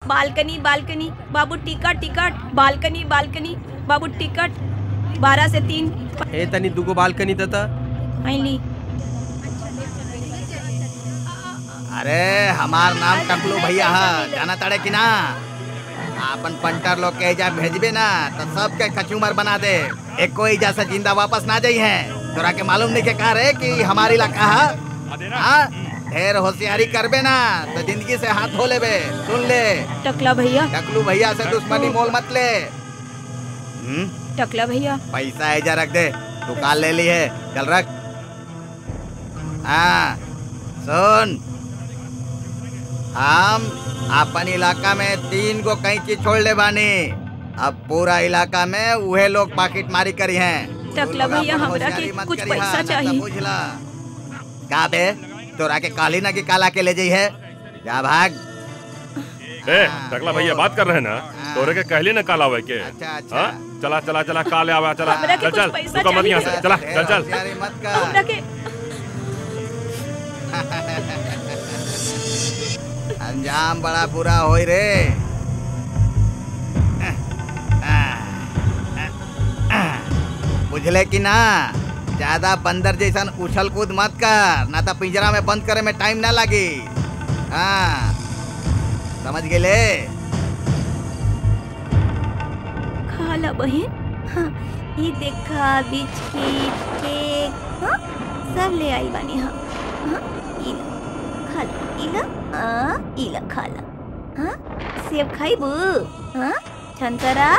Balcony balcony बाबू ticket ticket balcony balcony बाबू ticket बारह से तीन ए तनी दुगो बालकनी देता आईली अरे हमार नाम टकलू भैया है जाना ताड़े कि ना अपन पंटर लोग के एजा भेजबे ना तो सबके कचूमर बना दे एक कोई एजा से जिंदा वापस ना जाई है तोरा के मालूम नहीं के कहा रे कि हमारी इलाका है हाँ? ढेर होशियारी करबे ना तो जिंदगी से हाथ धो लेबे सुन ले टकला भैया टकलू भैया से दुश्मनी मोल मत ले हम्म? टकला भैया पैसा एजा रख दे दुकान ले ली है चल रख हाँ सुन हम अपन इलाका में तीन गो कैंची छोड़ ले बानी अब पूरा इलाका में उहे लोग पाकिट मारी करी हैं टकला तू लोग भैया अपन हमरा के होशियारी मत कुछ करी पैसा हाँ, ना तो चाहिए बुझला का बे तोरा के काली ना की काला के ले जाई है जा भाग ए टकला भैया बात कर रहे हैं ना तोरे के कहली ना काल आवे के अच्छा अच्छा हाँ? चला चला चला काले आवा चला हमरा के चल कुछ चल पैसा रुको मत यहाँ चाहिए। से चला ढेर चल चल होशियारी मत कर हमरा के अंजाम बड़ा बुरा होई रे बुझले कि ना ज्यादा बंदर जैसन उछल कूद मत कर ना तो पिंजरा में बंद करे में टाइम ना लगी हाँ समझ गेले खाला बहन हाँ, ये देखा बिस्किट केक हाँ, सब ले आई बानी हाँ हाँ, इला खाला इला हाँ इला खाला हाँ सेब खाइबू हाँ संतरा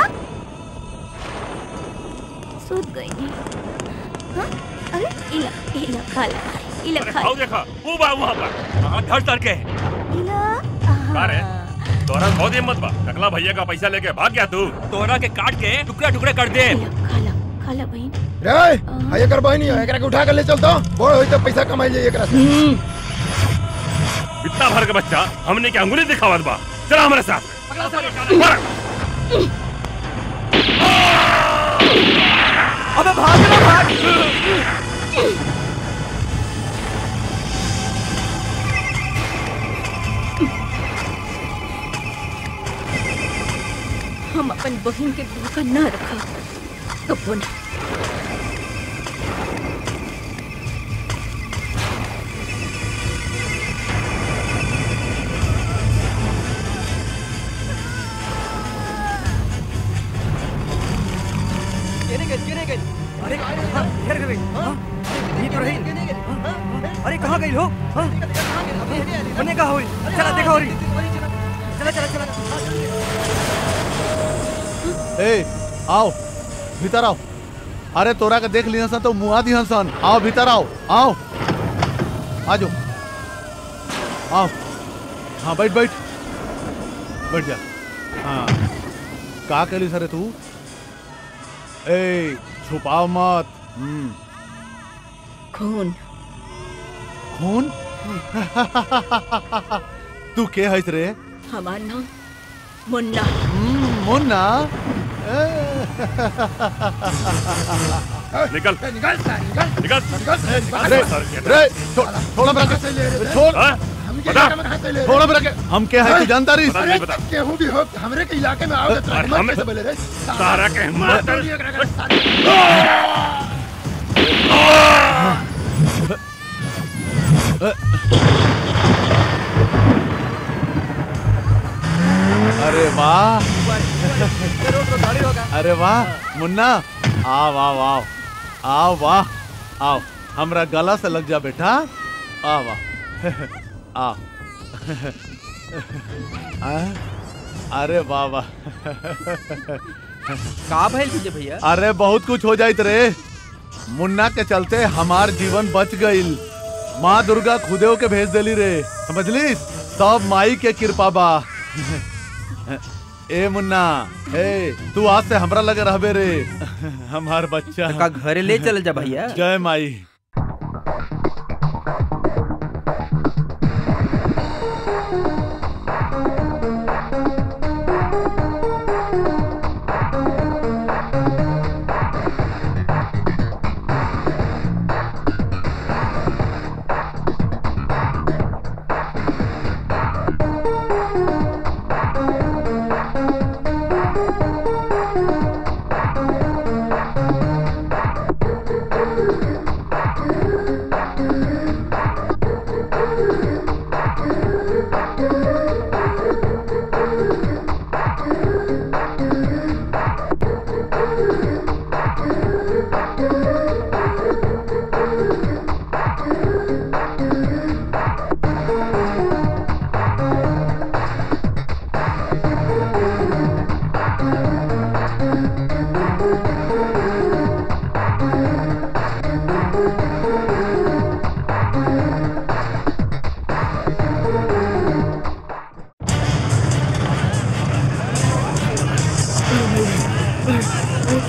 सूत गई हाँ अरे इला इला खाला इला अरे खाला आओ देखा वो बा वहाँ पर हाँ धड़ धड़ के इला का रे? हाँ। तोरा बहुत हिम्मत बा टकला भैया का पैसा लेके भाग गया तू तोरा के काट के टुकड़े टुकड़े कर दे इला खाला खाला बहन रे हाय एकर बहनी है एकरा के उठा के ले चल तो बड़ होई तो पैसा कमाई जाई एकरा से इतना भर के बच्चा हमने क्या अंगुली दिखावत बा चला हमारे साथ मार। अबे भाग ना भाग हम अपन बहन के धोखा न रखा कबो ना केने गई केने गई अरे हाँ, घेर गई हाँ, ये तो रही हाँ, अरे कहाँ गई हो हाँ, बने कहाँ हुई चला देखा हो रही चला चला चला ए आओ भीतर आओ अरे तोरा के देख लिया सन तो मुआ दिहन सन आओ भीतर आओ आओ आ जाओ आओ हाँ बैठ बैठ बैठ जा हाँ का कहली सरे तू ए छुपाओ मत हम्म खून खून तू के हईस रे हमार नाम मुन्ना हम्म, मुन्ना ए, निकल निकल निकल निकल अरे रे छो- छोड़ मेरा के छोड़ हाँ? हमके बता। इलाके में कहाँ से ले छोड़ मेरा के हम के है तू जानता रही बता नहीं बता केहू भी हो हमरे के इलाके में आओ तो अरे हिम्मत हमें- कैसे बोले रे सारा के हिम्मत छोड़िए एकरा के, सारी- अरे वाह अरे वाह मुन्ना आओ आओ आओ आओ वाह आओ हमरा गला से लग जा बेटा आ वाह आ आ? अरे वाह वाह का भइल विजय भैया अरे बहुत कुछ हो जाइत रे मुन्ना के चलते हमार जीवन बच गईल माँ दुर्गा खुदेव के भेज देली रे समझली सब माई के कृपा बा ए मुन्ना ए तू आज से हमरा लगे रहबे रे हमार बच्चा का घरे ले चल जा भैया जय माई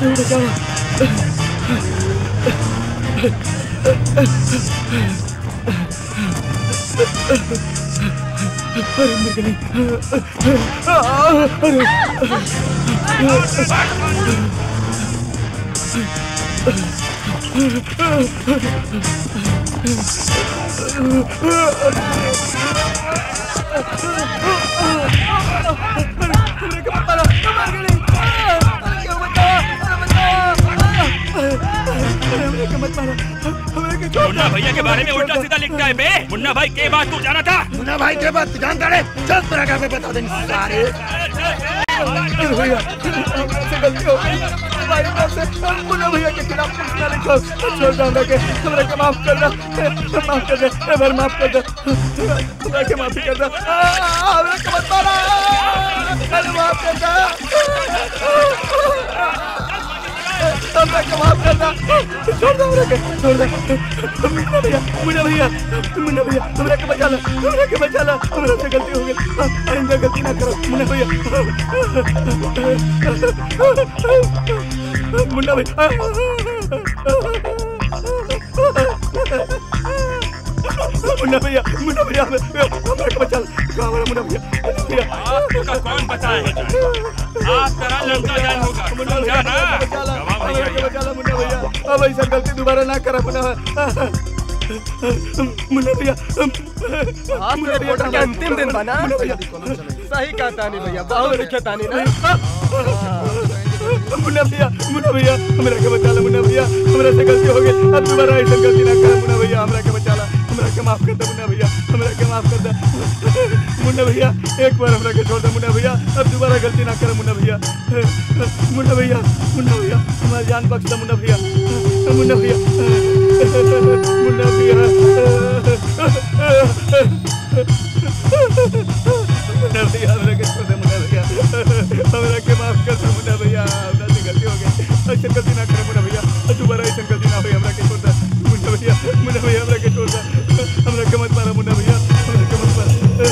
मुन्ना भैया के बारे में उल्टा सीधा लिखता है बे मुन्ना भाई के बात तू जाना था मुन्ना भाई के बात जानता रे चल तेरा घर पे बता देंगे सारे भैया हमसे गलती हो गई हमारी तरफ से मुन्ना भैया के खिलाफ कुछ ना लिखो छोड़ दो हमरा के हमरा के माफ कर दो माफ कर दे ए बार माफ कर दो हमरा के माफी कर दो आ, हमरा के मत मारा अरे माफ कर दो हमरा के माफ कर दो छोड़ दो हमरा के छोड़ दो मुन्ना भैया मुन्ना भैया मुन्ना भैया हमरा के बचा लो हमरा के बचा लो हमरा से गलती हो गई आइंदा गलती ना करो मुन्ना भैया मुन्ना भैया मुन्ना भैया मुन्ना भैया हमरा के बचा लो कहाँ हमारा मुन्ना भैया मुन्ना भैया आपका कौन बताएगा आज तेरा लड़का जान होगा समझा ना गवाह भैया ये। मुन्ना भैया अब ऐसा गलती दोबारा ना करा मुन्ना मुन्ना भैया मुन्ना भैया के अंतिम दिन बना मुन्ना भैया सही कहा तानी भैया बहुत लिखे तानी ना मुन्ना भैया मुन्ना भैया हमरा के बचा ला मुन्ना भैया हमरा से गलती हो गई अब दोबारा ऐसा गलती ना कर मुन्ना भैया हमरा के बचा ला हमरा के माफ कर दे मुन्ना भैया हमरा के माफ कर दे मुन्ना भैया एक बार हमरा के छोड़ दे मुन्ना भैया अब दोबारा गलती ना कर मुन्ना भैया मुन्ना भैया मुन्ना भैया हमारी जान बख्श दे मुन्ना भैया मुन्ना भैया मुन्ना भैया मुन्ना भैया हमरा के छोड़ दे मुन्ना भैया हमरा के माफ कर दे मुन्ना भैया हमरा से गलती हो गई ऐसे गलती ना करे मुन्ना भैया दोबारा ऐसे गलती ना हो हमरा के छोड़ दे मुन्ना भैया मुन्ना भैया हमरा के छोड़ दे हमरा के मत मारा मुन्ना भैया हमरा के मत मारा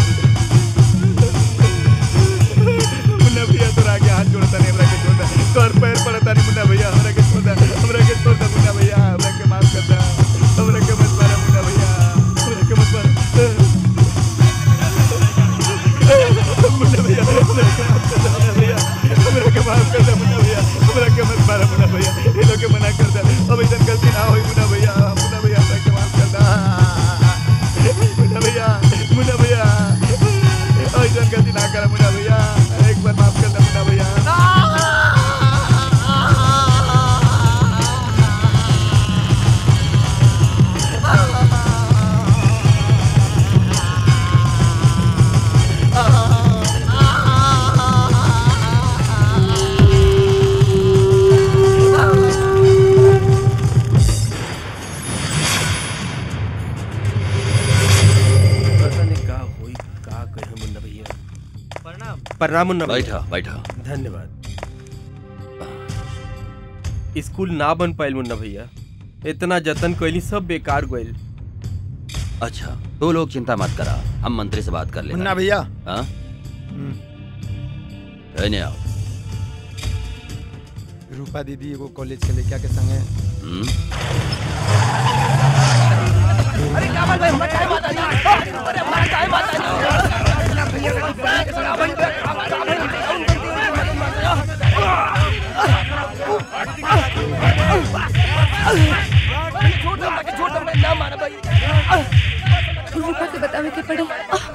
मुन्ना भैया तोरा आगे हाथ जोड़ता नहीं हमरा के छोड़ दे तोर पैर पड़ता नहीं मुन्ना भैया हमरा के छोड़ दे हमरा के छोड़ दे मुन्ना भैया हमरा के माफ कर दे हमरा के मत मारा मुन्ना भैया हमरा के मत मारा मुन्ना भैया हमरा के माफ कर दे मुन्ना भैया हमरा के माफ कर दे मुन्ना भैया हमरा के मत मारा मुन्ना भैया ये लोग के मना कर दे अब ऐसा गलती ना होई मुन्ना भैया मुन्ना भैया हमरा के माफ कर दे मुन्ना भैया मुन्ना भैया ऐसा गलती ना कर मुन्ना भैया एक बार माफ कर दे मुन्ना भैया पता नहीं का होई का कहे मुन्ना भैया प्रणाम प्रणाम मुन्ना भैया बैठा बैठा धन्यवाद स्कूल ना बन पाइल मुन्ना भैया इतना जतन कैली सब बेकार गइल अच्छा तो लोग चिंता मत करा हम मंत्री से बात कर लेंगे मुन्ना भैया हाँ रहने आओ रूपा दीदी एगो कॉलेज के लड़का के संगे हम्म? रूपा के बतावे के पड़े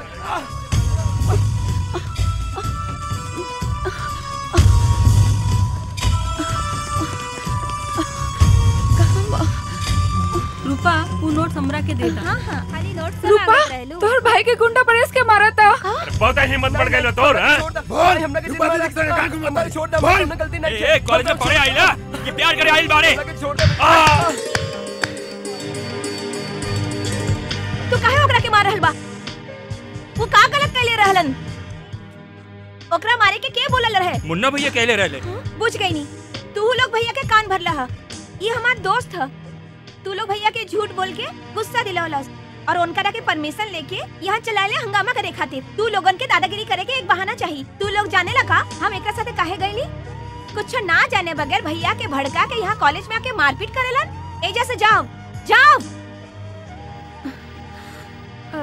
रूपा वो नोट हमरा के दे दा हाँ हाँ खाली नोट से रूपा लागत रहेलू। तोहर भाई के गुंडा परेश के मारा था बहुत हिम्मत बढ़ गई तोर हाँ? बोल रूपा दीदी के संगे कहाँ घूमत बाड़ी? छोड़ दे बोल हमने गलती नहीं ए, ए, कॉलेज में पढ़े आई ना कि प्यार करे आई बारे छोड़ दे आ! तू काहे ओकरा के मार रहल बा वो का गलत कैले रहलन ओकरा मारे के के बोलल रहे मुन्ना भैया कहले रहले बुझ गई नी तू लोग भैया के कान भरला हा ये हमार दोस्त ह तू लोग भैया के झूठ बोल के गुस्सा दिलावलस और उनकरा के परमिशन लेके यहाँ चलाले हंगामा करे खातिर तू लोगन के दादागिरी करे के एक बहाना चाहिए तू लोग जाने लगा हम एक साथे काहे गईली कुछ ना जाने बगैर भैया के भड़का के यहाँ कॉलेज में आके मारपीट करेलन एजा से जाओ जाओ अ,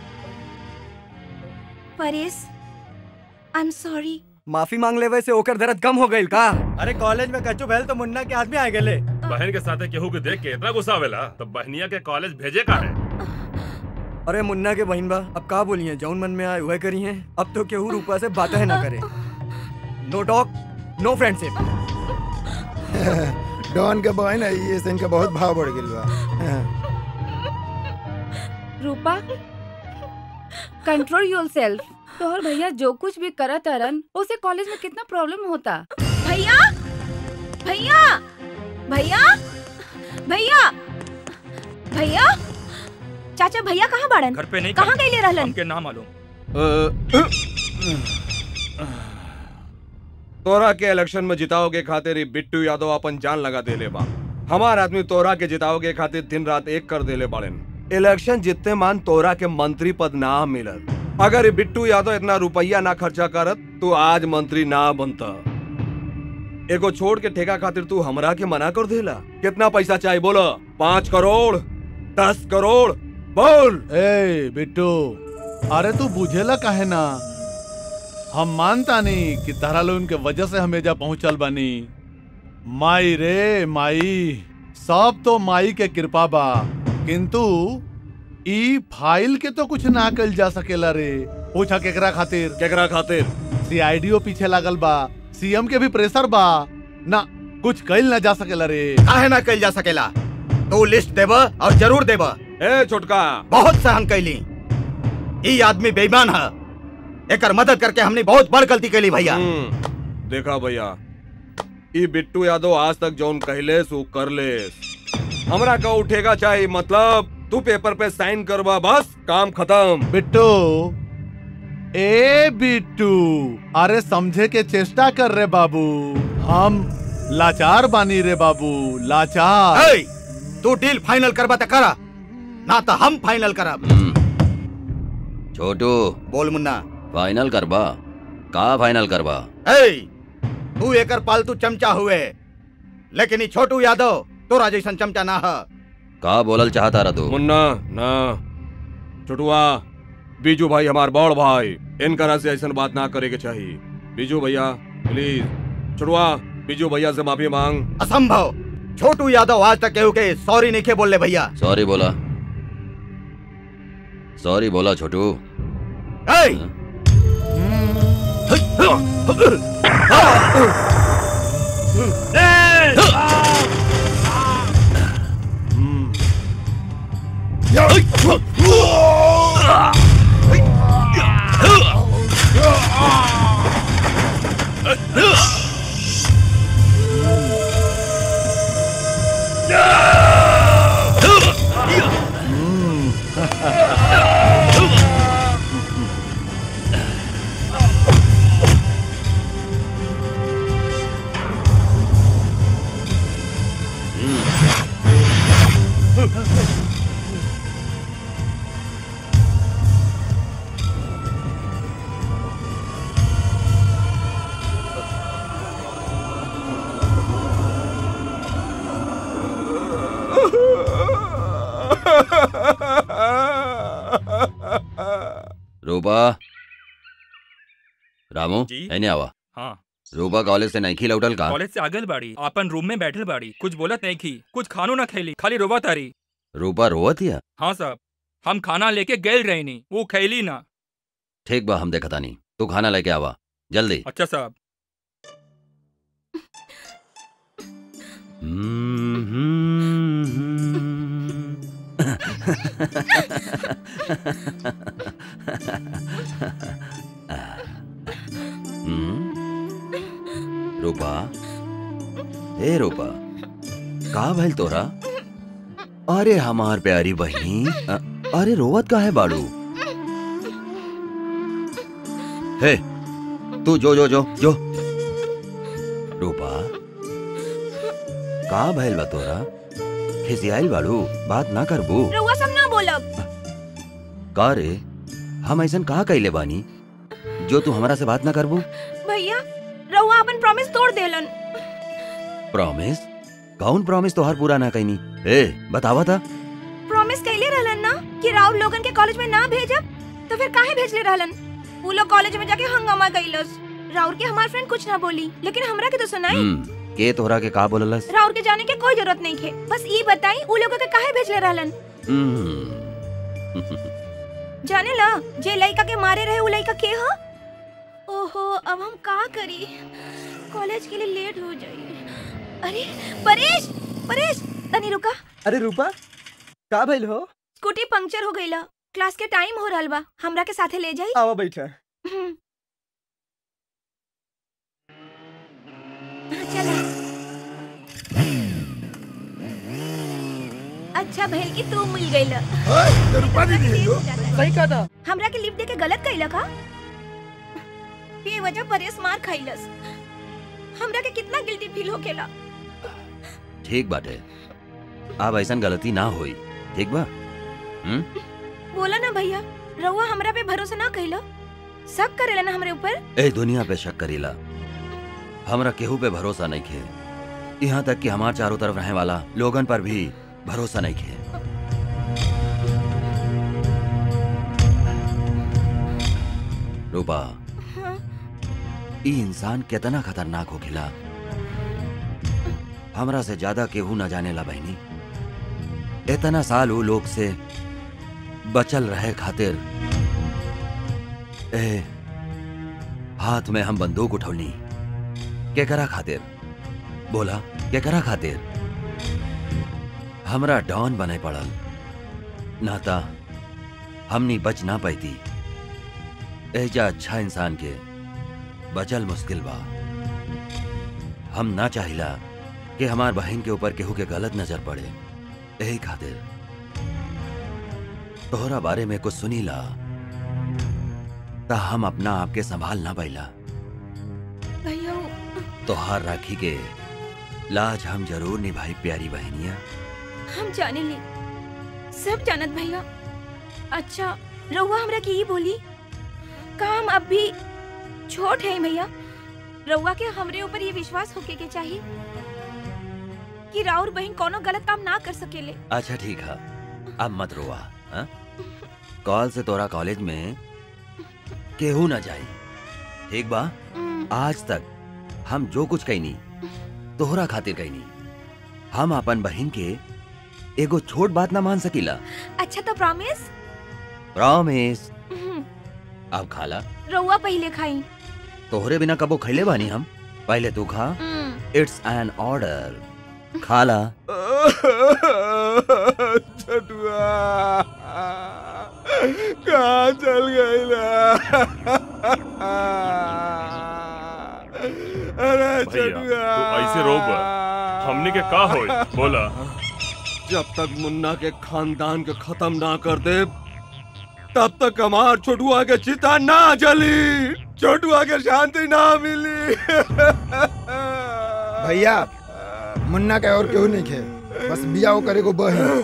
परेश आई एम सॉरी माफी मांग लेवे से ओकर दर्द कम हो गइल का अरे कॉलेज में कच्चू भैल तो मुन्ना के आदमी आ गेले बहन के साथे केहू के देख के इतना गुस्सा आवेला तो बहनिया के कॉलेज भेजे का है अरे मुन्ना के बहन बा अब का बोलिए जौन मन में आए वह करी है अब तो केहू रूपा से बातें ना करे no talk no friendship don के बहन है ये से इनका बहुत भाव बढ़ गेल बा रूपा कंट्रोल योर सेल्फ तोहर भैया जो कुछ भी करत अरन उसे कॉलेज में कितना प्रॉब्लम होता भैया भैया भैया भैया भैया चाचा भैया कहाँ बाड़न घर पे नहीं कहाँ गईले रहलन हमके ना मालूम तोरा के इलेक्शन में जिताओ के खातिर ई बिट्टू यादव अपन जान लगा देले बा हमार आदमी तोरा के जिताओ के खातिर दिन रात एक कर देले बाड़न इलेक्शन जितने मान तोरा के मंत्री पद ना मिलत अगर ई बिट्टू यादव इतना रुपया ना खर्चा करत तो आज मंत्री ना बनता एगो छोड़ के ठेका खातिर तू हमरा के मना कर देला कितना पैसा चाहिए बोलो पाँच करोड़ दस करोड़ बोल ए बिट्टू अरे तू बुझेला काहे ना हम मानता नहीं कि तारा लोगन के वजह से हम एजा पहुंचल बानी माई रे माई सब तो माई के कृपा बा किंतु ई फाइल के तो कुछ ना कल जा सकेला रे पूछा केकरा खातिर केकरा खातिर सीआईडीओ पीछे लागल बा सीएम के भी प्रेशर बा ना कुछ कल ना जा सकेला रे काहे ना कल जा सकेला तू लिस्ट देब और जरूर देब ए छोटका बहुत सहन कैली ई आदमी बेईमान है एकर मदद करके हमने बहुत बड़ गलती कैली भैया देखा भैया ई बिट्टू यादव आज तक जौन कहलेस वो कर लेस हमरा का उठेगा चाहिए मतलब तू पेपर पे साइन करवा बस काम खत्म बिट्टू ए बिट्टू अरे समझे के चेष्टा कर रे बाबू हम लाचार बानी रे बाबू लाचार ए, तू डील फाइनल करबा त करा ना तो हम फाइनल करब छोटू बोल मुन्ना फाइनल करबा का फाइनल करबा ए, तू एकर पालतू चमचा हुए लेकिन ई छोटू यादव तोरा जैसन चमचा ना है का बोलल चाहता रहा तू मुन्ना ना छोटुआ बीजू भाई हमार बड़ भाई इनकरा से ऐसा बात ना करे के चाहिए बीजू भैया प्लीज छोटुआ बीजू भैया से माफी मांग असंभव छोटू यादव आज तक केहू के सॉरी नहीं के बोले भैया सॉरी बोला सॉरी बोला छोटू ए, रूपा रामू जी? एने आवा हाँ रूपा कॉलेज से नहीं लौटल का कॉलेज से आगल बाड़ी अपन रूम में बैठल बाड़ी कुछ बोलत नहीं की कुछ खानो ना खैली खाली रोबा तारी रूपा रोवत हिया हाँ साहब हम खाना लेके गए रहनी वो खैली ना ठीक बा हम देखता नहीं तू खाना लेके आवा जल्दी अच्छा साहब हम्म? रूपा ए रूपा का भइल तोरा अरे हमार प्यारी बहनी अ- अरे रोवत का है बाड़ू हे तू जो जो जो जो रूपा का भइल बा तोरा खिसियाइल बाड़ू बात ना करबू रउआ सब ना बोलब का रे हम ऐसन कहा कैले बानी जो तू हमरा से बात ना करबू भैया रउआ अपन प्रॉमिस तोड़ देलन प्रॉमिस कौन प्रॉमिस तोहार पूरा ना कहीं ए बतावा था प्रॉमिस कैले रहलन ना कि राउर लोगन के कॉलेज में ना भेजब तो फिर काहे भेजले रहलन वो लोग कॉलेज में जाके हंगामा कइलस राउर के हमार फ्रेंड कुछ ना बोली लेकिन हमरा के तो सुनाई हम्म के तोहरा के का बोललस राउर के जाने के कोई जरूरत नहीं थे बस ई बताई उ लोग के काहे भेजले रहलन हम्म जाने ला जे लड़का के मारे रहे उ लड़का के हा ओहो अब हम का करी कॉलेज के लिए लेट हो जाई अरे परेश परेश तनी रुका अरे रूपा का भइल हो स्कूटी पंक्चर हो गईला क्लास के टाइम हो रहल बा हमरा के साथे ले जाई आवा बैठा हम्म। हाँ, चला अच्छा भइल कि तू मिल गईला रूपा दीदी है यो सही कहा था हमरा के लिफ्ट दे के गलत कइला का बेवजह परेश मार खाइलस हमरा के कितना गिल्टी फील होकेला ठीक बाटे अब ऐसन गलती ना होई ठीक बा हम्म बोला ना भैया रउआ हमरा पे भरोसा ना कइला शक करेला ना हमरे ऊपर ए दुनिया पे शक करीला हमरा केहू पे भरोसा नहीं खे यहाँ तक कि हमार चारों तरफ रहने वाला लोगन पर भी भरोसा नहीं खे रूपा हाँ, ई इंसान कितना खतरनाक हो खिला हमरा से ज्यादा केहू न जाने ला बहनी इतना साल वो लोग से बचल रहे खातिर ए हाथ में हम बंदूक उठौनी केकरा खातिर बोला केकरा खातिर हमरा डॉन बने पड़ल नाता हमनी बच ना पैती एजा अच्छा इंसान के बचल मुश्किल बा हम ना चाहिला कि हमार बहन के ऊपर केहू के गलत नजर पड़े यही खातिर तोहरा बारे में कुछ सुनीला ता हम अपना आप के संभाल ना पाइला भैया तोहार राखी के लाज हम जरूर निभाई प्यारी बहनिया हम जाने ले सब जानत भैया अच्छा रउआ हमरा के ई बोली का हम अब भी छोट है भैया रउआ के हमरे ऊपर ये विश्वास होके के चाहिए कि राउर बहन कोनो गलत काम ना कर सकेले अच्छा ठीक है अब मत रोआ हाँ? कॉल से तोरा कॉलेज में केहू ना जाई ठीक बा आज तक हम जो कुछ कहनी तोहरा खातिर कहनी हम अपन बहन के एगो छोट बात ना मान सकीला अच्छा तो प्रॉमिस प्रॉमिस अब खाला रउआ पहले खाई तोहरे बिना कबो खैले बानी हम पहले तू खा इट्स एन ऑर्डर खाला छटुआ कहाँ चल गई अरे भैया तू ऐसे रोब हमने के का होई बोला जब तक मुन्ना के खानदान के खत्म ना कर दे तब तक हमार छोटुआ के चिता ना जली छोटुआ के शांति ना मिली भैया मुन्ना के और केहू नहीं खे बस बिया वो करे को बहन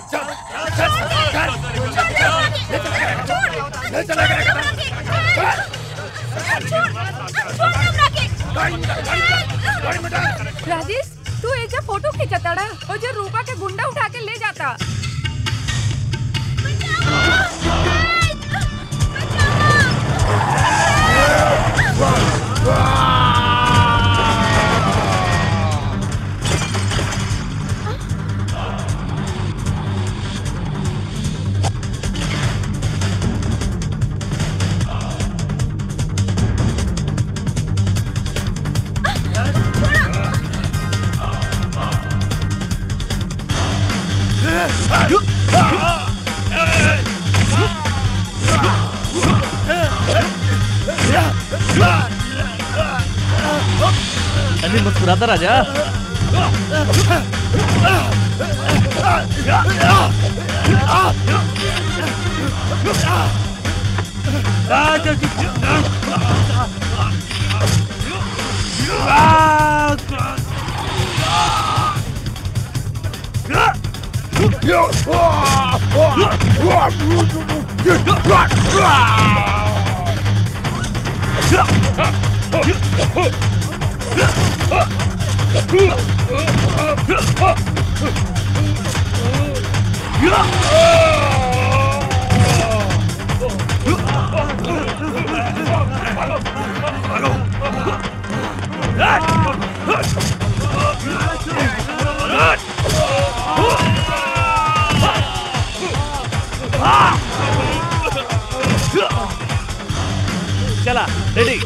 राजेश तू एजा फोटो खींचताड़ा और जो रूपा के गुंडा उठा के ले जाता अभी मुस्कुराता राजा Yeah! चला रेडी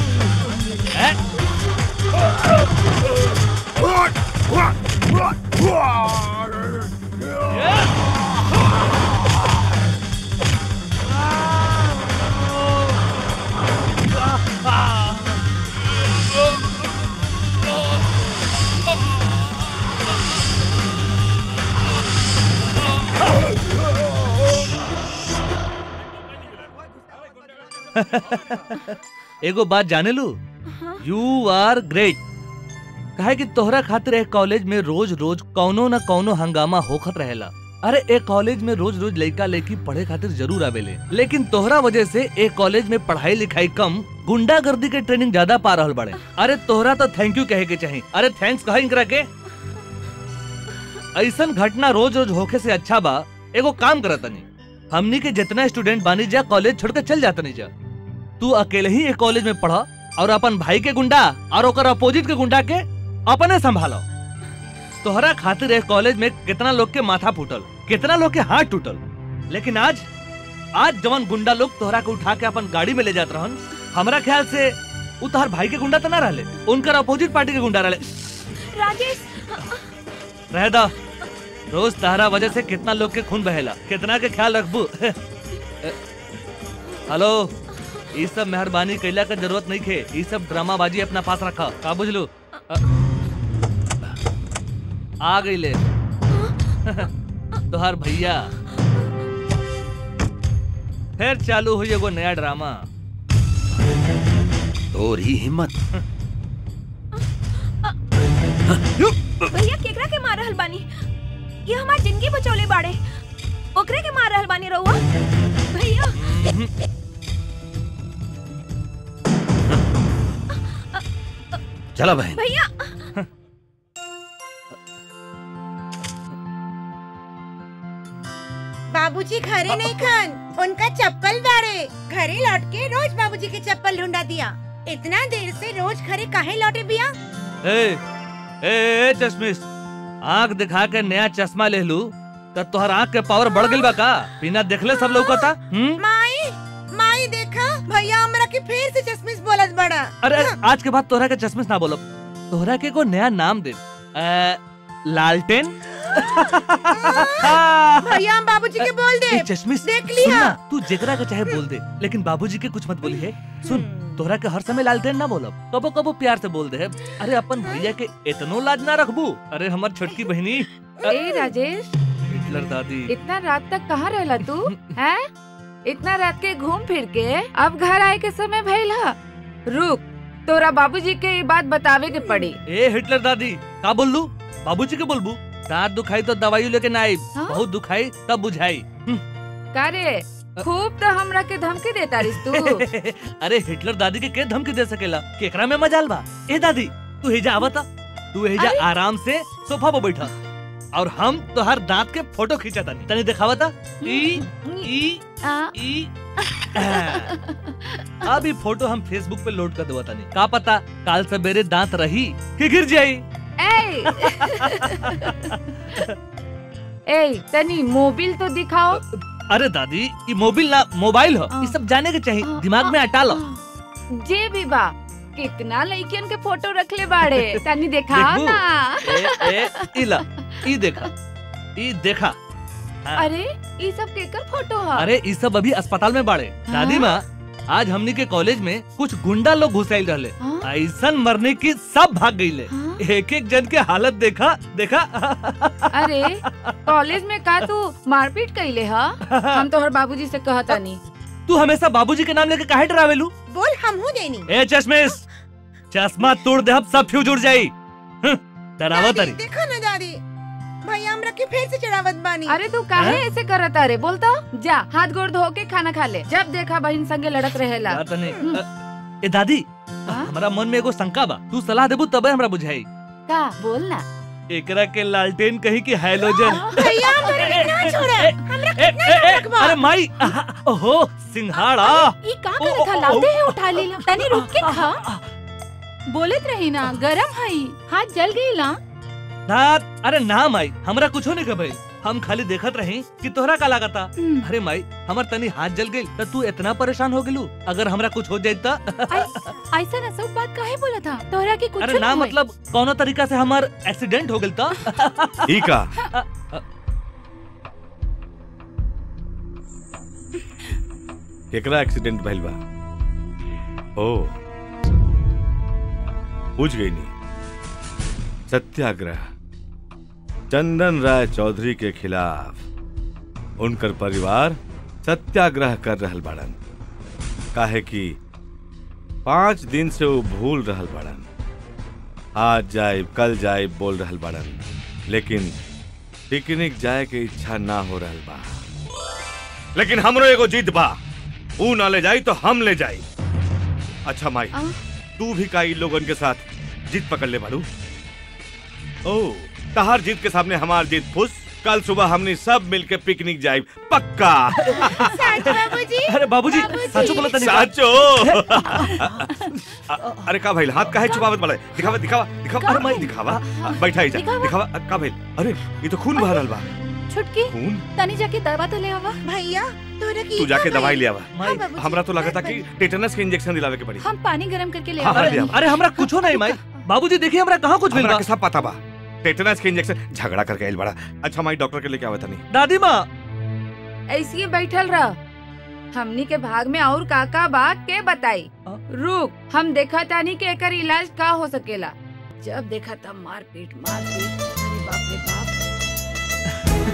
एगो बात जाने लू यू आर ग्रेट कहे कि तोहरा खातिर एक कॉलेज में रोज रोज कौनो न कौनो हंगामा होखत रहेला अरे एक कॉलेज में रोज रोज लड़का लड़की पढ़े खातिर जरूर आवेले लेकिन तोहरा वजह से एक कॉलेज में पढ़ाई लिखाई कम गुंडागर्दी के ट्रेनिंग ज्यादा पा रहल बड़े अरे तोहरा तो थैंक यू कहे के चाहिए अरे थैंक्स कहा इनकरा के ऐसन घटना रोज रोज होखे से अच्छा बा एगो काम करत तनी हमनी के जितना स्टूडेंट बानी जा कॉलेज छोड़ के चल जाता नहीं जा तू अकेले ही एक कॉलेज में पढ़ा और अपन भाई के गुंडा और ओकर अपोजिट के गुंडा के अपने संभालो तोहरा खातिर एक कॉलेज में कितना लोग के माथा फूटल कितना लोग के हाथ टूटल लेकिन आज आज जवन गुंडा लोग तोहरा के उठा के अपन गाड़ी में ले जात रहन हमरा ख्याल से उ तोहर भाई के गुंडा तो ना रहले उनकर अपोजिट पार्टी के गुंडा रहले राजेश रह दा रोज तहरा वजह से कितना लोग के खून बहेला कितना के ख्याल रखबू हेलो ये सब मेहरबानी कैला का जरूरत नहीं खे ये सब ड्रामाबाजी अपना पास रखा का बुझलू अ- आ गई ले तोहार भैया फिर चालू हुई एगो नया ड्रामा तोर ही हिम्मत भैया केकरा के मार रहल बानी ये हमार जिंदगी बचौले बाड़े ओकरे के मार रहल बानी रहुआ भैया चला बहन भैया बाबूजी घरे नहीं खान उनका चप्पल बाड़े घरे लौट के रोज बाबूजी के चप्पल ढूंढा दिया इतना देर से रोज घरे काहे लौटे बिया ए, ए, ए चश्मिश आंख दिखा के नया चश्मा ले लू तो तोहर आंख के पावर बढ़ गइल बा का बिना देखले सब लौकता हम्म माई माई देखा भैया हमरा के फिर से चश्मिश बोलत बड़ा अरे आज के बाद तोहरा के चश्मिश ना बोलब तोहरा के को नया नाम दे अ, लालटेन भैया हम बाबूजी के बोल दे ए, चश्मिश देख सुन लिया ना, तू जेकरा के चाहे बोल दे लेकिन बाबूजी के कुछ मत बोली है सुन तोहरा के हर समय लालटेन ना बोलब कबो कबो प्यार से बोल दे अरे अपन भैया के इतनो लाज ना रखबू अरे हमर छोटकी बहनी ए राजेश हिटलर दादी इतना रात तक कहाँ रहला तू हैं इतना रात के घूम फिर के अब घर आए के समय भइल हा रुक तोरा बाबूजी के ये बात बतावे के पड़ी ए हिटलर दादी का बोल लू बाबूजी के बोलबू दांत दुखाई तो दवाई लेके ना आई बहुत दुखाई तब बुझाई का रे खूब तो हमरा के धमकी देता रिस तू अरे हिटलर दादी के के धमकी दे सकेला केकरा में मजाल बा ए दादी तू हेजा आवता तू हेजा आराम से सोफा पे बैठा और हम तोहर दांत के फोटो खींचा तनी तनी दिखावता ई ई ई अब ई फोटो हम फेसबुक पे लोड कर देवा तनी का पता काल सवेरे दांत रही कि गिर जाई ए ए तनी मोबिल तो दिखाओ अरे दादी ये मोबाइल ना मोबाइल हो ये सब जाने के चाहिए दिमाग में हटा लो जे भी बा कितना लड़कियन के फोटो रखले बाड़े तनी दिखाओ देखबू? ना ए ए इला ई देखा ई देखा हाँ। अरे ये सब केकर फोटो है अरे ई सब अभी अस्पताल में बाड़े दादी माँ आज हमनी के कॉलेज में कुछ गुंडा लोग घुसाइल रहले ऐसन मरने की सब भाग गईले एक एक जन के हालत देखा देखा अरे कॉलेज में का तू मारपीट कैले हा हम तोहर बाबूजी से कहता नहीं तू हमेशा बाबूजी के नाम लेके काहे डरावेलू बोल हम हूँ देनी ए चश्मिश चश्मा तोड़ दे अब सब फ्यूज उड़ जाई हं, डरावा तारी देखो ना दादी भैया हमरा के फिर से चढ़ावत बानी अरे तू काहे ऐसे करत अरे बोलता जा हाथ गोड़ धो के खाना खा ले जब देखा बहन संगे लड़क रहेला यार तने अ, ए दादी हमरा मन में एगो शंका बा तू सलाह देबू तबे हमरा बुझाई का बोल ना एकरा के लालटेन कही कि हैलोजन भैया हमरा के ना छोड़ा हमरा ए, कितना ए, ए, रखबा अरे माई आहा, ओहो सिंघाड़ा ई का करे था लाते ही उठा लेला तनी रुक के खा बोलत रही ना गरम हई हाथ जल गई ना ना अरे ना माई हमरा कुछो नहीं कहे हम खाली देखत रही कि तोहरा का लागता अरे माई हमर तनी हाथ जल गई त तू इतना परेशान हो गेलू अगर हमरा कुछ हो जाए त ऐसा ना सब बात काहे बोला था तोहरा के कुछ अरे ना मतलब कौनो तरीका से हमार एक्सीडेंट हो गेल त ई का केकरा एक्सीडेंट भइल बा ओ बुझ गई नी सत्याग्रह चंदन राय चौधरी के खिलाफ उनकर परिवार सत्याग्रह कर रहल बाड़न काहे कि पांच दिन से वो भूल रहल बाड़न आज जाए कल जाए बोल रहल बाड़न लेकिन पिकनिक जाए के इच्छा ना हो रहल बा लेकिन हमरो एगो जिद बा ऊ ना ले जाई तो हम ले जाई अच्छा माई तू भी का इन लोगन के साथ जिद पकड़ ले बालू ओ तहार जिद के सामने हमार जिद फुस कल सुबह हमने सब मिलके पिकनिक जाए पक्का सच बाबूजी अरे बाबूजी साचो बोला तनी साचो अ- अरे का भाई हाथ काहे छुपावत वाला है? दिखावा दिखावा दिखावा अरे मैं दिखावा बैठा ही जा दिखावा। दिखावा का भाई अरे ये तो खून बह रहल बा छुटकी खून तनी जाके दवा तो ले आवा भैया तोरा की तू जाके दवाई ले आवा हाँ, बाबूजी। हमरा तो लगता कि टेटनस के इंजेक्शन दिलावे के पड़ी हम पानी गरम करके ले हाँ, आवा हाँ, ले आवा। अरे हमरा कुछो नहीं माई बाबूजी देखिए हमरा कहाँ कुछ मिल हमरा बा के सब पता बा टेटनस के इंजेक्शन झगड़ा करके आइल बड़ा अच्छा माई डॉक्टर के लेके आवे तनी दादी माँ ऐसे ही बैठल रह हमनी के भाग में और काका बा के बताई रुक हम देखा तानी के एकर इलाज का हो सकेला जब देखा तब मार पीट मार पीट अरे बाप रे बाप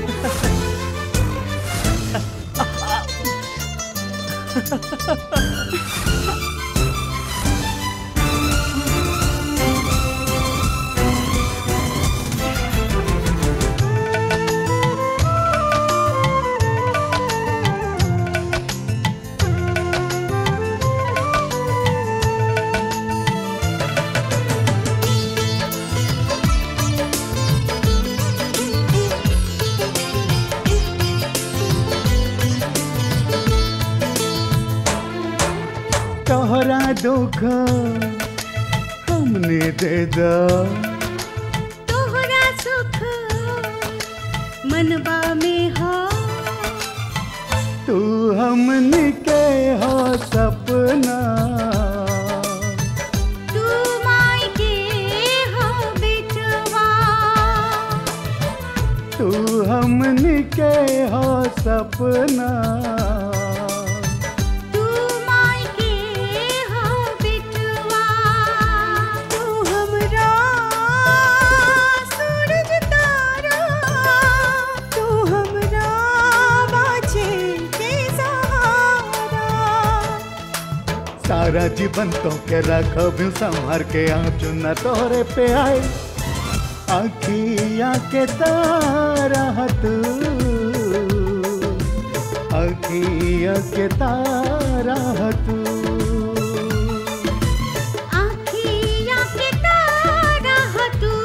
तोहरा धोखा हमने दे दा तोहरा सुख मनबा में हो तू हमने के हो सपना तू माई के हो बिटवा तू हमने के हो सपना तू माई के हो बिटवा तू हमरा सूरज तारा तू हमरा बाछे के सहारा सारा जीवन तो के रखब संभर के आँचू न तोरे पे आए अखिया के तारा तू अखिया के तारा तू आखिया के तारा हो तू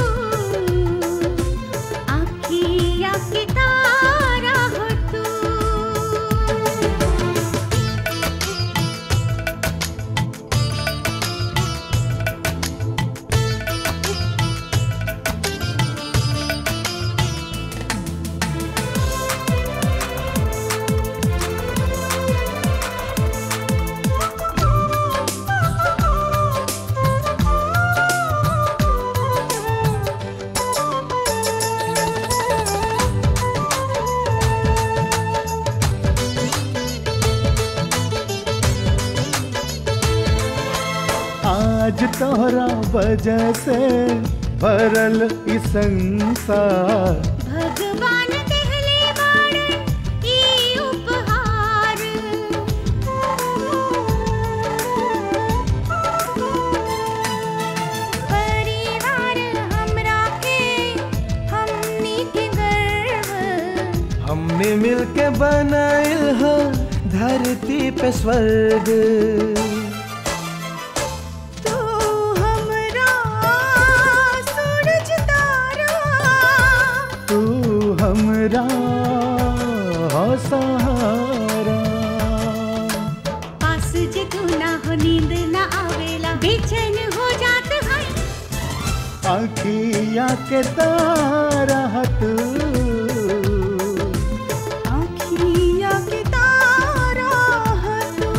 आखिया के तारा हो तू आज तोहरा वजह से भरल ई संसार भगवान देहले बाड़न ई उपहार परिवार हमरा के हमनी के गर्व हमने मिलके बनाइल ह धरती पे स्वर्ग हमरा हो सहारा पास जे तू ना हो नींद ना आवेला बेचैन हो जात है आखिया के तारा तू आँखिया के तारा है तू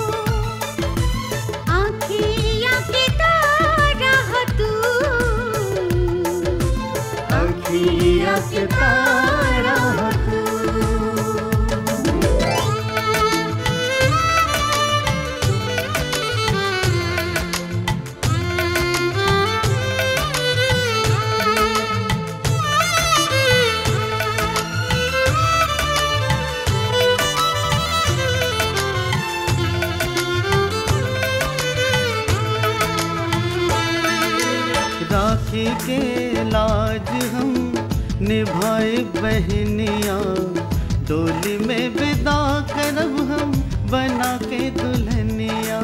आँखिया के तारा है तू आखिया के तारा तू राखी के लाज हम निभाए बहनिया डोली में विदा करब हम बना के दुल्हनिया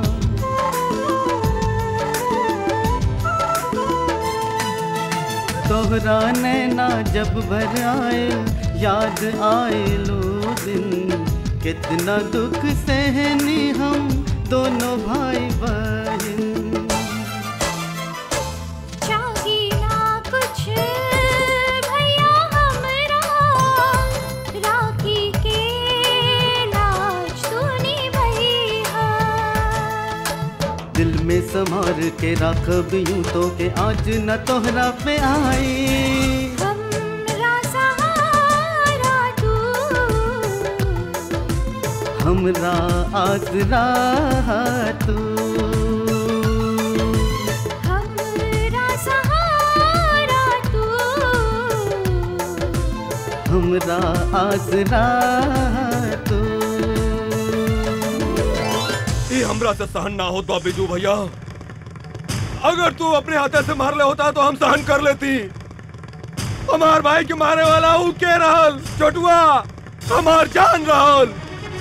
तोहरा नैना जब भर आए याद आए लो दिन कितना दुख सहनी हम दोनों भाई बहन चाही ना कुछ भैया हमरा राखी के लाज तूने भैया दिल में संभार के रखब यूं तो के आज न तोहरा पे आई हमरा सहारा तू हमरा आसरा तू हमरा सहारा तू हमरा आसरा तू ये हमरा से सहन ना हो तो बिजू भैया अगर तू अपने हाथे से मार ले होता तो हम सहन कर लेती हमार भाई के मारे वाला ऊ के रहल छोटुआ हमार जान रहल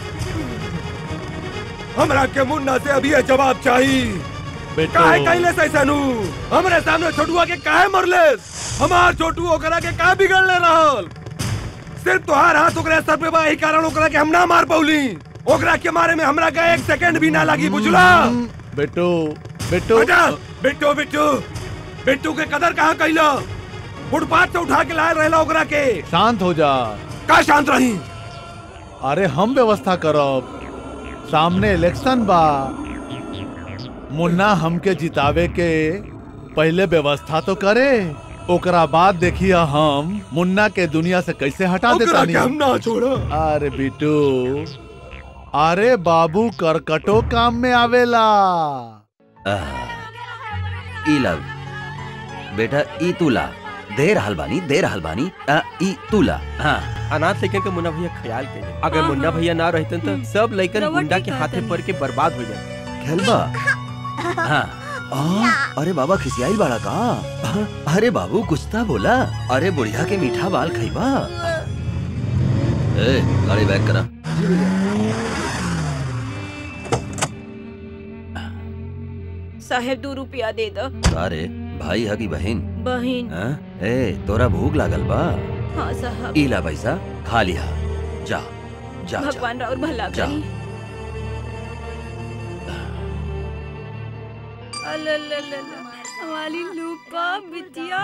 हमरा के मुन्ना से अभी ये जवाब चाहिए काहे कैले से ऐसा नू हमरे सामने छोटुआ के काहे मरले हमार छोटू ओकरा के का बिगड़ले रहल सिर्फ तोहार हाथ ओकरा सर पे बा यही कारण ओकरा के हम ना मार पौली ओकरा के मारे में हमरा का एक सेकंड भी ना लगी बुझला बेटू बेटू बेटा बिट्टू बिट्टू बिट्टू के कदर कहाँ कैला फुटपाथ से उठा के लाए रहला ओकरा के शांत हो जा का शांत रही अरे हम व्यवस्था करब सामने इलेक्शन बा मुन्ना हमके जितावे के पहले व्यवस्था तो करे ओकरा बाद देखिए हम मुन्ना के दुनिया से कैसे हटा ओकरा देता के हम ना छोड़ा अरे बिटू अरे बाबू करकटो काम में आवेला ई लव बेटा ई तुला दे रहल बानी दे रहल बानी आ, ई तुला हाँ अनाथ लेकिन के मुन्ना भैया ख्याल के अगर मुन्ना भैया ना रहते तो सब लइकन रउआ गुंडा ठीक के कहत हाथे हनी। पड़ के बर्बाद हो जाए खेलबा हाँ आ, अरे बाबा खिसियाई बाड़ा का आ, अरे बाबू कुछ था बोला अरे बुढ़िया के मीठा बाल खइबा ए गाड़ी बैक करा साहेब दो रुपया दे दो अरे भाई हगी बहन बहन हाँ? ए तोरा भूख लागल बा हाँ साहब इला पैसा खा लिया जा जा जा भगवान और भला जा। करी अल्लाह हमारी लूपा बिटिया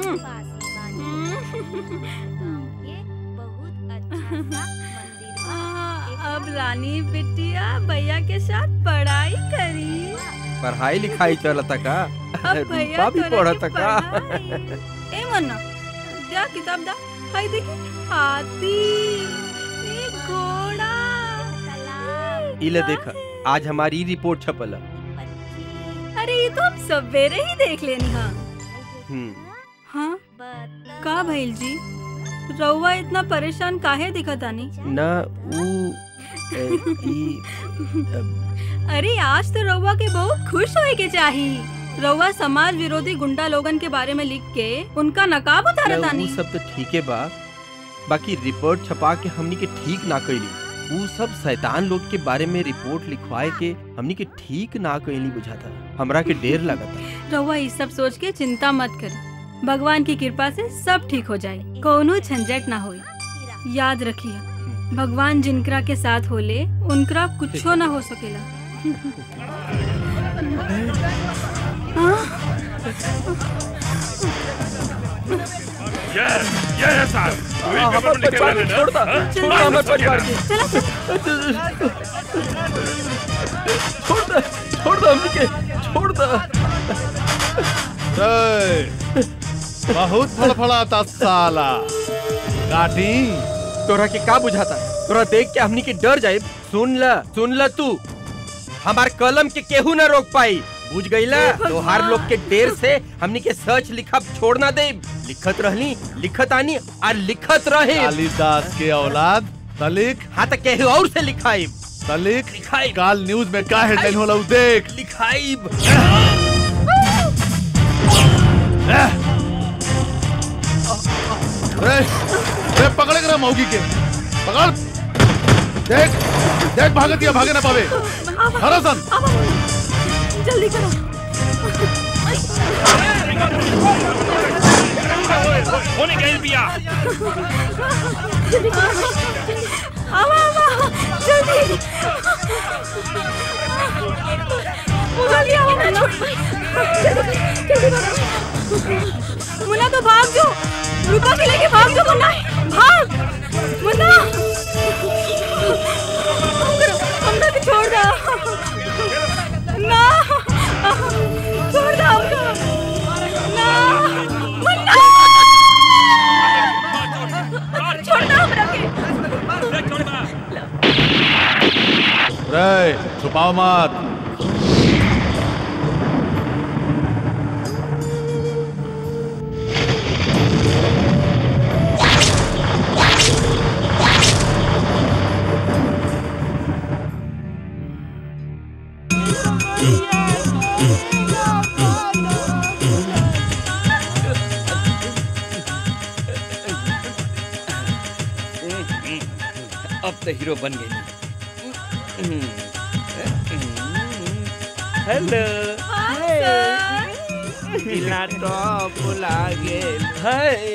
अब रानी बिटिया भैया के साथ पढ़ाई करी पढ़ाई लिखाई चलता का अब भैया रूपा भी तोरा पढ़ता के का पढ़ाई। ए मन्ना जा किताब दा हाय देखी हाथी ए घोड़ा इले देखा आज हमारी रिपोर्ट छपल है। अरे ये तो हम सवेरे ही देख लेनी हाँ हम्म हाँ का भइल जी रउआ इतना परेशान काहे दिखत आनी ना ऊ ए, ई अरे आज तो रउआ के बहुत खुश होए के चाही रउआ समाज विरोधी गुंडा लोगन के बारे में लिख के उनका नकाब उतारत ना, आनी ऊ सब तो ठीक है बा बाकी रिपोर्ट छपा के हमनी के ठीक ना कैली ऊ सब शैतान लोग के बारे में रिपोर्ट लिखवाए के हमनी के ठीक ना कैली बुझाता हमरा के डेर लगता रउआ ये सब सोच के चिंता मत कर भगवान की कृपा से सब ठीक हो जाए कोनो झंझट ना होई याद रखिए भगवान जिनकरा के साथ होले उनकरा कुछो ना हो सकेला ये ये है साहब वही पेपर में लिखे हुए हैं ना हाँ? छोड़ हाँ, हमारे समझ गया परिवार ना? के छोड़ दे छोड़ दे हमनी के छोड़ दे जय बहुत फड़फड़ाता साला काटी तोरा के का बुझाता तोरा देख के हमनी के डर जाए सुन ल सुन ल तू हमार कलम के केहू ना रोक पाई बुझ गईला तोहार लोग के देर से हमनी के सच लिखब छोड़ ना दे लिखत रहली लिखत आनी और लिखत रहे कालिदास के औलाद तलिक हाँ तो केहू और से लिखाई तलिक काल न्यूज में का हेडलाइन होला उ देख लिखाई रे रे पकड़े करा मौगी के पकड़ देख देख भागत दिया भागे ना पावे हरसन जल्दी करो होने गई बिया जल्दी करो आवा आवा जल्दी जल्दी आओ मुन्ना जल्दी जल्दी करो मुन्ना तो भाग जो रूपा के लेके भाग जो मुन्ना भाग मुन्ना हमको हमको भी छोड़ दो ना छोड़ दो हमको ना मुन्ना छोड़ दो हमरा के रे छुपाओ मत अब तो हीरो बन गई हेलो दिला टॉप लागे हाय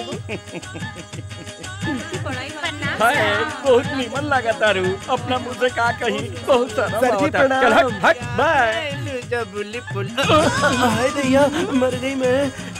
हाय बहुत नीमन लगा तारू अपना मुंह से का कही बहुत सारा सर जी, होता। प्रणाम। चल हट हट बाय जबुली पुल हाय दैया मर गई मैं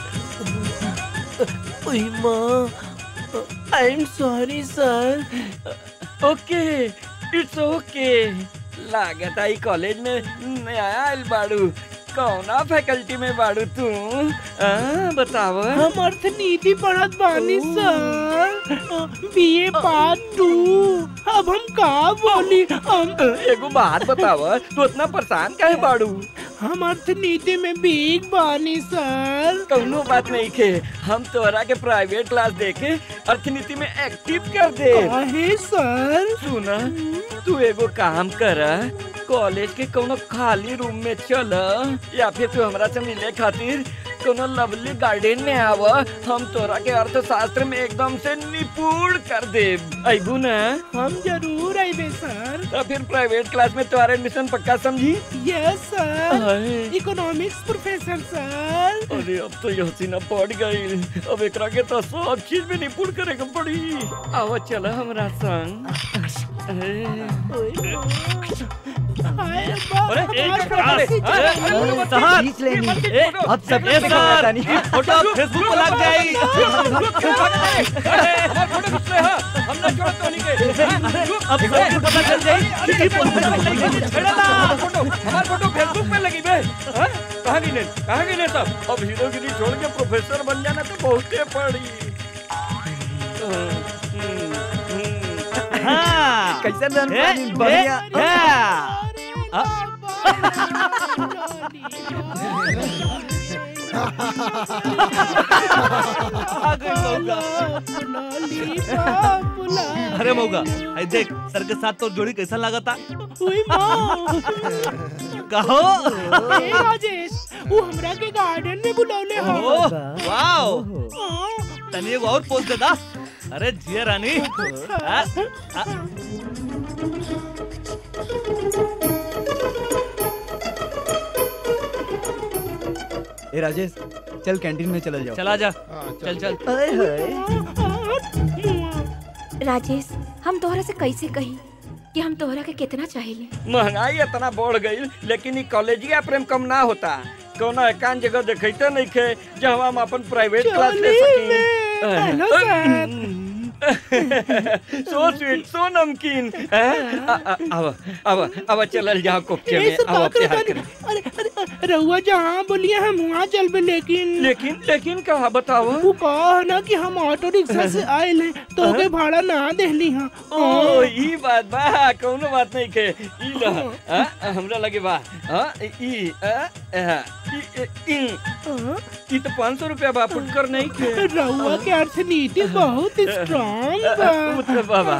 ओए माँ I am sorry sir okay it's okay लागत आई कॉलेज में नया आयल बाड़ू कौना फैकल्टी में बाड़ू तू आ, बताव हम अर्थनीति पढ़त बानी सर बीए पार्ट टू अब हम का बोली हम एगो बात बताव तू इतना परेशान काहे बाड़ू हम अर्थनीति में बीक बानी सर कौनो बात नहीं खे हम तोरा के प्राइवेट क्लास देके अर्थनीति में एक्टिव कर दे काहे सर सुना तू एगो काम कर कॉलेज के कोनो खाली रूम में चल या फिर तू हमरा से मिले खातिर कोनो लवली गार्डन में आव हम तोरा के अर्थशास्त्र में एकदम से निपुण कर दे अबू ना हम जरूर आइबे सर तो फिर प्राइवेट क्लास में तुम्हारा एडमिशन पक्का समझी यस सर हाय। इकोनॉमिक्स प्रोफेसर सर अरे अब तो यह सीना पड़ गई अब एकरा के तो सब चीज में निपुण करे के पड़ी आवा चल हमरा संग हाय अरे एक साहब ए, अब सब ए सर ये फोटो फेसबुक पर लग जाएगी अब सबको पता चल जाएगी कि फोटो हमार फोटो फेसबुक पे लगी बे हाँ? कहाँ गिने कहाँ गिने सब अब हीरोगिरी छोड़ के प्रोफेसर बन जाना तो बहुते पड़ी हाँ कैसे रन ए, पानी ए, बढ़िया या। आ गई मौका अरे मौका आई देख सर के साथ तो जोड़ी कैसा लगा था कहो ए राजेश वो हमरा के गार्डन में बुलौले हो ओह, वाओ तनी एगो और पोस्ट दे दा अरे जिया रानी आ, आ, ए राजेश चल कैंटीन में चल जाओ चला जा चल चल राजेश हम तोहरा से कैसे कही कि हम तोहरा के कितना चाहिए महंगाई इतना बढ़ गई लेकिन ई कॉलेजिया प्रेम कम ना होता कौनो एकांत जगह देखते नहीं खे जहाँ हम अपन प्राइवेट क्लास ले हेलो सकी सो स्वीट सो नमकीन हैं? आ- आ- अब अब अब चलल जाओ कोपचे में ऐसे अब का प्यार करो करें अरे अरे रहुआ जहाँ बोलिए हम वहाँ चल बे लेकिन लेकिन लेकिन कहा बताओ वो कहा है ना कि हम ऑटो रिक्शा से आए हैं तो के भाड़ा ना देली हाँ ओ ई बात बा कौनो बात नहीं के ई ल आ, हमरा लगे बा आ, ई आ, आ, ई ई ई तो पाँच सौ रुपया बा फुटकर नहीं के रहुआ के अर्थनीति बहुत स्ट्रांग बा मतलब बाबा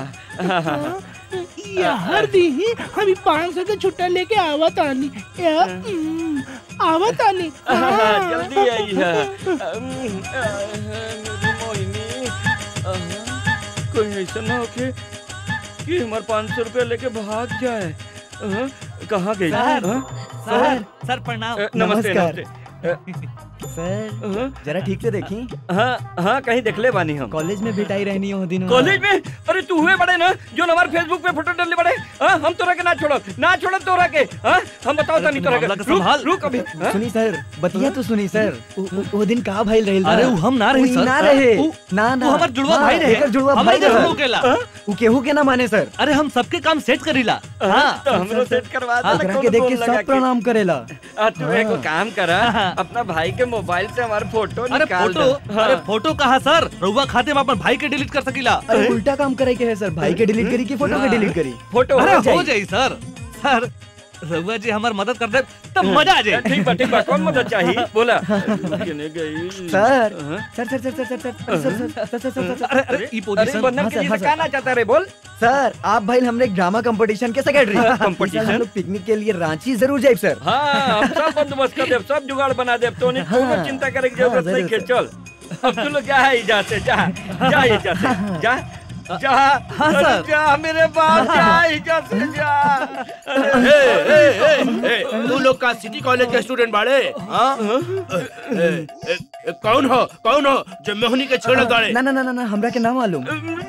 यार दी हम पाँच सौ के छुट्टा लेके आवत आनी या, हम्म, आवत आनी हाँ। जल्दी आई है अम, आ, मेरी मोहिनी आ, कोई ऐसा ना होके कि हमारे पाँच सौ रुपया लेके भाग जाए आ, कहाँ गई सर, हाँ? सर सर प्रणाम अ, नमस्ते नमस्कार। नमस्ते सर जरा ठीक से देखी हाँ हाँ कहीं देख ले बानी हम कॉलेज में बिठाई रहनी हो दिन कॉलेज में अरे तू हुए बड़े ना जो हमारे फेसबुक पे फोटो डालने बड़े हाँ हम तोरा के ना छोड़ो ना छोड़ो तोरा के हाँ हम बताओ तनी तोरा के रुक रुक अभी हाँ? सुनी सर बतिया तो सुनी सर उ- उ- वो दिन कहा भाई रहे अरे उ हम ना रही उ सर। ना रहे उ- ना ना उ हमर जुड़वा हाँ, भाई रहे। एकर जुड़वा हमरे भाई जैसा रहे हो केला। उ केहू के ना माने सर अरे हम सबके काम सेट करीला हाँ तो हमरो सेट करवा दे ओकरा के देख के सब प्रणाम करेला आ, तू एगो काम करा अपना भाई के मोबाइल से हमारे फोटो अरे निकाल फोटो दे। हाँ। अरे फोटो कहा सर रउआ खाते में अपन भाई के डिलीट कर सकीला अरे उल्टा काम करे के है सर भाई के डिलीट करी कि फोटो के डिलीट करी फोटो अरे हो हो जाई। जाई सर सर रउआ जी हमार मदद कर दे तब मजा आ जाए ठीक बा ठीक बा कौन मदद चाहिए बोला केने गई सर हाँ? सर सर सर सर सर सर सर सर सर सर सर सर अरे अरे ई पोजीशन अरे बंधन हाँ, के सर, लिए हाँ, से कहना चाहता रे बोल सर आप भाई हमने एक ड्रामा कंपटीशन के सेक्रेटरी Competition? हम लोग पिकनिक के लिए रांची जरूर जाए सर हाँ हम सब बंदोबस्त कर देव सब जुगाड़ बना देव तो नहीं हाँ। कोनो चिंता करे की जरूरत हाँ, नहीं के चल अब तू लोग जा है इजा से जा जा इजा से जा जा हाँ, अरे सर। जा मेरे बाप जा इजा से जा ए, ए, ए, ए, तू लोग का सिटी कॉलेज के स्टूडेंट बाड़े हाँ? ए, ए, ए, कौन हो कौन हो जो मोहनी के छेड़ गाड़े ना ना ना ना ना हमरा के ना मालूम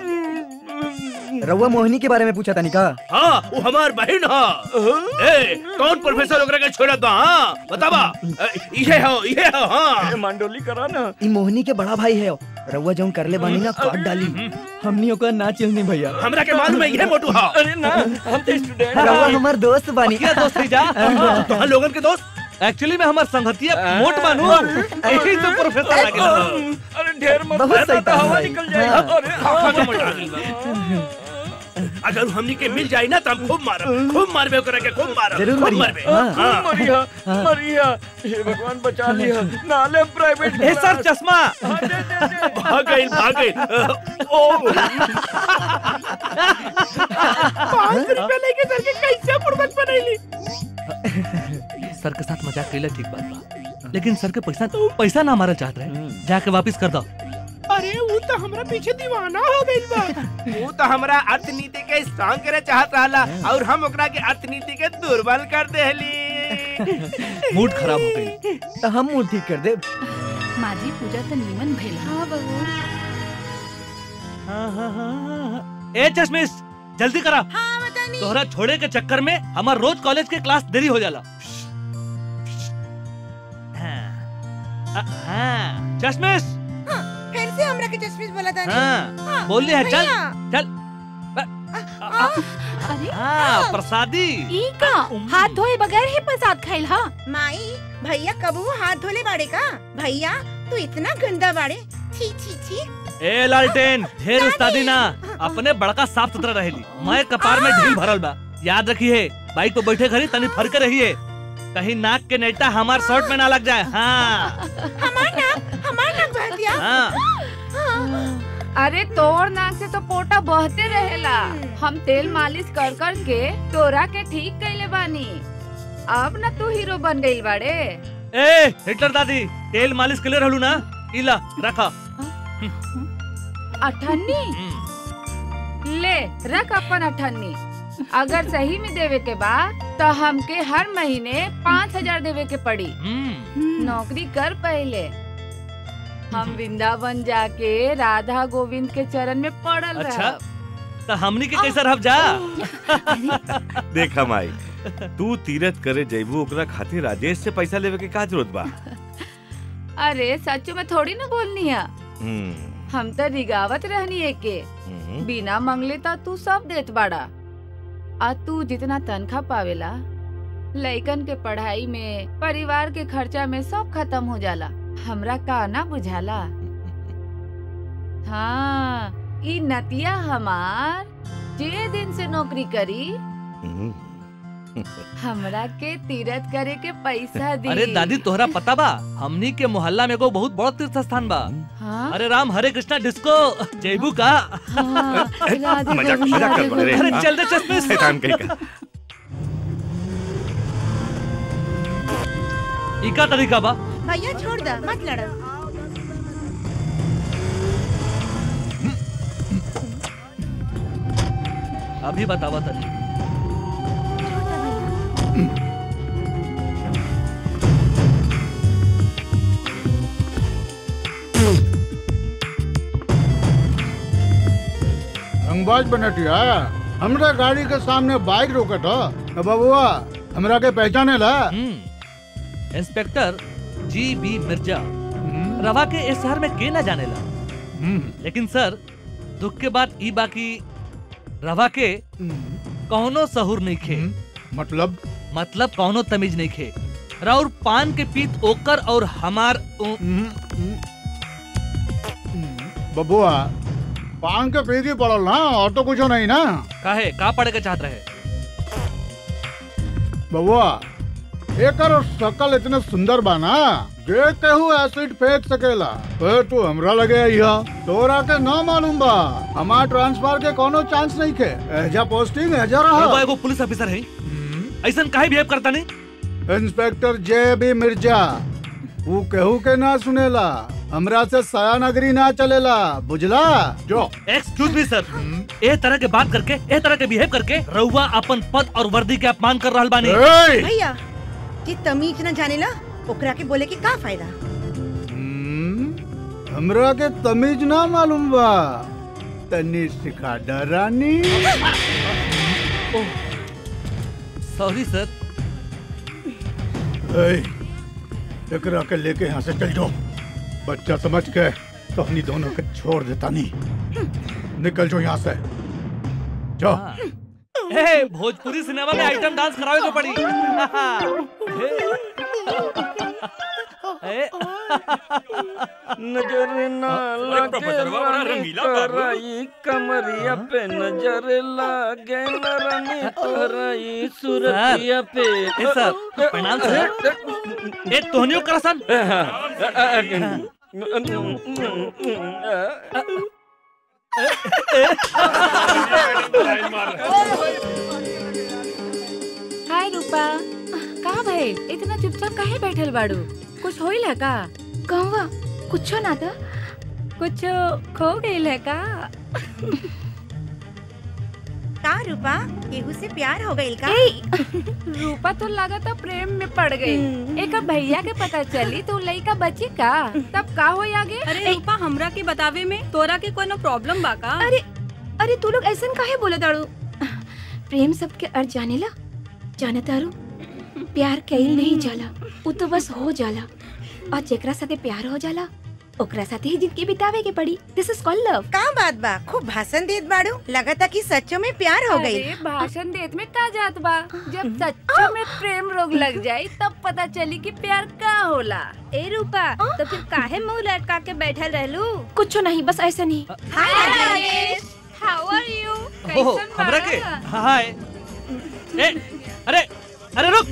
रउआ मोहिनी के बारे में पूछा था निका हाँ वो हमार बहन हो ए कौन प्रोफेसर ओकरा के छोड़त बा हाँ बतावा ए, इहे हो इहे हो हाँ मंडोली करा ना ई मोहिनी के बड़ा भाई है रउआ जौन करले बानी ना काट डाली हमनी ओकर ना चिल्नी भैया हमरा के मालूम है इहे मोटू हो अरे ना हम तो स्टूडेंट रउआ हमार दोस्त बानी क्या दोस्त है जा तो लोगन के दोस्त एक्चुअली में हमार संगतिया मोट बानू यही तो प्रोफेसर आ गया अरे ढेर मत बहुत कहना सही तो हवा भाई। निकल जाएगा हाँ। अरे खत्म हो जाएगी। अगर हमनी के मिल जाए ना तो हम खूब मारब खूब मारबे ओकरा के खूब मारब जरूर खूब मरिया। मारबे हाँ। हाँ। मरिया मरिया हे भगवान बचा लिया नाले प्राइवेट ए सर चश्मा भाग गई भाग गई ओ पाँच रुपया लेके सर के कैसे बुड़बक बनैली सर के साथ मजाक कैला ठीक बात बा लेकिन सर के पैसा पैसा ना हमारा चाहत रहे जाके वापस कर दो अरे वो तो हमरा पीछे दीवाना हो गइल बा वो तो हमरा अर्थनीति के स्ट्रांग करे चाहत रहला और हम ओकरा के अर्थनीति के दुर्बल कर देहली मूड खराब हो गई तो हम मुंह ठीक कर दे माजी पूजा तो नीमन भइल हाँ बहू ए चश्मिश जल्दी करा तोहरा छोड़े के चक्कर में हमार रोज कॉलेज के क्लास देरी हो जाला हाँ, अ- हाँ, चश्मिश फिर से हमरा के चश्मिश बोला था हाँ बोल है चल चल अरे हाँ प्रसादी ई का हाथ धोए बगैर ही प्रसाद खाइल हा माई भैया कबू हाथ धोले बाड़े का भैया तू इतना गंदा बाड़े छी छी छी ए लालटेन ढेर उस्तादी ना अपने बड़का साफ सुथरा रहेली मैं कपार में ढील भरल बा याद रखिए बाइक पे बैठे घड़ी तनी फर के रहिए कहीं नाक के नेटा हमार शर्ट में ना लग जाए हाँ हमार नाक हमार नाक बह दिया हाँ अरे तोर नाक से तो पोटा बहते रहेला हम तेल मालिश कर कर के तोरा के ठीक कैले बानी अब ना तू हीरो बन गई बाड़े ए हिटलर दादी तेल मालिश के लिए रहलू ना इला रखा अठन्नी ले रख अपन अठन्नी अगर सही में देवे के बा तो हमके हर महीने पाँच हजार देवे के पड़ी नौकरी कर पहले हम वृंदावन जाके राधा गोविंद के चरण में पड़ल अच्छा रहब। तो हमनी के कैसा रहब जा देखा माई तू तीरथ करे जैबू ओकरा खातिर राजेश से पैसा लेवे के का जरूरत बा अरे सच में थोड़ी ना बोलनी है हम्म, हम तो रिगावत रहनी है के हम्म। बिना मंगले तो तू सब देत बाड़ा आ तू जितना तनखा पावेला लइकन के पढ़ाई में परिवार के खर्चा में सब खत्म हो जाला हमरा का ना बुझाला हाँ ई नतिया हमार जे दिन से नौकरी करी हमरा के तीरथ करे के पैसा दी अरे दादी तोहरा पता बा हमनी के मोहल्ला में एगो बहुत बड़ा तीर्थ स्थान बा हाँ? अरे राम हरे कृष्णा डिस्को जयबू का हाँ, राधे मजाक गोविंद, मजाक राधे कर रहे अरे चल दे चश्मे से। शैतान कहीं का इका तरीका बा भैया छोड़ दे मत लड़ो अभी बतावा तनी रंगबाज बनटिया हमरा गाड़ी के सामने बाइक रोकत ह बबुआ हमरा के पहचाने ला इंस्पेक्टर जी बी मिर्जा रवा के इस शहर में के ना जानेला लेकिन सर दुख के बात ई बाकी रवा के कौनो सहूर नहीं खे मतलब मतलब कौनो तमीज नहीं खे राउर पान के पीत ओकर और हमार उ- बबुआ पान के पीती पड़ल ना और तो कुछ नहीं ना काहे का पढ़े के चाहत रहे बबुआ एकर शकल इतने सुंदर बा ना जे केहू एसिड फेंक सकेला ए तू हमरा लगे आइहा तोरा के ना मालूम बा हमार ट्रांसफर के कोनो चांस नहीं के एजा पोस्टिंग एजा रवा रहा एगो पुलिस ऑफिसर है ऐसन काहे बिहेव करता नहीं इंस्पेक्टर जे बी मिर्जा वो केहू के ना सुनेला हमरा से सयानगरी ना चलेला बुझला जो एक्सक्यूज मी सर ए तरह के बात करके ए तरह के बिहेव करके रउआ अपन पद और वर्दी के अपमान कर रहल बानी भैया जी तमीज न जानेला ओकरा के बोले के का फायदा हमरा के तमीज ना मालूम बा तनी सिखा डरानी सॉरी सर ए, एकरा के लेके यहाँ से चल जाओ बच्चा समझ के तो अपनी दोनों के छोड़ देता नहीं निकल जाओ यहाँ से जाओ ए भोजपुरी सिनेमा में आइटम डांस करावे को पड़ी ए, नजर ना अरे लगे प्रोफेसर बाबा, बड़ा रंगीला बाबू। तोराई कमरिया पे नजर लागे न रानी तोराई सूरतिया पे ए सर प्रणाम सर ए तोहनियो करसन हाय रूपा का भइल इतना चुपचाप काहे बैठल बाड़ू कुछ होइल है का कहवा कुछो ना था कुछ खो गइल है का का रूपा केहू से प्यार हो गइल का रूपा तो लागत प्रेम में पड़ गई एक भैया के पता चली तो लड़का बची का तब का हो आगे अरे रूपा हमरा के बतावे में तोरा के कोनो प्रॉब्लम बा का अरे अरे तू लोग ऐसन काहे बोले दाड़ू प्रेम सबके अर्थ जानेला जाने तारू प्यार कईल नहीं जाला उ तो बस हो जाला और जेकरा साथे प्यार हो जाला ओकरा साथे ही जिंदगी बितावे के पड़ी दिस इज कॉल्ड लव का बात बा खूब भाषण देत बाड़ू लगता कि सच्चो में प्यार हो गई अरे भाषण देत में का जात बा जब सच्चो में प्रेम रोग लग जाई तब पता चली कि प्यार का होला ए रूपा तो फिर काहे मुंह लटका के बैठल रहलू कुछ नहीं बस ऐसा नहीं हाय राजेश हाउ आर यू ओहो हमरा के हाय ए अरे अरे रुक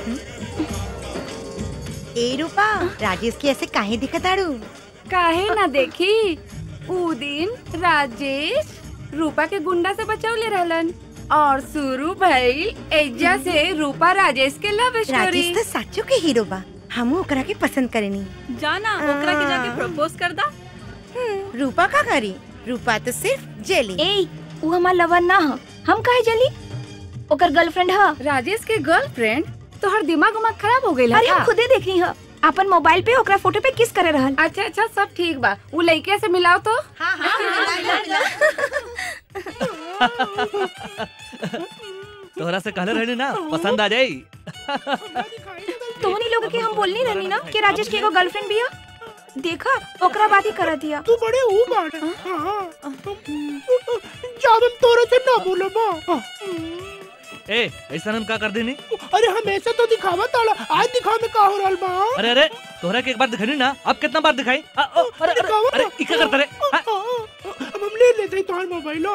ए रूपा राजेश की ऐसे काहे दिखत आड़ू काहे ना देखी ऊ दिन राजेश रूपा के गुंडा से बचौले रहलन और शुरू भइल एजा से रूपा राजेश के लव स्टोरी राजेश तो सच्चो के हीरो बा हम ओकरा के पसंद करेनी जाना ओकरा के जाके प्रपोज कर दा रूपा का करी रूपा तो सिर्फ जेली ए उ हमार लवर ना ह हम काहे जली ओकर गर्लफ्रेंड ह राजेश के गर्लफ्रेंड तोहर दिमाग उमाग खराब हो गइल अरे हम खुदे देखनी ह अपन मोबाइल पे ओकरा फोटो पे किस करे रहल अच्छा अच्छा सब ठीक बा उ लड़के से मिलाओ तो हाँ हाँ तोहरा से कहले रहनी ना पसंद आ जाई तोहनी लोग के हम बोलनी रहनी ना कि राजेश के एगो गर्लफ्रेंड बिया देखा ओकरा बात ही कर दिया तू बड़े ऊ बाड़े हाँ जावन तोरे से ना बोलो बा ए ऐसा हम का कर देनी अरे हमेशा तो दिखावा ताला आज दिखावे में का हो रहल बा अरे अरे तोहरा के एक बार दिखानी ना अब कितना बार दिखाई आ, ओ, अरे अरे अरे ई का करता रे अब हम ले लेते हैं तुम्हारा मोबाइल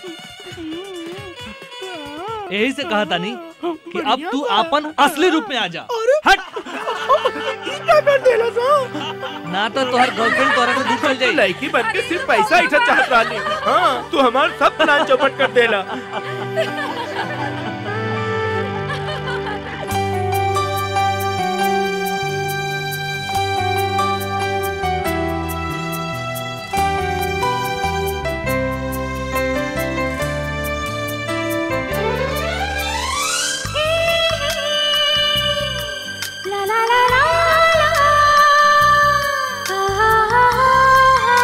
यही से कहा तानी कि अब तू अपन असली रूप में आ जा हट क्या कर देला सा ना तो तोहर गर्लफ्रेंड तोहरा से दूर चल जाई लड़की बन के सिर्फ पैसा इठा चाहत रहली हाँ तू हमार सब प्लान चौपट कर देला ला ला ला ला ला आ हा हा हा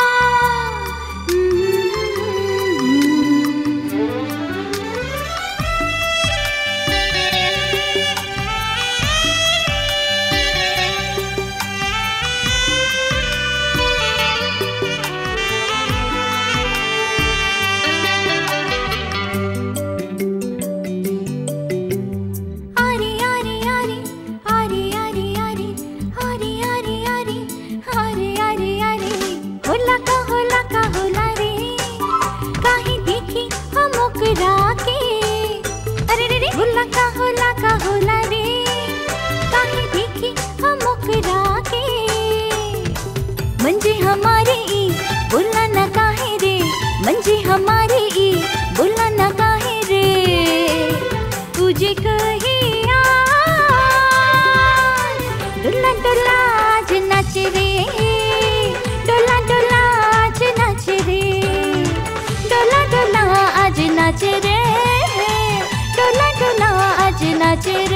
आरे आरे आरे आरे आरे आरे आरे आरे आरे आरे आरे आरे होला का होला का होला रे काहे देखी हम ओकरा के अरे रे रे होला का होला का होला रे काहे देखी हम ओकरा के मंजे हमारे ई बोला ना काहे रे मंजे हमारे ई बोला ना काहे रे तुझे कहिया डोला डोला आज नाच रे डोला डोला आज नाच रे डोला डोला आज नाच रे डोला डोला आज नाच रे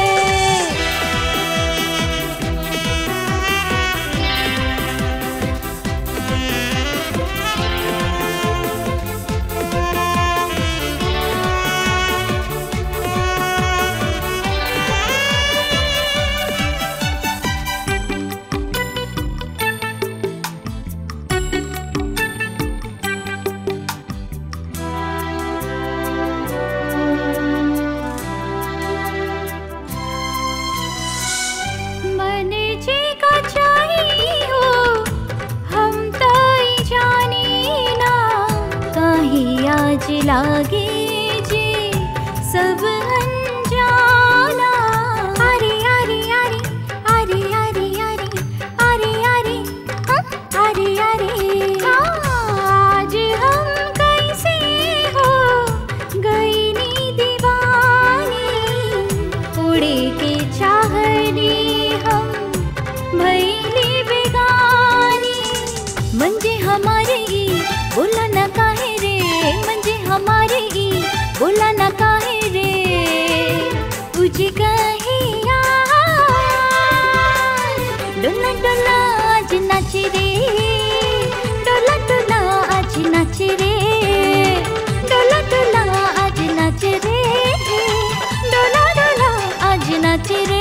मन जी का चाहिए हो हम तो ही जानी ना काहे आज लागे जे सब अनजाना अरे अरे अरे अरे अरे अरे अरे अरे हाँ, अरे अरे आज हम कैसे हो गई नी दीवानी उड़े के चाहनी हम भैली बेगानी मंजे हमारे ई बोला न काहे रे मंजे हमारे ई बोला न काहे रे तुझे कहिया डोला डोला आज नाच रे डोला डोला आज नाच रे डोला डोला आज नाच रे डोला डोला आज नाच रे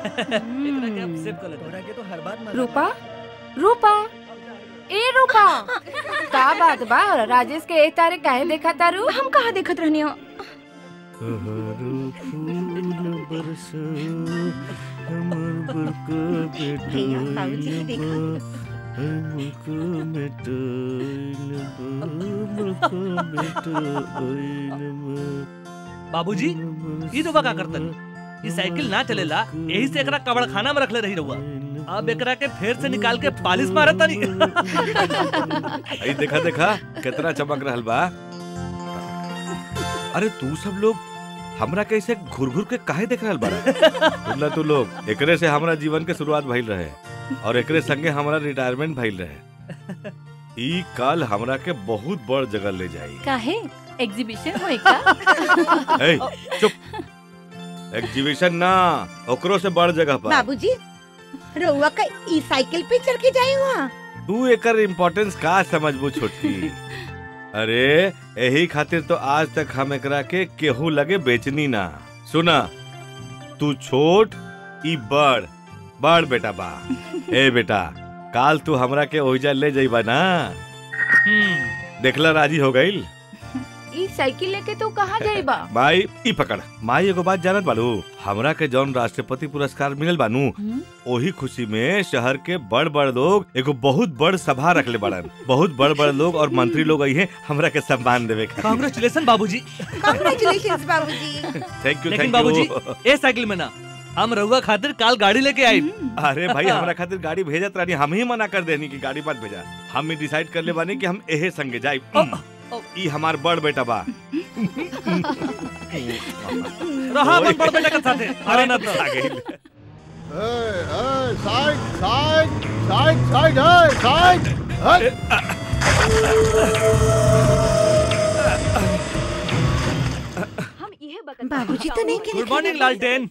के तो हर बात रूपा रूपा ए रूपा का बात बा राजेश के ए तारे काहे देखा तारू हम कहा देखत रहनी हो भैया, बाबूजी के देखा। बाबूजी ई तो का करतन ई साइकिल ना चलेला यही से एकरा कबड़ खाना में रखले रही रहुआ अब एकरा के फेर से निकाल के पालिश मारत तनी आई देखा देखा कितना चमक रहल बा अरे तू सब लोग हमरा कैसे घुर घुर के काहे देख रहल बारा तुमला तू लोग एकरे से हमरा जीवन के शुरुआत भइल रहे और एकरे संगे हमरा रिटायरमेंट भइल रहे ई काल हमरा के बहुत बड़ जगह ले जाई काहे एग्जीबिशन होई का ए चुप एग्जीबिशन ना ओकरो से बड़ जगह पर बाबूजी रउआ का ई साइकिल पे चढ़ के जाए वहाँ तू एकर इम्पोर्टेंस का समझबू छोटकी अरे यही खातिर तो आज तक हम एकरा के केहू लगे बेचनी ना सुना तू छोट ई बड़ बड़ बेटा बा ए बेटा काल तू हमरा के ओहिजा ले जाइबा ना देखला राजी हो गईल ई साइकिल लेके तू कहाँ जाइबा माई ई पकड़ माई एगो बात जानत बालू हमरा के जौन राष्ट्रपति पुरस्कार मिलल बानू ओही खुशी में शहर के बड़ बड़ लोग एगो बहुत बड़ सभा रखले बड़न बहुत बड़ बड़ लोग और मंत्री लोग आई हैं हमरा के सम्मान देवे खातिर कांग्रेचुलेशन बाबूजी कांग्रेचुलेशंस बाबूजी थैंक यू लेकिन थैंक बाबूजी यू ए साइकिल में ना हम रहुआ खातिर काल गाड़ी लेके आई अरे भाई हमरा खातिर गाड़ी भेजत रानी हम ही मना कर देनी कि गाड़ी मत भेजा हम डिसाइड कर ले बानी कि हम एहे संगे जाई ई हमार बड़ बेटा बा रहा अपन बड़ बेटा के साथे अरे ना तो आ गइल। साइड साइड साइड साइड है साइड बाबूजी तो नहीं के गुड मॉर्निंग लालटेन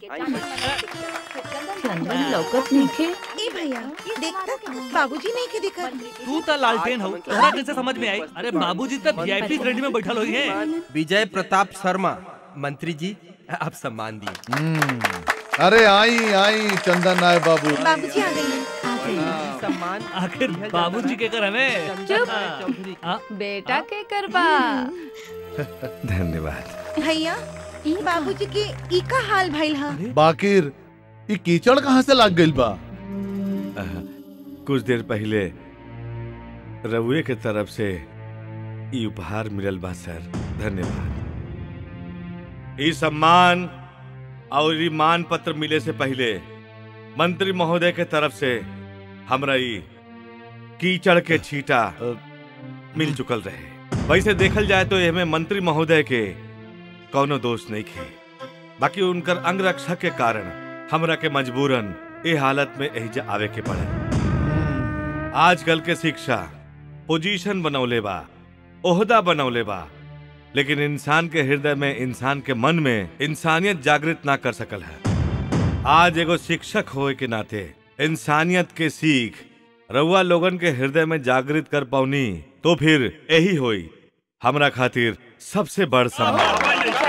चंदन लौकत नहीं खे ए भैया देखता बाबूजी नहीं के दिखा तू तो लालटेन हो तोहरा कैसे समझ में आई अरे बाबूजी तो वीआईपी श्रेणी में बैठल हुई हैं विजय प्रताप शर्मा मंत्री जी आप सम्मान दिए अरे आई आई चंदन नाय बाबू बाबूजी आ गई सम्मान आखिर बाबूजी के कर हमें चुप बेटा के करबा धन्यवाद भैया बाबूजी के ई का हाल भइल हा बाकिर ई कीचड़ कहाँ से लाग गइल बा आह, कुछ देर पहले रउए के तरफ से ई उपहार मिलल बा सर धन्यवाद ई सम्मान और ई मान पत्र मिले से पहले मंत्री महोदय के तरफ से हमरा ई कीचड़ के छीटा मिल चुकल रहे वैसे देखल जाए तो एमे मंत्री महोदय के कौनो दोष नहीं खे बाकी उनकर अंगरक्षक के कारण हमरा के मजबूरन ए हालत में एहिजा आवे के पड़े आजकल के शिक्षा पोजीशन बनौले बा ओहदा बनौले बा लेकिन इंसान के हृदय में इंसान के मन में इंसानियत जागृत ना कर सकल है आज एगो शिक्षक होए के नाते इंसानियत के सीख रउआ लोगन के हृदय में जागृत कर पाऊनी तो फिर यही होई हमरा खातिर सबसे बड़ सम्मान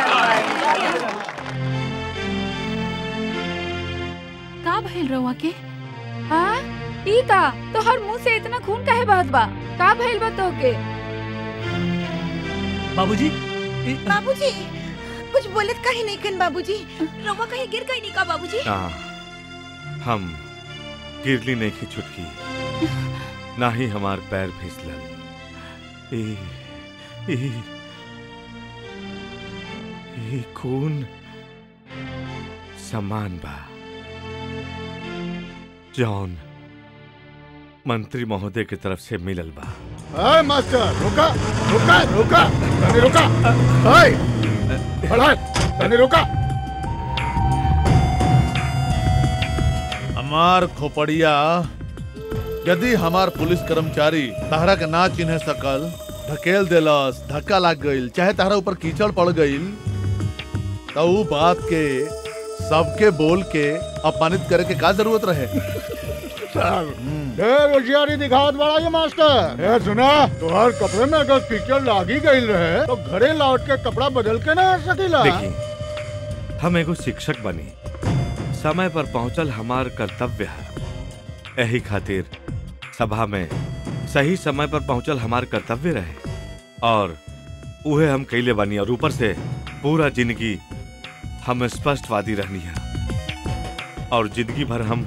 का भइल रहुआ के हाँ ई का तो हर मुंह से इतना खून काहे बहत बा का भइल बा तोके बाबूजी बाबूजी कुछ बोलत काहे नहीं कन बाबूजी रउआ कहीं गिर गई नहीं का बाबूजी ना हम गिरली नहीं की छुटकी ना ही हमार पैर फिसलल ई ई ई खून समान बा जॉन मंत्री महोदय की तरफ से मिलल बा ए मास्टर रुका रुका रुका तनी रुका ए बढ़ा तनी रुका हमार खोपड़िया यदि हमार पुलिस कर्मचारी तहरा के ना चिन्ह सकल धकेल देलस धक्का लाग गईल चाहे तहरा ऊपर कीचड़ पड़ गईल तो ऊ बात के सबके बोल के अपमानित करे के का जरूरत रहे ढेर होशियारी दिखावत बड़ा ये मास्टर ए सुना तोहर कपड़े में अगर कीचड़ लागी गई रहे तो घरे लौट के कपड़ा बदल के ना आ सकीला देखी हम एगो शिक्षक बनी समय पर पहुंचल हमार कर्तव्य है यही खातिर सभा में सही समय पर पहुंचल हमार कर्तव्य रहे और उहे हम कैले बानी और ऊपर से पूरा जिंदगी हम स्पष्टवादी रहनी है और जिंदगी भर हम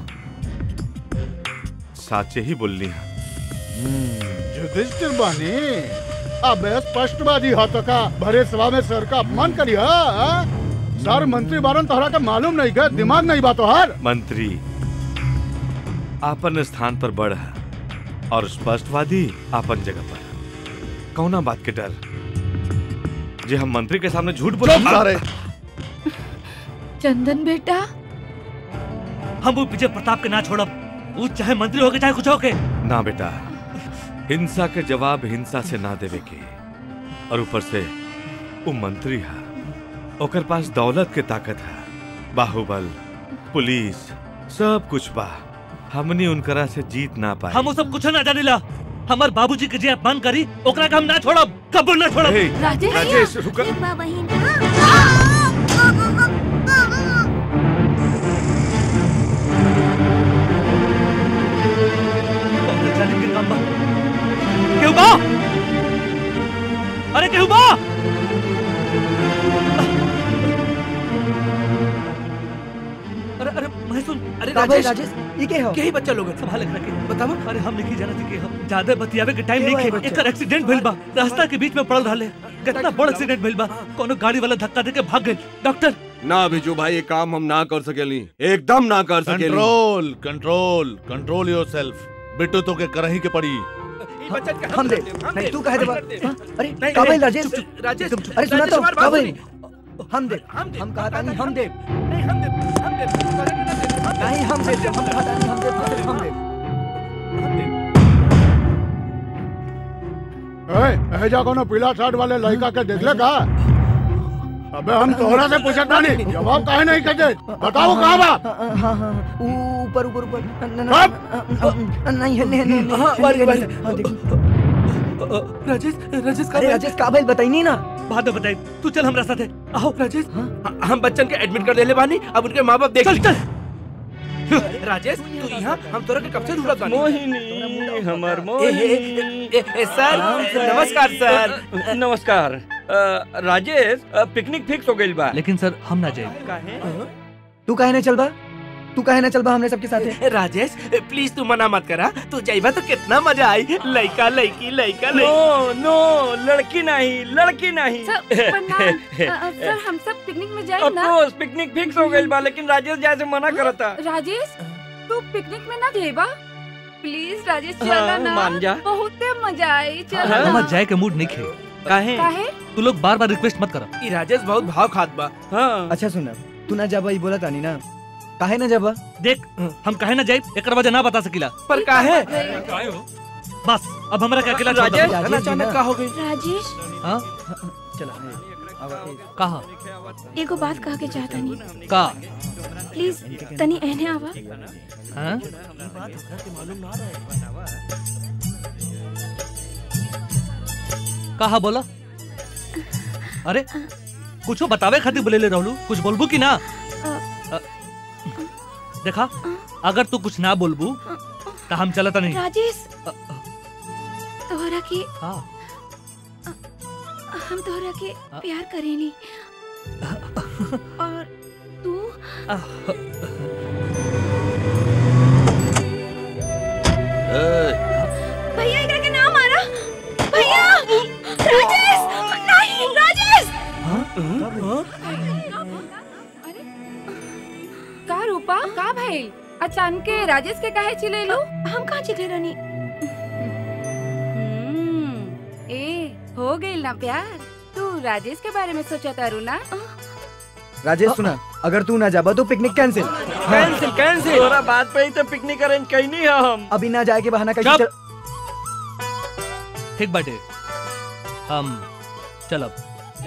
साचे ही बोलनी है युधिष्ठिर बानी अब स्पष्टवादी हो तो का भरे सभा में सर का अपमान करी हा? सर मंत्री बारन तोहरा का मालूम नहीं गए दिमाग नहीं बातो हर मंत्री आपन स्थान पर बड़ है और स्पष्टवादी आपन जगह पर है। कौना बात के डर जे हम मंत्री के सामने झूठ बोले सारे चंदन बेटा हम वो विजय प्रताप के ना छोड़ब वो चाहे मंत्री हो के चाहे कुछ हो के ना बेटा हिंसा के जवाब हिंसा से ना देवे के और ऊपर से वो मंत्री है ओकर पास दौलत के ताकत है बाहुबल पुलिस सब कुछ बा हमनी उनकरा से जीत ना पाए हम वो सब कुछ ना जानिला हमार बाबूजी के जे अपमान करी ओकरा के हम ना छोड़ब कबूल ना छोड़ब हे, राजेश राजेश रुक केहू बा अरे केहू बा अरे अरे मैं सुन अरे का भाई, राजेश राजेश, ये के हो? के ही बच्चा लोग संभाल के रखे बताओ अरे हम नहीं जाना थी के हम ज्यादा बतियावे के टाइम के नहीं भाई खे बच्चा? एकर एक्सीडेंट भइल बा रास्ता के बीच में पड़ल रहले कितना बड़ एक्सीडेंट भइल बा कोनो गाड़ी वाला धक्का देके भाग गइल डॉक्टर ना बिजू भाई ये काम हम ना कर सकेली एकदम ना कर सकेली control control control yourself Bittu तो के करही के पड़ी हम दे नहीं तू कहे दे बा हाँ? अरे नहीं, का भाई नहीं, राजेश चुप, चुप, राजेश, अरे सुना राजेश, तो हमारी का बात भाई सुनी। हम दे हम कहा था नहीं हम दे नहीं हम दे हम कहा था नहीं हम दे हम दे ए, एजा कोनो पीला शर्ट वाले लड़का के देख ले का अबे हम तोहरा से पूछत बानी जवाब काहे नहीं कहते बताओ कहाँ बा हाँ हाँ ऊपर ऊपर ऊपर न- न- नहीं है नहीं नहीं हाँ, बारी, बारी। राजेश राजेश अरे राजेश का भाई बताई नहीं ना बाद में बताई तू चल हमरा साथे आओ राजेश हम बच्चन के एडमिट कर देले बानी अब उनके माँ बाप देख चल चल राजेश तू यहाँ हम तोरा के कब से ढूंढत बानी मोहिनी हमर ए, ए, ए, ए, ए, सर नमस्कार सर नमस्कार अ, राजेश अ, पिकनिक फिक्स हो गइल बा लेकिन सर हम ना जाए काहे तू काहे ना चल बा तू काहे ना चल बा हमने सबके साथ ए, राजेश ए, प्लीज तू मना मत करा तू जाइबा तो कितना मजा आई लड़का लड़की लड़का नो नो लड़की नहीं लड़की नहीं सर प्रणाम अ, अ, सर हम सब पिकनिक में जाए ना अफकोर्स पिकनिक फिक्स हो गइल बा लेकिन राजेश जाए से मना करता राजेश तू पिकनिक में ना जेबा प्लीज राजेश हाँ, चला ना मान जा। बहुत मजा आई चला हमार ना जाए के मूड नहीं खे काहे काहे तू लोग बार बार रिक्वेस्ट मत करो ई राजेश बहुत भाव खात बा हाँ अच्छा सुन तू ना जाबा ई बोला तानी ना काहे ना जाबा देख हम काहे ना जाए एक वजह ना बता सकिला पर काहे बस अब हमरा के अकेला छोड़ दो। राजेश अचानक का हो गई राजेश हाँ चला कहा एगो बात कह के चाहता नहीं का प्लीज तनी एहने आवा हाँ कहा बोला अरे कुछो बतावे खातिर बोले ले रहलू कुछ बोलबू कि ना अ, देखा अगर तू कुछ ना बोलबू तो हम चलता नहीं राजेश तोहरा के हाँ हम तोहरा के प्यार करेनी और तू भैया इधर के नाम मारा भैया राजेश नहीं राजेश का रूपा का भइल अचानक के राजेश के काहे चिले लो हम कहाँ चिल्ले रहनी ए हो गइल ना प्यार तू राजेश के बारे में सोचा तारू ना राजेश सुना अगर तू ना जाबा तो पिकनिक कैंसिल कैंसिल कैंसिल तोरा बात पे ही तो पिकनिक अरेंज कईनी है हम अभी ना जाए के बहाना चुप। करके चल ठीक बाटे हम चलब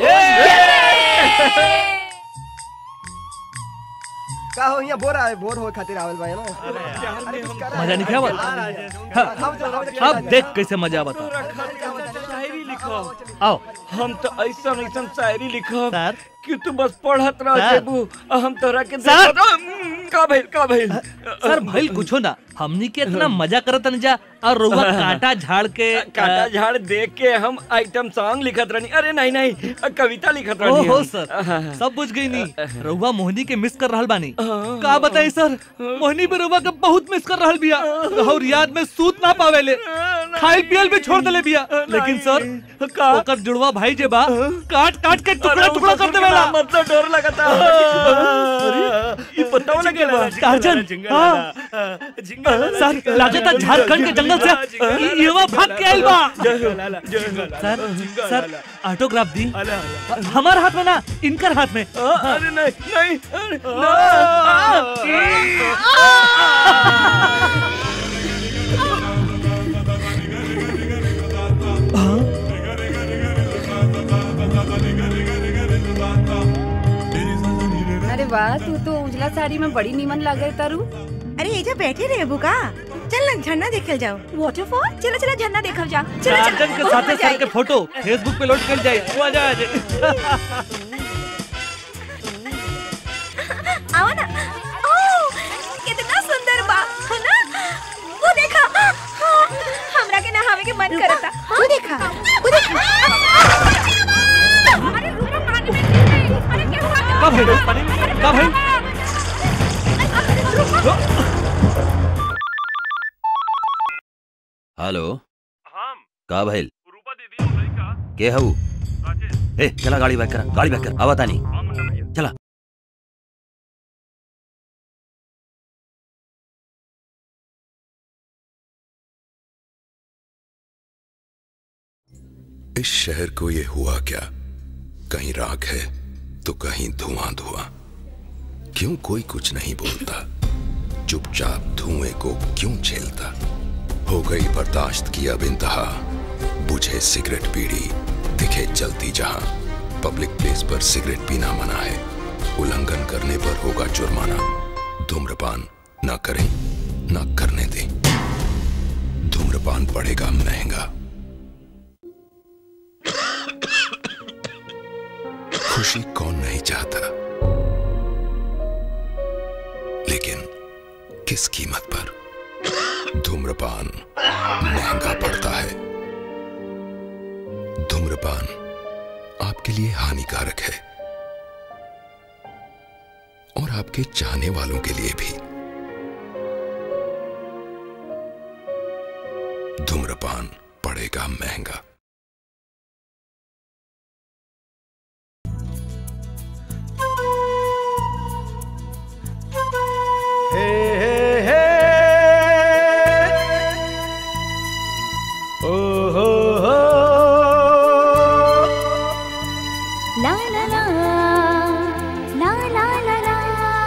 का हो यहाँ बोर आए बोर हो खातिर आवल भाई ना मजा नहीं क्या बात अब देख कैसे मजा बता शायरी लिखो आओ हम तो ऐसा ऐसा शायरी लिखो सर कि तू बस पढ़त रह सर। जेबू और हम तोरा के सर। देखत रह- का भइल का भइल सर भइल कुछो ना हमनी के इतना मजा करत नहीं जा और रउआ कांटा झाड़ के काटा झाड़ देख के हम आइटम सॉन्ग लिखत रहनी अरे नहीं नहीं कविता लिखत ओ रहनी हो हम। सर सब बुझ गई नी रउआ मोहनी के मिस कर रहल बानी का बताई सर मोहनी भी रउआ के बहुत मिस कर रहल बिया और याद में सूत ना पावेले खाइल पियल भी छोड़ देले बिया लेकिन सर ओकर जुड़वा भाई जे बा काट काट के टुकड़ा टुकड़ा कर देवेला मतलब डर लगता ये पता लगे टार्जन हाँ सर लागता झारखंड के जंगल से इ- युवा भाग के आइल बा सर सर ऑटोग्राफ दी हमार हाथ में ना इनकर हाथ में अरे नहीं नहीं अरे, अरे वाह तू तो उजला साड़ी में बड़ी नीमन लगे तारू अरे एजा बैठे रहे बुका चल ना झरना देखल जाओ वाटरफॉल चलो चलो झरना देखल जा चलो टार्जन के साथे सर के फोटो फेसबुक पे लोड कर जाए मजा आ जाए आओ ना ओ कितना सुंदर बा है ना वो देखा हाँ, हमरा के नहावे के मन करता वो देखा वो देखा अरे रुको पानी में गिर गई अरे क्या हुआ का भाई का भाई हेलो का भइल के हऊ ए चला गाड़ी बैक कर गाड़ी बैक कर आवा तानी चला इस शहर को ये हुआ क्या कहीं राख है तो कहीं धुआं धुआं क्यों कोई कुछ नहीं बोलता चुपचाप धुएं को क्यों झेलता हो गई बर्दाश्त की अब इंतहा बुझे सिगरेट बीड़ी दिखे जलती जहां पब्लिक प्लेस पर सिगरेट पीना मना है उल्लंघन करने पर होगा जुर्माना धूम्रपान न करें न करने दें धूम्रपान पड़ेगा महंगा खुशी कौन नहीं चाहता लेकिन किस कीमत पर धूम्रपान महंगा पड़ता है धूम्रपान आपके लिए हानिकारक है और आपके चाहने वालों के लिए भी धूम्रपान पड़ेगा महंगा हे हे हे ओ हो हो ला ला ला ला ला ला ला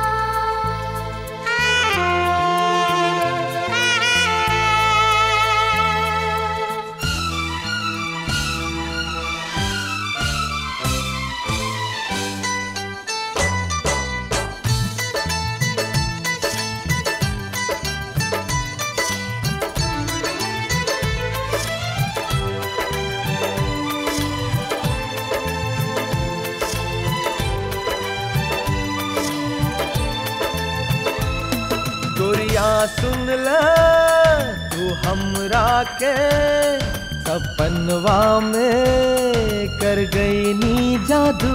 गोरिया सुन ल तू हमरा के सपनवा में कर गई नी जादू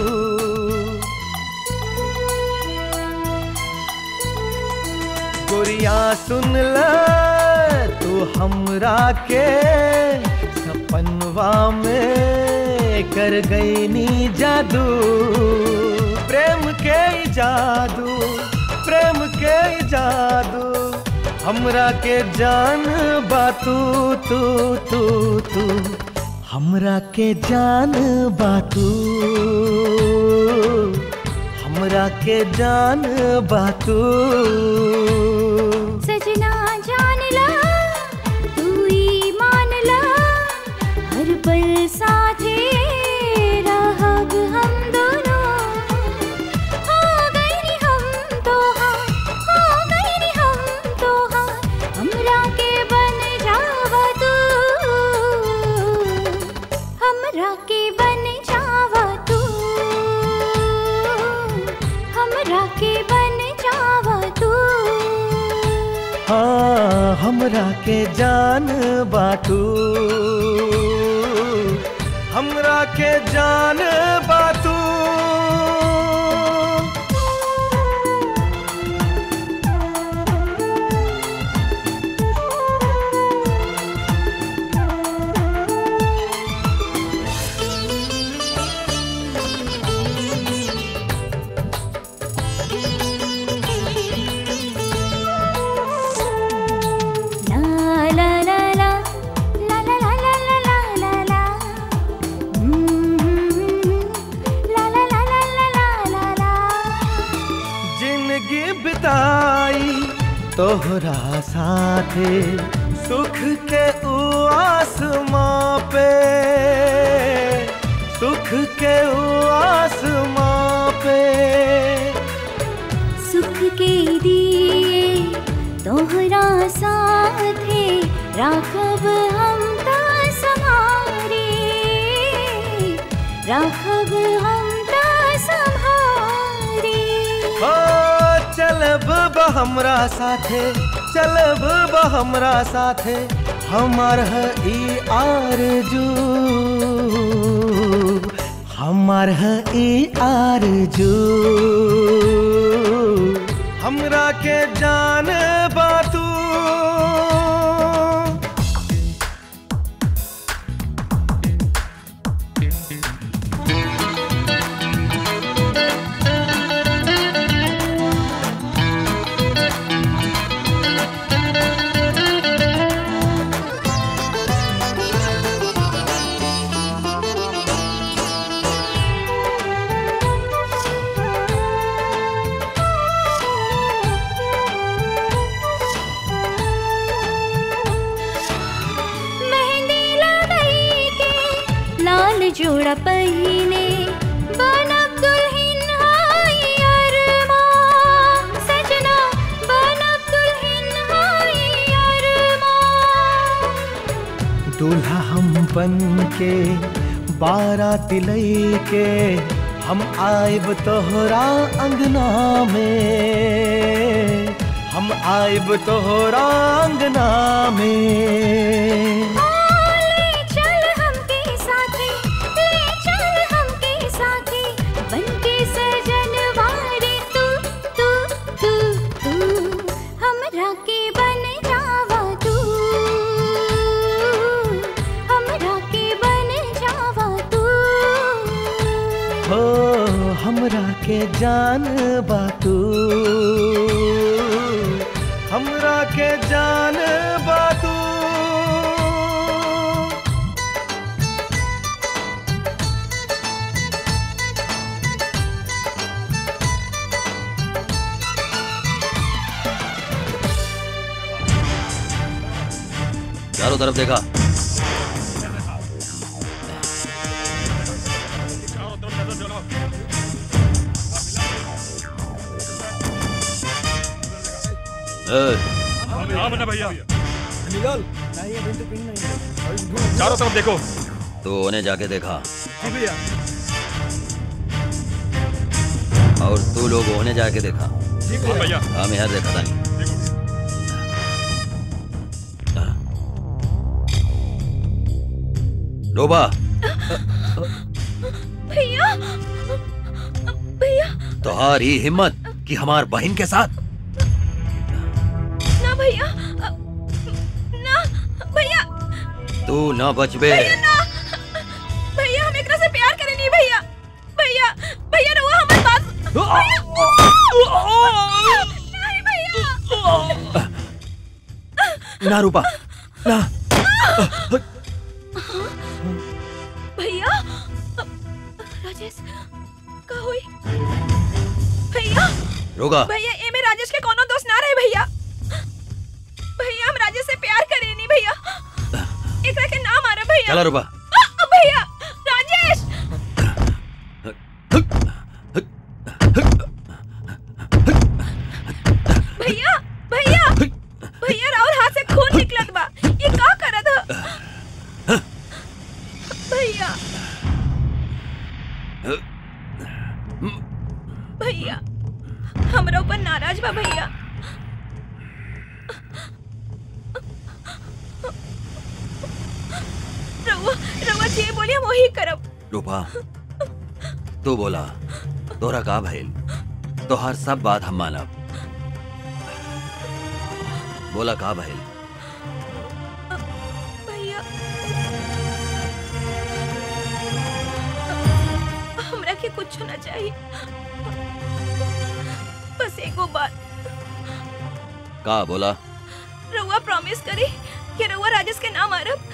गोरिया सुन ल तू हमरा के सपनवा में कर गई नी जादू प्रेम के ई जादू प्रेम के ई जादू हमरा के जान बातू तू तू तू हमरा के जान बातू हमरा के जान बातू सजना जान ला तू ही मान ला हर पल साथे रहब हम दोनों हो गई नी हम तो हाँ हो गई नी हम तो हाँ हमरा के बन जावा तू हमरा के बन जावा तू हमरा के बन जावा हाँ हमरा के जान बाटू हमरा के जान बाटू La la la la la la la la la la la la La la la la la la la la जिंदगी बिताई तोहरा साथे सुख के उ आसमां पे सुख के उ आसमां पे सुख के दिए तोहरा साथे राखब हम ता समारे राखब हम ता संहारे हो चलब बा हमरा साथे चलब बा हमरा साथे हमार है ई आरजू हमार है ई आरजू हमरा के जान बातू मेहंदी लगाई के लाल जोड़ा पहिने बनब दुल्हन हाय अरमान सजना बनब दुल्हन हाय अरमान दूल्हा हम बन के बारात लई के हम आइब तोहरा अंगना में हम आइब तोहरा अंगना में ले चल हमके साथे ले चल हमके साथे बनके सजन वारे तू तू तू तू हमरा के बन जावा तू हमरा के बन जावा तू हो हमरा के जान बातू हमरा के जान बातू चारों तरफ देखा ए, भैया निकाल चारों तरफ देखो तो उन्हें जाके देखा भैया और तू लोग उन्हें जाके देखा हाँ भैया हम यहाँ देखा था नहीं डोबा भैया भैया तुम्हारी हिम्मत कि हमार बहन के साथ ना भैया ना भैया तू न बचबे भैया ना भैया हम एकरा से प्यार करे नहीं भैया भैया भैया रहुआ हमारे पास नहीं भैया ना रूपा ना भैया राजेश का हुई भैया रोगा भैया ए में राजेश के कोनो दोस्त ना रहे भैया भैया हम राजेश से प्यार करे नहीं भैया एकरा के नाम आ रहा भैया चला रूपा आ, भैया राजेश भैया भैया भैया राहुल हाथ से खून निकलत बा ये का करत ह भैया भैया हमरा ऊपर नाराज बा भैया जे बोली हम वही करब रूपा तू बोला तोरा का भइल तोहार सब बात हम मानब बोला का भइल भैया हमरा के कुछ ना चाहिए बस एगो बात का बोला रउआ प्रॉमिस करी कि रउआ राजेश के नाम मारब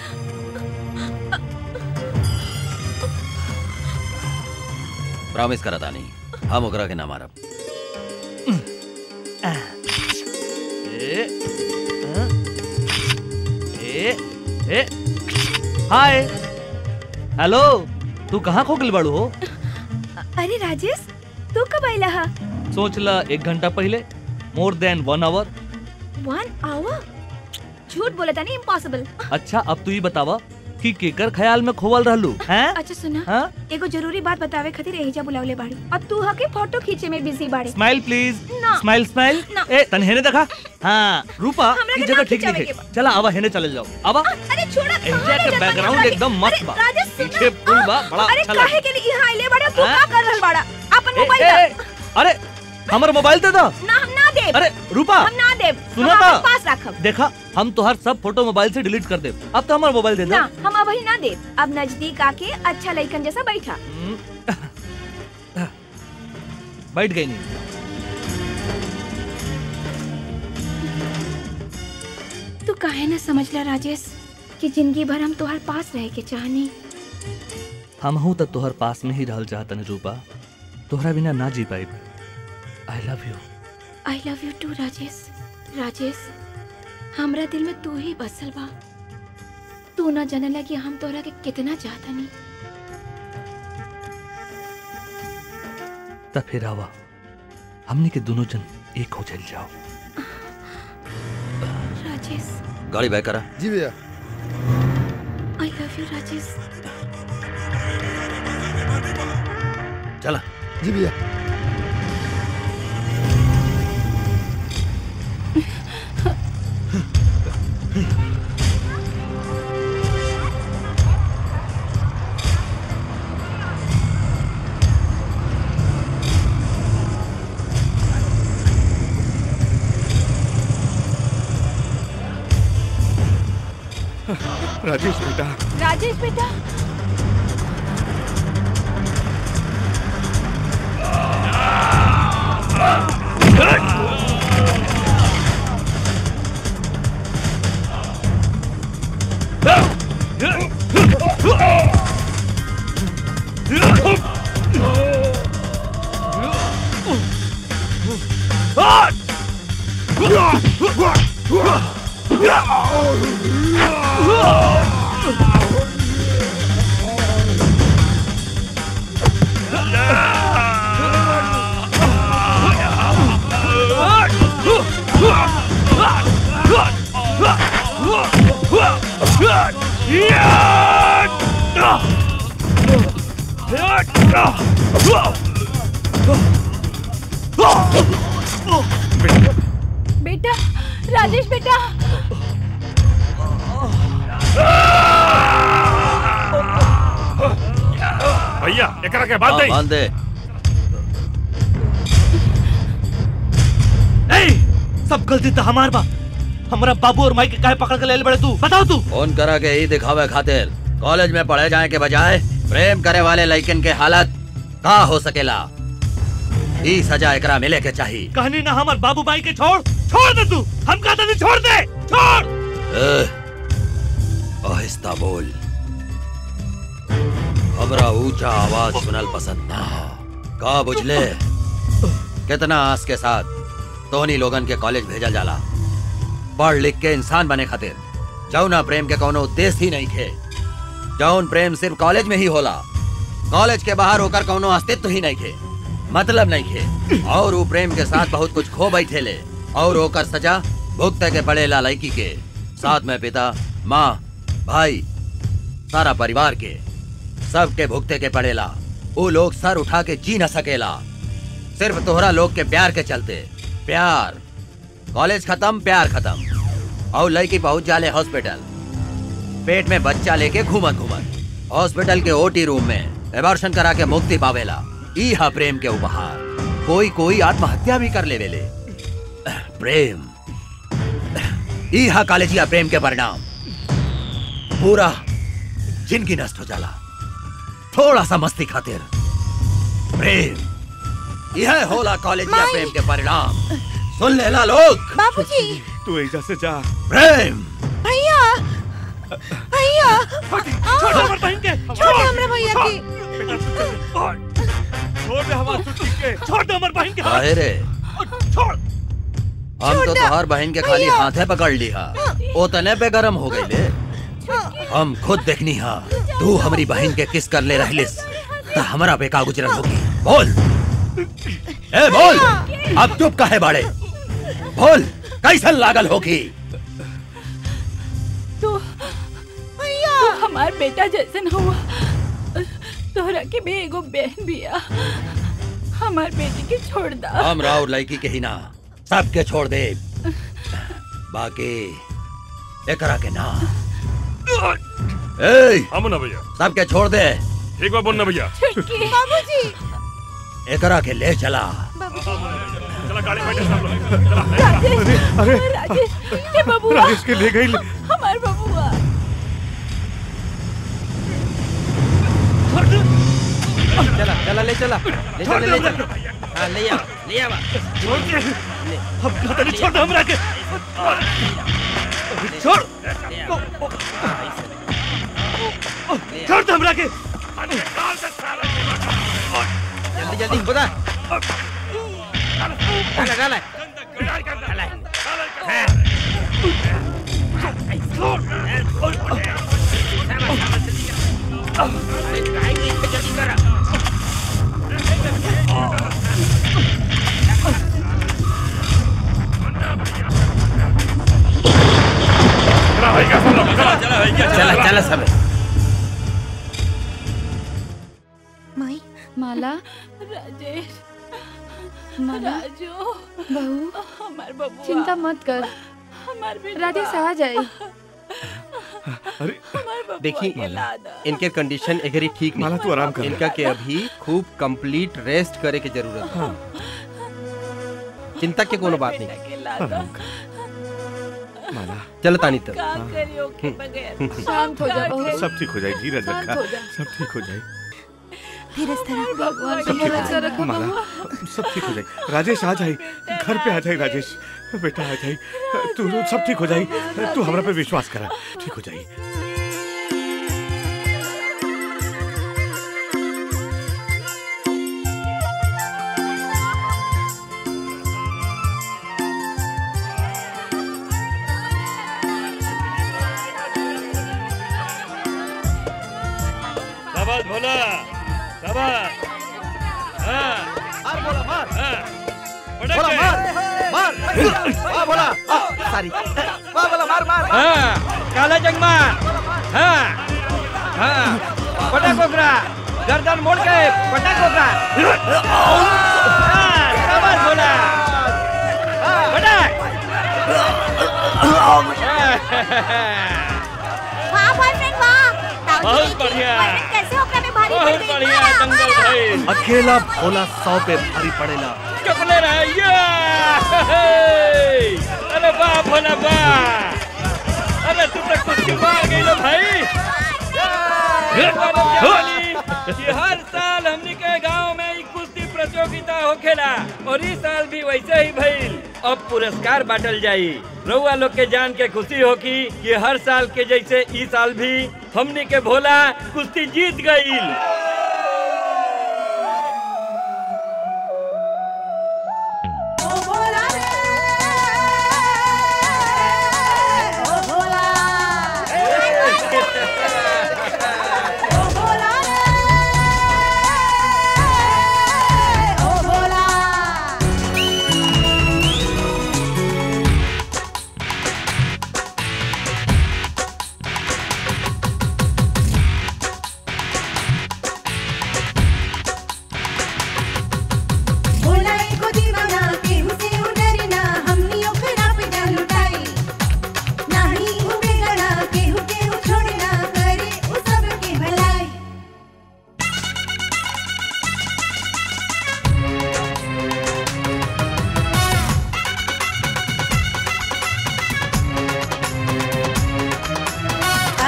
प्रॉमिस करता नहीं हम ओकरा के ना मारब ए, हाँ, ए, ए, हाय हेलो तू कहाँ खो गल बाड़ू हो अरे राजेश तू कब आइला हा सोच ला एक घंटा पहले more than one hour one hour झूठ बोले था नहीं इम्पॉसिबल अच्छा अब तू ही बतावा कि केकर ख्याल में खोवल रहलू हैं अच्छा सुना हाँ? एगो जरूरी बात बतावे खातिर एहिजा बुलावले बाड़ी और तू हके फोटो खींचे में बिजी बाड़ी स्माइल प्लीज ना। स्माइल स्माइल ना। ए तन हेने देखा हाँ रूपा हमरा की के जगह ना ठीक खिंचावे नहीं के है चला आवा हेने चले जाओ आवा अरे छोड़ा एहिजा के बैकग्राउंड एकदम मस्त बा राजेश सुना पीछे पुल बा बड़ा अरे अच्छा काहे लगे के लिए यहाँ आइले बाड़ा तू हाँ? का कर रहल बाड़ा अपन ए, मोबाइल ए, दे अरे हमर मोबाइल दे दो ना हम ना देब अरे रूपा हम ना देब सुनो हम तो। अपन पास रखब देखा हम तोहर सब फोटो मोबाइल से डिलीट कर दे अब तो हमारा मोबाइल दे दो ना हम अब ही ना देब अब नजदीक आके अच्छा लइकन जैसा बैठा बैठ गई नहीं तू काहे ना समझला राजेश कि जिंदगी भर हम तोहर पास रहे के चाहनी हम हूँ तो तोहर पास में ही रहल चाहतन रूपा तोहरा बिना ना जी पाई I love you I love you too Rajesh Rajesh हमरा दिल में तू ही बसल बा तू ना जानला कि हम तोहरा के कितना चाहतनी तब फिर आवा हमने के दोनों जन एक हो चल जाओ राजेश गाड़ी बैक करा जी भैया आई लव यू राजेश चला जी भैया राजेश बेटा राजेश बेटा बेटा राजेश बेटा भैया एकरा के बात हाँ, नहीं बांध दे ए, सब गलती तो हमार बा हमारा बाबू और माई के काहे पकड़ के ले ले बड़े तू बताओ तू फोन करा के ही दिखावे खातिर कॉलेज में पढ़े जाए के बजाय प्रेम करे वाले लड़कन के हालत का हो सकेला ई सजा एकरा मिले के चाहिए कहानी ना हमार बाबू माई के छोड़ छोड़ दे तू हम कहते नहीं छोड़ दे छोड़ ए, आहिस्ता बोल हमरा ऊंचा आवाज सुनल पसंद ना हो का बुझले कितना आस के साथ तोहनी लोगन के कॉलेज भेजल जाला पढ़ लिख के इंसान बने खातिर जौना प्रेम के कोनो उद्देश्य ही नहीं खे जौन प्रेम सिर्फ कॉलेज में ही होला कॉलेज के बाहर होकर कोनो अस्तित्व ही नहीं खे मतलब नहीं खे और वो प्रेम के साथ बहुत कुछ खो बैठे ले और होकर सजा भुगते के पड़ेला लड़की के साथ में पिता माँ भाई सारा परिवार के सबके भुगते के पड़ेला वो लोग सर उठा के जी न सकेला सिर्फ तोहरा लोग के प्यार के चलते प्यार कॉलेज खत्म प्यार खत्म और लड़की पहुंच जाले हॉस्पिटल पेट में बच्चा लेके घूमत घूमत हॉस्पिटल के ओटी रूम में एबॉर्शन करा के मुक्ति पावेला ई हा प्रेम के उपहार कोई कोई आत्महत्या भी कर ले वेले प्रेम ई हा कॉलेजिया प्रेम के परिणाम पूरा जिंदगी नष्ट हो जाला थोड़ा सा मस्ती खातिर प्रेम यह होला कॉलेजिया प्रेम के परिणाम सुन लेला लोग बाबूजी तू ऐसा से जा प्रेम भैया भैया छोड़ हमारे बहन के छोड़ हमरा भैया के छोड़ दे हमारे सुट्टी के छोड़ दे हमारे बहन के काहे रे छोड़ हम तो तोहार बहन के खाली हाथे पकड़ लिहा ओतने पे गरम हो गई ले हम खुद देखनी हा तू हमारी बहन के किस कर ले रहलिस तो हमारा पे का गुजरन होगी बोल ए बोल अब चुप काहे बाड़े बोल कैसन लागल होगी तो भैया हमार बेटा जैसन हुआ तोहरा के भी एगो बहन बिया हमार बेटी के छोड़ दा हम राव लड़की के ही ना सबके छोड़ दे बाकी एकरा के ना ए हम ना भैया सबके छोड़ दे ठीक बा बोलना भैया बाबूजी एकरा के ले चला चला गाड़ी में बैठे सब लोग अरे राजेश ये बबुआ राजेश के ले गई हमार बबुआ चला चला ले चला ले चला ले चला हाँ ले आ ले आ छोड़ दे अब पता नहीं छोड़ दे हमरा के छोड़ छोड़ दे हमरा के जल्दी जल्दी खुदा डाला डाला डाला चला चला सब माई माला राजेश माला राजू बहू हमार बबुआ चिंता मत कर हमार बेटा राजेश आ जाए हमार बबुआ देखी के लादा इनके कंडीशन एगरी ठीक नहीं माला, तू आराम कर। इनका के अभी खूब कंप्लीट रेस्ट करे की जरूरत है चिंता के कोनो बात नहीं के लादा माला चलो तानी तब का करियो के बगैर शांत हो जा बहू सब ठीक हो जाए धीरज शांत रखा हो जा। सब ठीक हो जाए धीरज धरो भगवान सब पे ठीक हो भरोसा जाए रखो माला बहू सब ठीक हो जाए राजेश आ जाए घर पे आ जाए राजेश बेटा आ जाए तू सब ठीक हो जाए तू हमरा पे विश्वास करा ठीक हो जाए शाबाश भोला शाबाश हाँ मार बोला मार हाँ बोला पटक मार मार वाह बोला सॉरी वाह बोला मार मार हाँ काला जंगमा हाँ हाँ पटक ओकरा गर्दन मोड़ के पटक ओकरा हाँ, शाबाश भोला पटक वाह बॉयफ्रेंड वाह बहुत बढ़िया बॉयफ्रेंड कैसे ओकरा में भारी पड़ बहुत गई बढ़िया मारा, दंगल मारा। भाई अकेला भोला सौ पे भारी पड़ेला चपले रहे ये अरे वाह भोला वाह अरे तू तो कुछ मार गई लो भाई ये वाला जावली कि हर साल हमनी के गांव में ई कुश्ती प्रतियोगिता होखेला और इस साल भी वैसे ही भइल अब पुरस्कार बांटल जाई रउआ लोग के जान के खुशी होगी कि हर साल के जैसे ई साल भी हमनी के भोला कुश्ती जीत गईल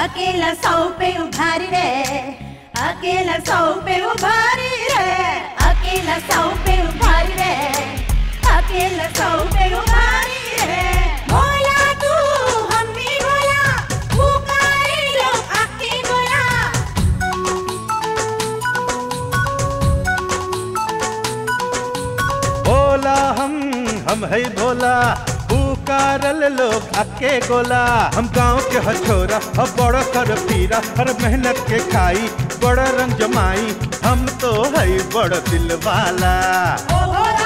अकेला सौ पे उभारी रे अकेला सौ पे उभारी रे अकेला सौ पे उभारी रे अकेला सौ पे उभारी रे भोला तू हम भी भोला पुकारे लो आके भोला भोला हम हम है भोला पुकारल लोग आके गोला हम गांव के हछोरा अब बड़ कर पीरा हर मेहनत के खाई बड़ रंग जमाई हम तो है बड़ दिल वाला ओ भोला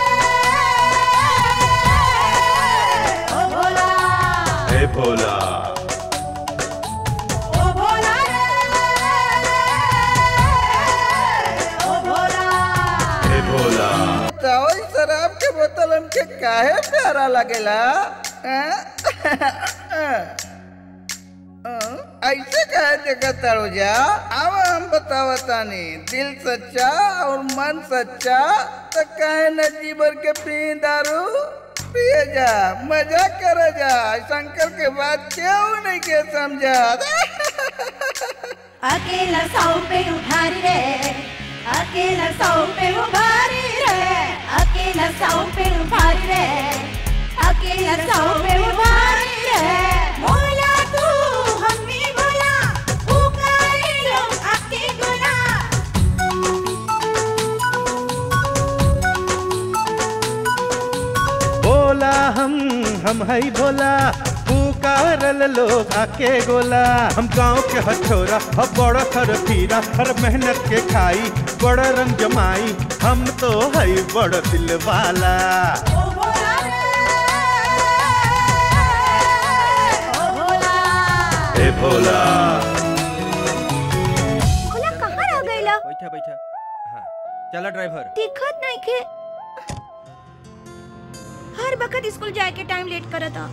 रे ओ भोला हे भोला ओ भोला रे ओ भोला हे भोला चावल शराब के बोतल हमके काहे प्यारा लगेला हैं? हैं? ऐसे काहे देखत तारू जा अब हम बतावतानी दिल सच्चा और मन सच्चा तो काहे न जीवन के पी दारू पिए जा मजा कर जा शंकर के बाद क्यों नहीं के समझा अकेला सौ पे उभारी रे अकेला सौ पे उभारी रे अकेला सौ पे उभारी रे अकेला सौ पे उभारी रे भोला तू हम भी भोला पुकारे लो आके गोला भोला हम हम है भोला पुकारल लोग आके गोला हम गांव के हछोरा अब बड़ खर पीरा हर मेहनत के खाई बड़ रंग जमाई हम तो है बड़ दिल वाला हे भोला भोला कहाँ रह गईला बैठा बैठा हाँ चला ड्राइवर दिखत नहीं के हर वक्त स्कूल जाए के टाइम लेट करता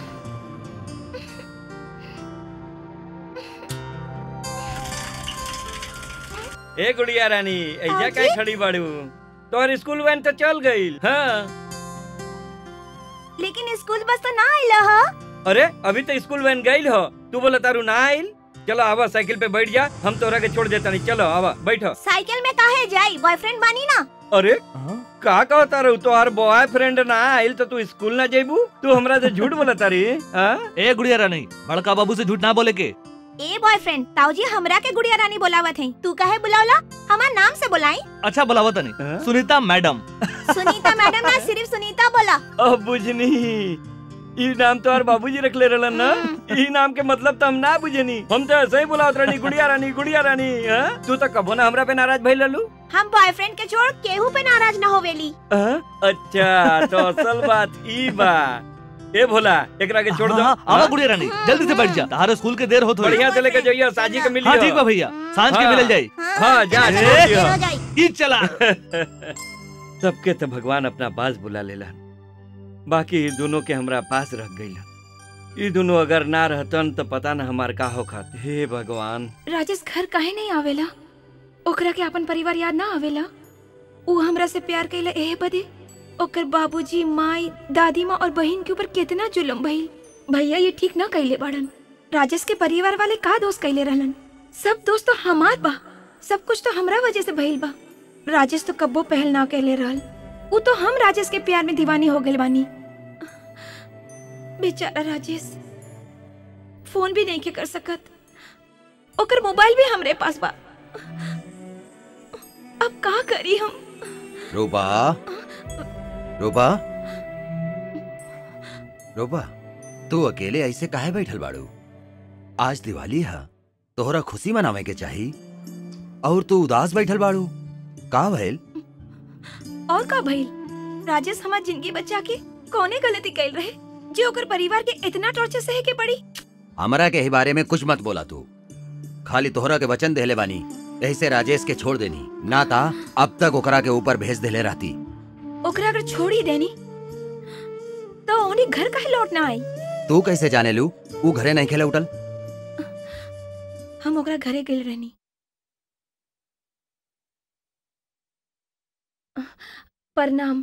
ए गुड़िया रानी ऐजा हाँ काय जी? खड़ी बाड़ू तोहर स्कूल वैन तो चल गई हाँ लेकिन स्कूल बस तो ना आइला हा अरे अभी तो स्कूल वैन गई हो तू बोला तारू ना आइल चलो आवा साइकिल पे बैठ जा हम तोरा के छोड़ देता नहीं चलो आवा बैठो साइकिल में काहे जाई बॉयफ्रेंड बानी ना अरे का कहता रहू तोहार बॉयफ्रेंड ना आइल तो तू स्कूल ना जेबू तू हमरा से झूठ बोला तारी हाँ ए गुड़िया रानी बड़का बाबू से झूठ ना बोले के ए बॉयफ्रेंड ताऊजी हमरा के गुड़िया रानी बोलावत है तू काहे बुलावला हमार नाम से बुलाई अच्छा बुलावा तनी सुनीता मैडम सुनीता मैडम ना सिर्फ सुनीता बोला अब बुझनी ई नाम तो हर बाबूजी रख ले रहलन ना ई नाम के मतलब तो हम ना बुझनी हम तो ऐसे ही बुलावत रहनी गुड़िया रानी गुड़िया रानी हाँ? तू तो कबो ना हमरा पे नाराज भइल रहलू हम बॉयफ्रेंड के छोड़ केहू पे नाराज ना होवेली हाँ? अच्छा तो असल बात ई बा ए भोला एकरा के छोड़ दो हाँ, आवा गुड़िया रानी जल्दी से बैठ जा तारे स्कूल के देर होत होई बढ़िया से लेके जाइए साजी के मिलियो हाँ ठीक बा भैया सांझ के हाँ। मिलल जाई हाँ जा ए, छोड़ दियो। ई चला सबके तो भगवान अपना पास बुला लेला बाकी ई दोनों के हमरा पास रख गईला ई दोनों अगर ना रहतन तो पता न हमार का हो खात हे भगवान राजेश घर काहे नहीं आवेला ओकरा के अपन परिवार याद ना आवेला ऊ हमरा से प्यार कैला एहे बदे ओकर बाबूजी माई दादी माँ और बहन के ऊपर कितना जुलम भइल भैया ये ठीक ना कैले बाड़न राजेश के परिवार वाले का दोस्त कैले रहलन सब दोस्त तो हमार बा सब कुछ तो हमरा वजह से भइल बा राजेश तो कब्बो पहल ना कैले रहल ऊ तो हम राजेश के प्यार में दीवानी हो गइल बानी बेचारा राजेश फोन भी नहीं के कर सकत ओकर मोबाइल भी हमरे पास बा अब का करी हम रूपा रूपा रूपा तू अकेले ऐसे काहे बैठल बाड़ू आज दिवाली है तोहरा खुशी मनावे के चाही और तू उदास बैठल बाड़ू का भइल और का भइल राजेश हमार जिंदगी बचा के कौने गलती कैल रहे जे ओकर परिवार के इतना टॉर्चर सहे के पड़ी हमरा के ही बारे में कुछ मत बोला तू खाली तोहरा के वचन देले बानी ऐसे राजेश के छोड़ देनी ना ता अब तक ओकरा के ऊपर भेज देले रहती ओकरा अगर छोड़ ही देनी तो उन्हें घर काहे लौट ना आई तू कैसे जाने लू ऊ घरे नहीं खेले उठल हम ओकरा घरे गइल रहनी प्रणाम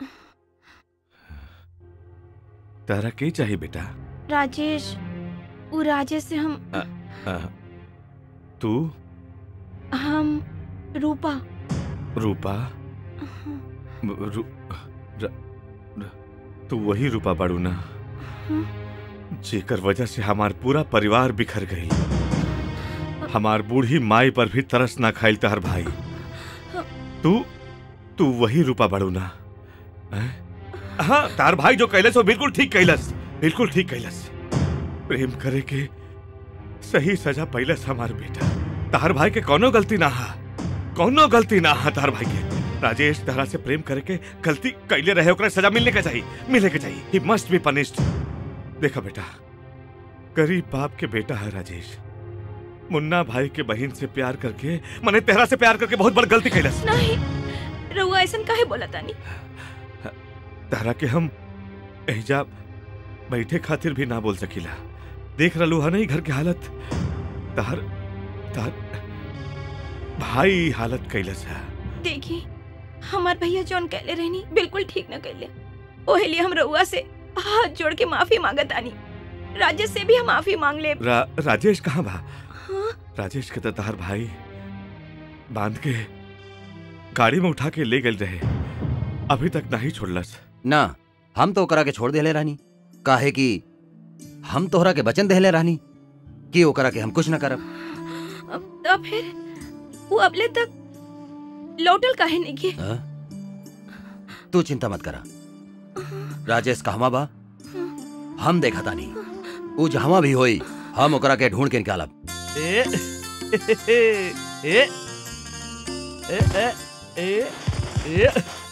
तारा के चाहिए बेटा राजेश वो राजेश से हम अ, अ, तू हम रूपा रूपा रू, र, र, तू वही रूपा बाड़ू ना जेकर वजह से हमार पूरा परिवार बिखर गई हमार बूढ़ी माई पर भी तरस ना खाइल तहर भाई तू तू वही रूपा बाड़ू ना हैं? हाँ तार भाई जो कैलस वो बिल्कुल ठीक कैलस बिल्कुल ठीक कैलस प्रेम करे के सही सजा पैलस हमार बेटा तार भाई के कोनो गलती ना हा कोनो गलती ना हा तार भाई के राजेश तारा से प्रेम करे के गलती कैले रहे ओकरा सजा मिलने के चाहिए मिले के चाहिए ही मस्ट बी पनिश्ड देखा बेटा गरीब बाप के बेटा है राजेश मुन्ना भाई के बहन से प्यार करके मैंने तेरा से प्यार करके बहुत बड़ गलती कैलस नहीं रउआ ऐसा काहे बोला तानी तारा के हम एहजा बैठे खातिर भी ना बोल सकीला देख रलू है नहीं घर के हालत तार तार भाई हालत कैलस है देखी हमार भैया जौन कहले रहनी बिल्कुल ठीक न कहले ओहे लिए हम रउआ से हाथ जोड़ के माफी मांगत आनी राजेश से भी हम माफी मांग ले रा, राजेश कहाँ बा हाँ? राजेश के तो तार भाई बांध के गाड़ी में उठा के ले गए रहे अभी तक नहीं छोड़लस ना हम तो ओकरा के छोड़ देले रानी काहे कि हम तोहरा के वचन देले रानी कि ओकरा के हम कुछ न करब तो फिर वो अबले तक लौटल काहे नहीं के हाँ? तू चिंता मत करा राजेश कहवा बा हम देखा तानी ऊ जहवा भी होई हम ओकरा के ढूंढ के निकालब ए ए ए ए ए ए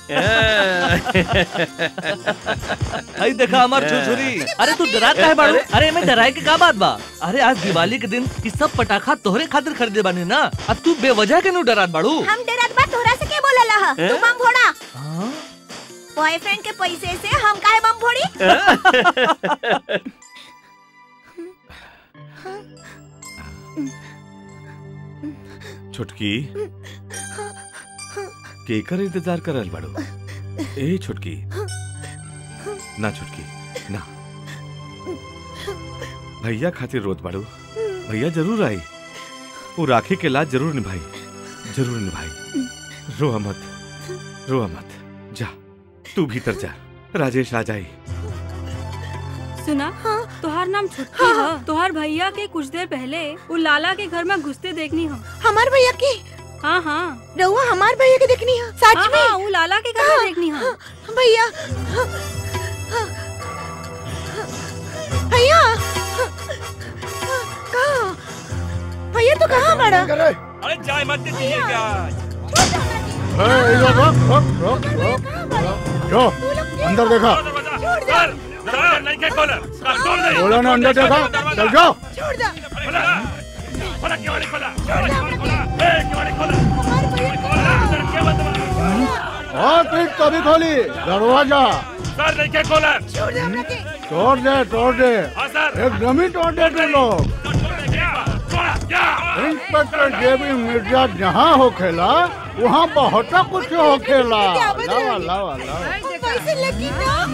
आई देखा हमार छुरछुरी अरे तू डरा काहे बाड़ू अरे मैं डराए के का बात बा अरे आज दिवाली के दिन ई सब पटाखा तोहरे खातिर खरीदे बानी ना अब तू बेवजह के नु डरात बाड़ू हम डरत बा तोहरा से के बोलला ह हैं? तू बम फोड़ा बॉयफ्रेंड के पैसे से हम काहे बम फोड़ी छुटकी केकर इंतजार कर रहल बाड़ू ए छुटकी ना छुटकी ना भैया खातिर रोत बाड़ू भैया जरूर आई वो राखी के लाज जरूर निभाई जरूर निभाई रो मत रो मत जा तू भीतर जा राजेश आ जाई सुना तोहार नाम छुटकी ह तोहार भैया के कुछ देर पहले वो लाला के घर में घुसते देखनी हो हमार भैया के हाँ हाँ रहुआ हमार भैया के देखनी है सच हाँ, में हाँ, वो लाला के घर में देखनी हो भैया भैया कहाँ भैया तो कहाँ बड़ा अरे जाए मत दीजिएगा ए, इधर रुक, रुक, रुक, रुक, रुक। जो अंदर देखा नहीं के खोला खोल दे बोला ना अंदर देखा चल जाओ छोड़ दो खोला केवाड़ी खोला केवाड़ी खोला ए केवाड़ी खोला और फिर कभी खोली दरवाजा सर नहीं के खोला छोड़ दे हमरा के तोड़ दे तोड़ दे हाँ सर एकदम ही तोड़ दे तुम लोग इंस्पेक्टर जेबी मिर्जा जहाँ हो खेला वहाँ बहुत कुछ हो खेला लावा लावा लावा पैसे लेके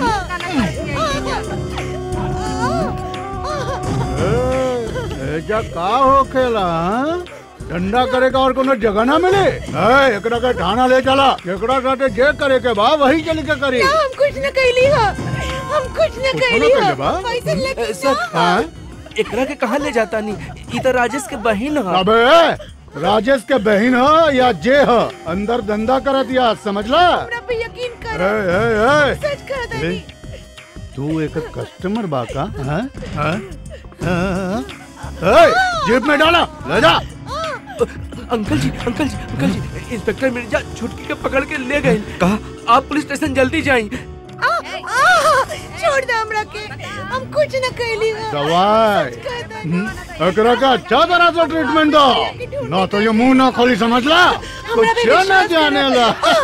ए, एजा का हो खेला हाँ? ठंडा करे का और कोनो जगह ना मिले ए, एकरा के थाना ले चला एकरा साथे जे करे के बा वही चल के करी हम कुछ न कैली हो हम कुछ न कुछ कैली न हो कैले बा? पैसे लेके सर हाँ? एकरा के कहाँ ले जाता नहीं ई तो राजेश के बहन ह अबे राजेश के बहन हो या जे हो अंदर धंधा करत या समझला हमरा पे यकीन ए, कर ए, ए, सच कहत ले, तू एक कस्टमर बा का हाँ? हाँ? हाँ? ए, जेब में डाला ले जा अंकल जी अंकल जी अंकल जी इंस्पेक्टर मिर्जा छुटकी के पकड़ के ले गए कहा आप पुलिस स्टेशन जल्दी जाएं आ, आ, छोड़ दे हमरा के हम कुछ न कैली हो दवाई हम्म, एकरा का अच्छा तरह से ट्रीटमेंट दो ना तो ये मुंह ना खोली समझ ला कुछ ना जाने ला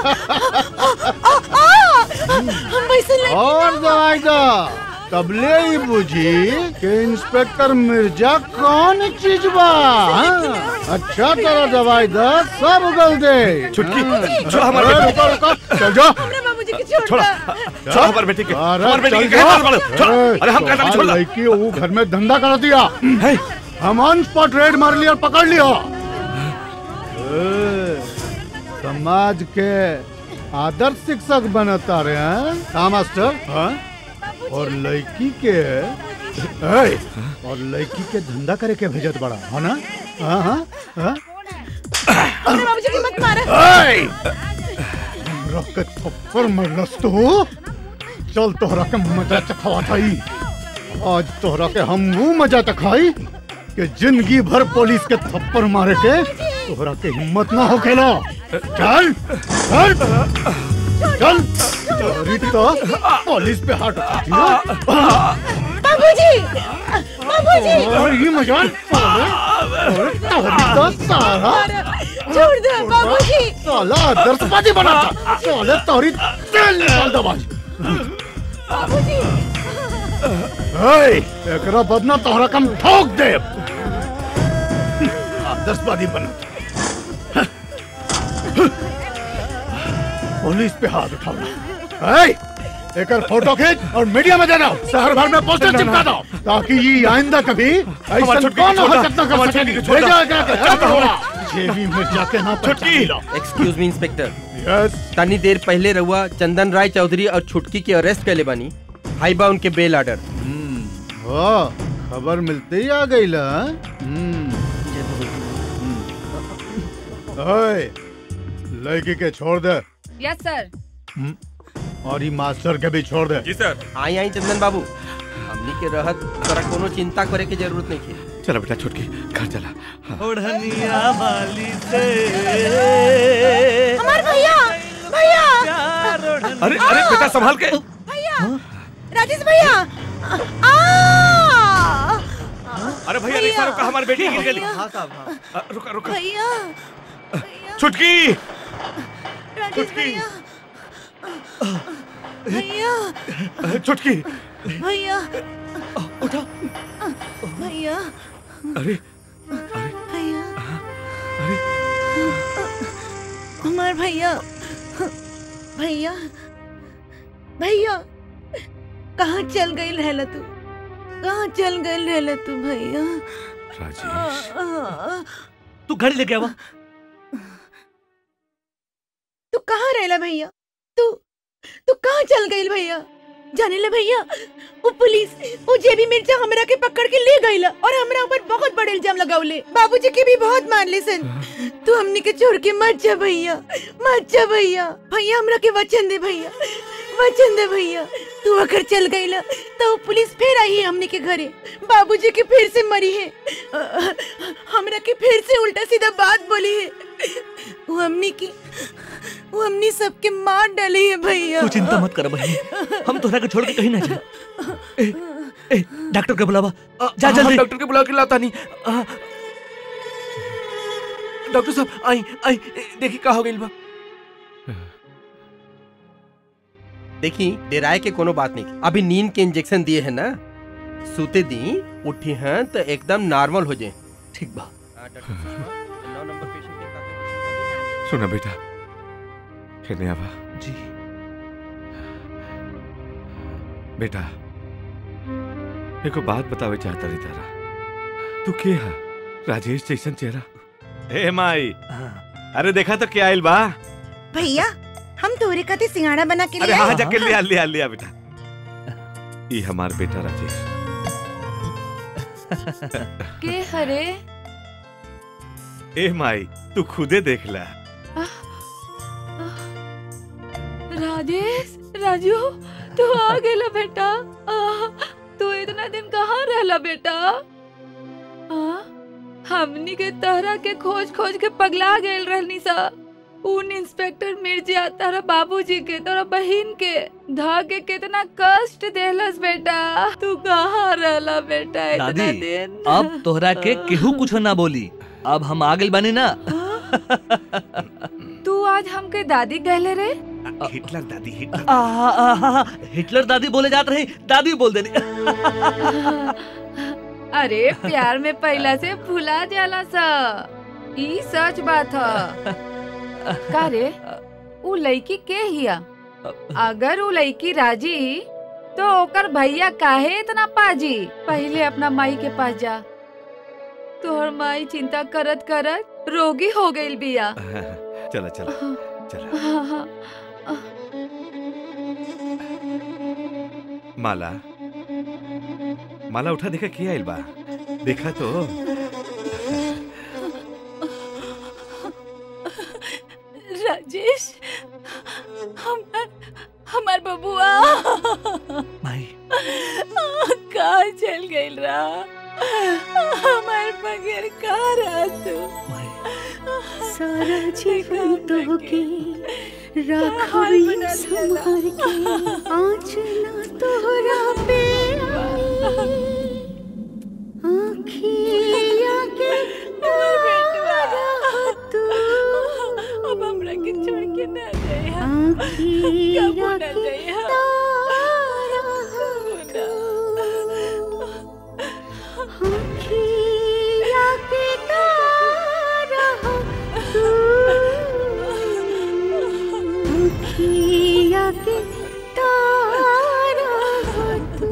हम पैसे ले और दवाई दो तबले ही बुझी कि इंस्पेक्टर मिर्जा कौन चीज बा हाँ? अच्छा तरह दवाई दो सब उगल दे छुटकी, हाँ। जो हमारे- अरे, रुको, रुको, चल जाओ बाबूजी के छोड़ छोड़ो दो छोड़ो हमारे बेटे के अरे हमारे बेटे चल के जा। कहे मारो छोड़ो ए, अरे हम कहते छोड़ तुम्हार लड़की वो घर में धंधा कर दिया हम ऑन स्पॉट रेड मार लिया और पकड़ लिया ए, समाज के आदर्श शिक्षक बनता रहे हैं हाँ मास्टर हाँ? और लड़की के ए, और लड़की के धंधा करे के भेजत बड़ा है ना हाँ हाँ हाँ अरे बाबूजी की मत मारा ए! रख के थप्पड़ मरलस तो चल तोहरा के मजा चखवा थाई आज तोहरा के हम वो मजा चखाई कि जिंदगी भर पुलिस के थप्पड़ मारे के तोहरा के हिम्मत ना हो खेला चल चल चल तोहरी तो पुलिस पे हाथ उठाती है बाबूजी बाबूजी और ये मजाक साले और तोहरी तो साला छोड़ दो बाबूजी साला दर्शपाती बनाता साले तोहरी तेल निकाल दो बाज बाबूजी ए, एकरा बदना तोहरा कम ठोक दे दर्शपाती बनता पुलिस पे हाथ उठाओ ए, एकर फोटो खींच और मीडिया में दे दो शहर भर में पोस्टर चिपका दो ताकि ये आइंदा कभी ऐसा हमारी छुटकी कौन को छोड़ हरकत ना दो, कर हमारी सके छुटकी को छोड़ दो। भेजा जाके अच्छा, है छोड़ थोड़ा जेबी में जाके ना छुटकी एक्सक्यूज मी इंस्पेक्टर तनी देर पहले रहुआ चंदन राय चौधरी और छुटकी के अरेस्ट कैले बानी हाई बा उनके बेल ऑर्डर हो खबर मिलते ही आ गई ला ओए लड़की के छोड़ दे यस सर हम्म, और ये मास्टर के भी छोड़ दे जी सर आई आई चंदन बाबू हमनी के रहत तोरा कोनो चिंता करे के जरूरत नहीं है चला बेटा छुटकी घर चला ओढ़निया वाली से हमार भैया भैया अरे अरे बेटा संभाल के भैया राजेश भैया आ अरे भैया रिक्शा रोका हमारी बेटी गिर गई अ, रुका रुका भैया छुटकी राजेश भैया भैया छुटकी भैया उठो भैया अरे भैया हमार भैया भैया भैया कहाँ चल गई रहला तू कहाँ चल गई रहला तू भैया राजेश तू घड़ी लेके आवा तू कहाँ रहला भैया तू तू कहाँ चल गई भैया जाने ले भैया वो पुलिस वो जेबी मिर्जा हमरा के पकड़ के ले गईला और हमरा ऊपर बहुत बड़ा इल्जाम लगावले बाबूजी के भी बहुत मान ले सन तू हमनी के छोड़ के मत जा भैया मत जा भैया भैया हमरा के वचन दे भैया वचन दे भैया तू अगर चल गईला तो वो पुलिस फिर आई है हमनी के घरे बाबूजी के फिर से मरी है अ, हमरा के फिर से उल्टा सीधा बात बोली है वो हमनी की वो हमनी सबके मार डाली है भैया तू चिंता मत कर बहनी हम तोहरा के छोड़ के कहीं ना जा ए, ए, डॉक्टर के बुलावा जा हाँ, जल्दी डॉक्टर के बुला के लाता नहीं हाँ। डॉक्टर साहब आई आई देखी का हो गई बा देखी डेराय के कोनो बात नहीं अभी नींद के इंजेक्शन दिए है ना सूते दी उठी हैं तो एकदम नॉर्मल हो जाए ठीक बा सुना बेटा कहने आवा जी बेटा एको बात बतावे चाहता रही तारा तू के हा राजेश जैसन चेहरा ए माई अरे देखा तो क्या आइल बा भैया हम तोरे खातिर सिंगाड़ा बना के अरे ले हाँ आए। जाके लिया लिया लिया बेटा ये हमार बेटा राजेश के हरे ए माई तू खुदे देख ला राजेश राजू तू आ गेला बेटा आ, तू इतना दिन कहाँ रहला बेटा आ, हमनी के तहरा के खोज खोज के पगला गेल रहनी सा उन इंस्पेक्टर मिर्जा तारा बाबूजी के तारा बहन के धा के कितना कष्ट देलस बेटा तू कहाँ रहला बेटा इतना दादी दिन अब तोहरा के केहू कुछ ना बोली अब हम आ गइल बानी ना तू आज हमके दादी कहले रे हिटलर दादी हिटलर आ, आ, आ, आ, हिटलर दादी बोले जात रही दादी बोल देनी अरे प्यार में पहला से भुला जाला सा ई सच बात ह का रे उ लड़की के हिया अगर वो लड़की राजी तो ओकर भैया काहे इतना पाजी पहले अपना माई के पास जा तोहर माई चिंता करत करत रोगी हो गई बिया चला चला चला हाँ, हाँ। माला माला उठा देखा किया आइल बा देखा तो राजेश हमार हमार बबुआ माई कहाँ चल गइल रहा हमार बगैर कहाँ रहा तू सारा जीवन तो के राखवी संभार के आँचना तोहरा पे आँखिया के तारा तू अब हमरा के छोड़ के ना जाए आँखिया कबो ना के जाए आँखिया के तारा तू आँखिया के तारा तू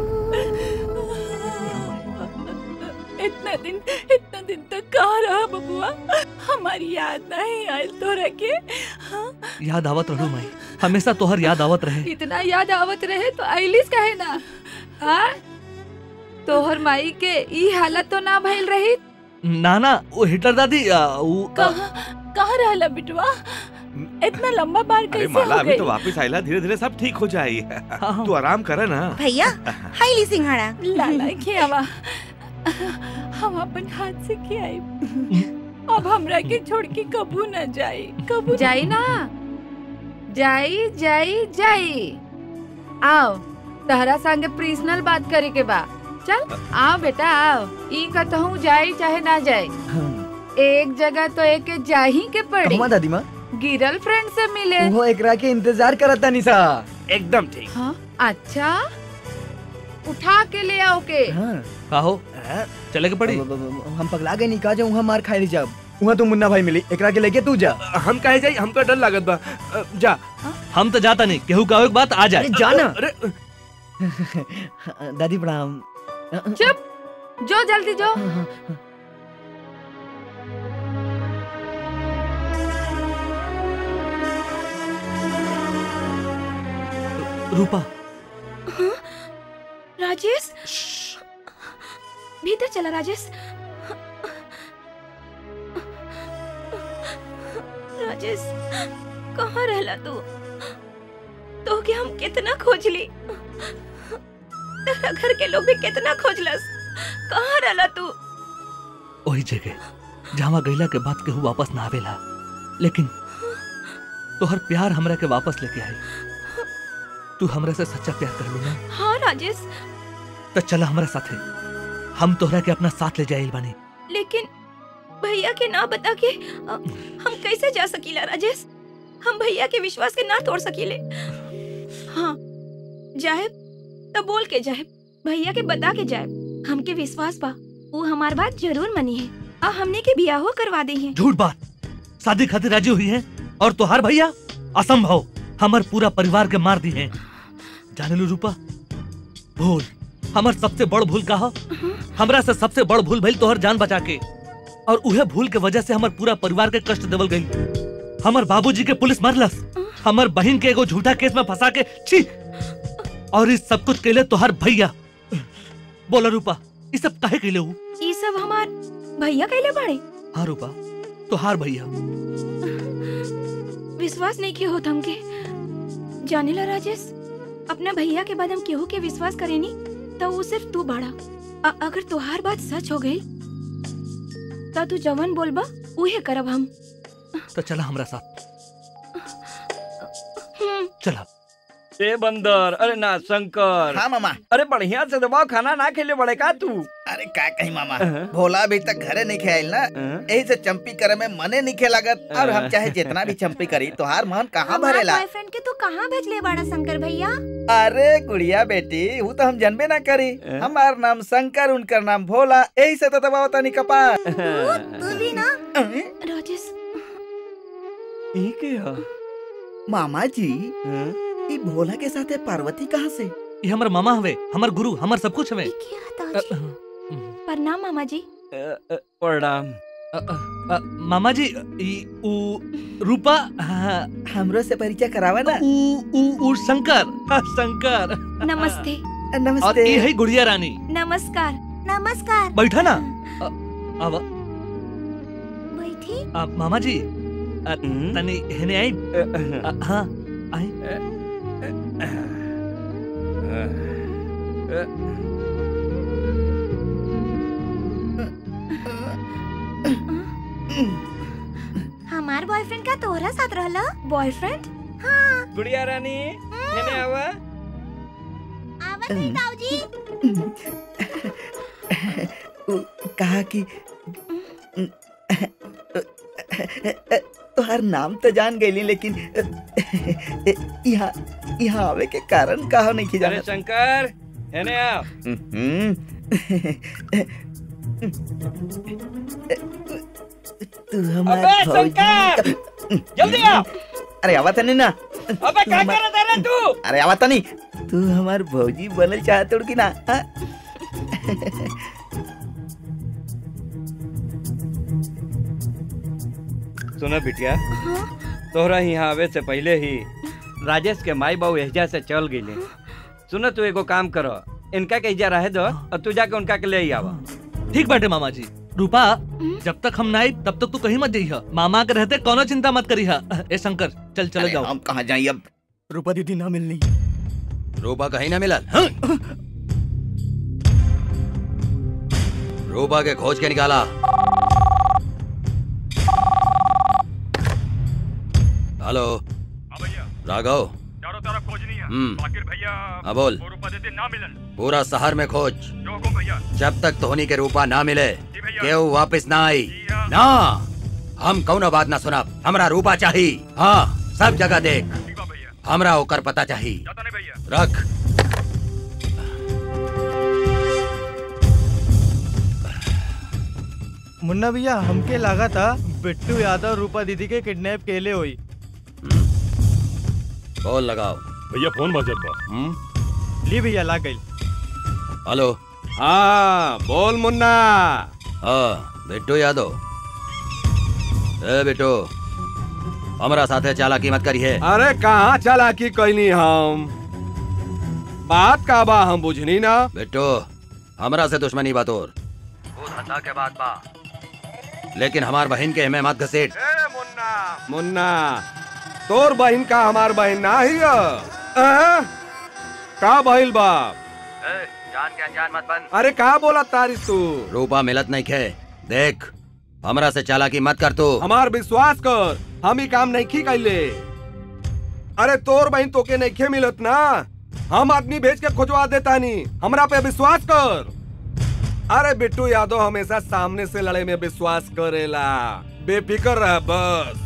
इतना दिन इतना दिन तक कहाँ रहा बबुआ हमारी याद नहीं आयल तोरा के हाँ? याद आवत रहू माई हमेशा तोहर याद आवत रहे इतना याद आवत रहे तो आइलिस काहे ना हाँ तोहर माई के ई हालत तो ना भइल रही ना ना वो हिटलर दादी आ, वो आ, कहाँ कहाँ रहला बिटवा इतना लंबा बार अरे कैसे माला हो अभी गई तो वापस आइला धीरे धीरे सब ठीक हो जाई तू आराम कर ना भैया हाईली सिंघाड़ा लाला खियावा हम अपन हाथ से खियाई अब हमरा के छोड़ के कबू न जाए कबू जाई ना जाई जाई जाई आओ तहरा संगे पर्सनल बात करे के बा चल आओ बेटा आओ ई कहूँ जाई चाहे ना जाए एक जगह तो एक के जाही के पड़ी कहवा दादी माँ गिरल फ्रेंड से मिले वो एकरा के इंतजार करता निशा एकदम ठीक हाँ अच्छा उठा के ले आओ के का हो चले के पड़ी हम पगला गए नहीं कहा जाऊँ वहाँ मार खाए जब वहाँ तो मुन्ना भाई मिली एकरा के लेके तू जा हम कहे जाई हमको डर लागत बा अ, जा हम तो जाता नहीं केहू का बात आ जाए अरे जाना अरे दादी प्रणाम चुप जो जल्दी जो रूपा हाँ? राजेश भीतर चला राजेश राजेश कहाँ रहला तू तो के हम कितना खोज ली तेरा घर के लोग भी कितना खोजलस कहाँ रहला तू वही जगह जहाँ गईला के बाद केहू वापस ना आवेला लेकिन तोहर प्यार हमरा के वापस लेके आई तू हमरा से सच्चा प्यार कर लू ना हाँ राजेश तो चला हमरा साथे हम तोहरा के अपना साथ ले जाइल बानी लेकिन भैया के ना बता के अ, हम कैसे जा सकीला राजेश हम भैया के विश्वास के ना तोड़ सकीले हाँ जाए तो बोल के जाए भैया के बता के जाए हमके विश्वास बा वो हमार बात जरूर मनी है और हमने के बियाहो करवा दी है झूठ बात शादी खातिर राजी हुई है और तोहार भैया असंभव हमार पूरा परिवार के मार दी है जाने लो रूपा भूल हमार सबसे बड़ भूल का हो हमरा से सबसे बड़ भूल भइल तोहर जान बचा के और उहे भूल के वजह से हमार पूरा परिवार के कष्ट देवल गई हमार बाबूजी के पुलिस मारलस हमार बहन के एगो झूठा केस में फंसा के छी और इस सब कुछ केले तोहर भैया बोला रूपा ये सब काहे केले हूँ ये सब हमार भैया कैले बड़े हाँ रूपा तोहार भैया विश्वास नहीं किया होता हमके जाने ला राजेश अपना भैया के बाद हम केहू के विश्वास करेनी तो वो सिर्फ तू बड़ा अ- अगर तुहार बात सच हो गई तो तू जवन बोलबा उहे करब हम तो चला हमरा साथ चला ए बंदर अरे ना शंकर हाँ मामा अरे बढ़िया से दबाओ खाना ना खेले बड़े का तू अरे का कही मामा भोला अभी तक घरे नहीं खेल ना यही से चंपी करे में मने नहीं खे लागत और हम चाहे जितना भी चंपी करी तोहार मन कहाँ भरेला बॉयफ्रेंड के तू कहाँ भेजले बड़ा शंकर भैया अरे गुड़िया बेटी वो तो हम जनबे ना करी हमार नाम शंकर उनकर नाम भोला यही से तो दबाव तनी कपार तू भी ना राजेश ई के ह मामा जी ई भोला के साथे पार्वती कहाँ से ये हमर मामा हवे हमर गुरु हमर सब कुछ हवे प्रणाम मामा जी प्रणाम मामा जी ई उ रूपा हाँ, हमरो से परिचय करावा ना उ उ उ शंकर हाँ, शंकर नमस्ते और ये है गुड़िया रानी नमस्कार नमस्कार बैठा ना अ, अब बैठी आ, मामा जी आ, तनी हेने आई आ, हाँ आई हमार बॉयफ्रेंड का तोहरा साथ रहला बॉयफ्रेंड हाँ गुड़िया रानी हेने आवा आवत है ताऊजी उ, कहा कि तोहार नाम तो जान गईली लेकिन यहाँ यहाँ आवे के कारण कहा नहीं की अरे जाना शंकर हेने आओ तू हमार अबे भौजी शंकर जल्दी आओ अरे आवत नहीं ना अबे क्या कर रहा रे तू अरे आवत नहीं तू हमार भौजी बनल चाहत कि ना हाँ? सुनो बिटिया तोहरा यहाँ आवे से पहले ही राजेश के माई बाबू एहजा से चल गईले सुनो तू एगो काम करो इनका के एहजा रहे दो और तू जाके उनका के ले ही आवा ठीक बाटे मामा जी रूपा जब तक हम ना आई तब तक तू कहीं मत जाइह मामा के रहते कोनो चिंता मत करिह ए शंकर चल चले जाओ हम कहाँ जाइए अब रूपा दीदी ना मिलनी रूपा कहीं ना मिला रूपा के खोज के निकाला हेलो राघव चारों तरफ खोजनी है हम्म। बाकिर भैया हाँ, बोल। वो रूपा देते ना मिलन पूरा शहर में खोज जो हुकुम भैया जब तक धोनी के रूपा ना मिले केहू वापस ना आई ना हम कौनो बात ना सुना हमरा रूपा चाहिए हाँ सब जगह देख हमरा ओकर पता चाहिए रख मुन्ना भैया हमके लगा था बिट्टू यादव रूपा दीदी के किडनैप केले हुई बोल लगाओ भैया फोन बजत बा ली भैया ला गई हेलो हाँ बोल मुन्ना हाँ बिट्टू यादव ए बिट्टू हमरा साथे चालाकी मत करिए अरे कहाँ चालाकी कैनी हम बात का बा हम बुझनी ना बिट्टू हमरा से दुश्मनी बात और वो धंधा के बात बा लेकिन हमार बहन के हमें मत घसीट मुन्ना तोर बहन का हमार बहन ना ही है। अ? का बहिल बाप जान के अनजान मत बन अरे का बोला तारीफ तू रूपा मिलत नहीं खे देख हमरा से चालाकी मत कर तू हमार विश्वास कर हम ही काम नहीं कैले अरे तोर बहन तोके नहीं खे मिलत ना हम आदमी भेज के खोजवा देता नहीं हमरा पे विश्वास कर अरे बिट्टू यादव हमेशा सामने से लड़े में विश्वास करेला बेफिक्र रह बस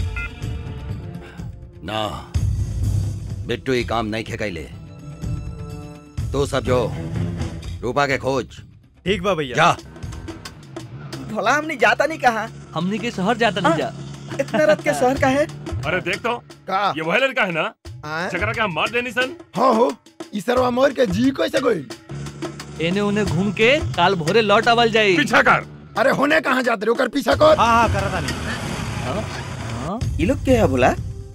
ना बिट्टू ही काम नहीं खे कैले तू सब जो रूपा के खोज ठीक बा भैया जा भोला हमने जाता नहीं कहा हमनी के शहर जाता नहीं जा इतना रात के शहर का है अरे देख तो का ये वह लड़का है ना चकरा के हम मार देनी सन हाँ हो इसरवा मोर के जी कैसे गई एने उन्हें घूम के काल भोरे लौट आवल जाई पीछा कर अरे होने कहाँ जाते रे ओकर पीछा कर हाँ हाँ करा था ये लोग क्या है भोला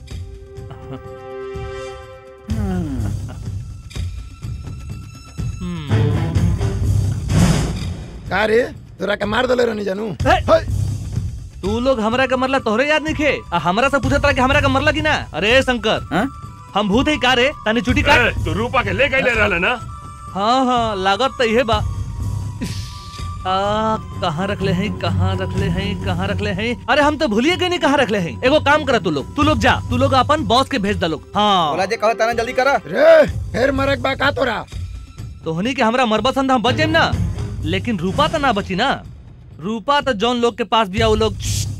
का रे तोरा के मार दले रहनी जानू तू लोग हमरा के मरला तोहरे याद नहीं खे आ हमरा से पूछत रहा कि हमरा के मरला की ना अरे शंकर हम भूत है का रे तने छुट्टी काट तो रूपा के ले गए ले रहले ना हाँ हाँ लागत तो इहे बा आ कहाँ रखले हैं कहाँ रखले हैं कहाँ रखले हैं अरे हम तो भूलिए गए नहीं कहाँ रखले हैं एगो काम करा तू लोग तू लोग जा तू लोग अपन बॉस के भेज दा लोग हाँ भोला जे कहो तना जल्दी करा रे फिर मरक बा का तोरा तोहनी के हमरा मरबा संधा हम बच जाइम ना लेकिन रूपा तो ना बची ना रूपा तो जौन लोग के पास दिया वो लोग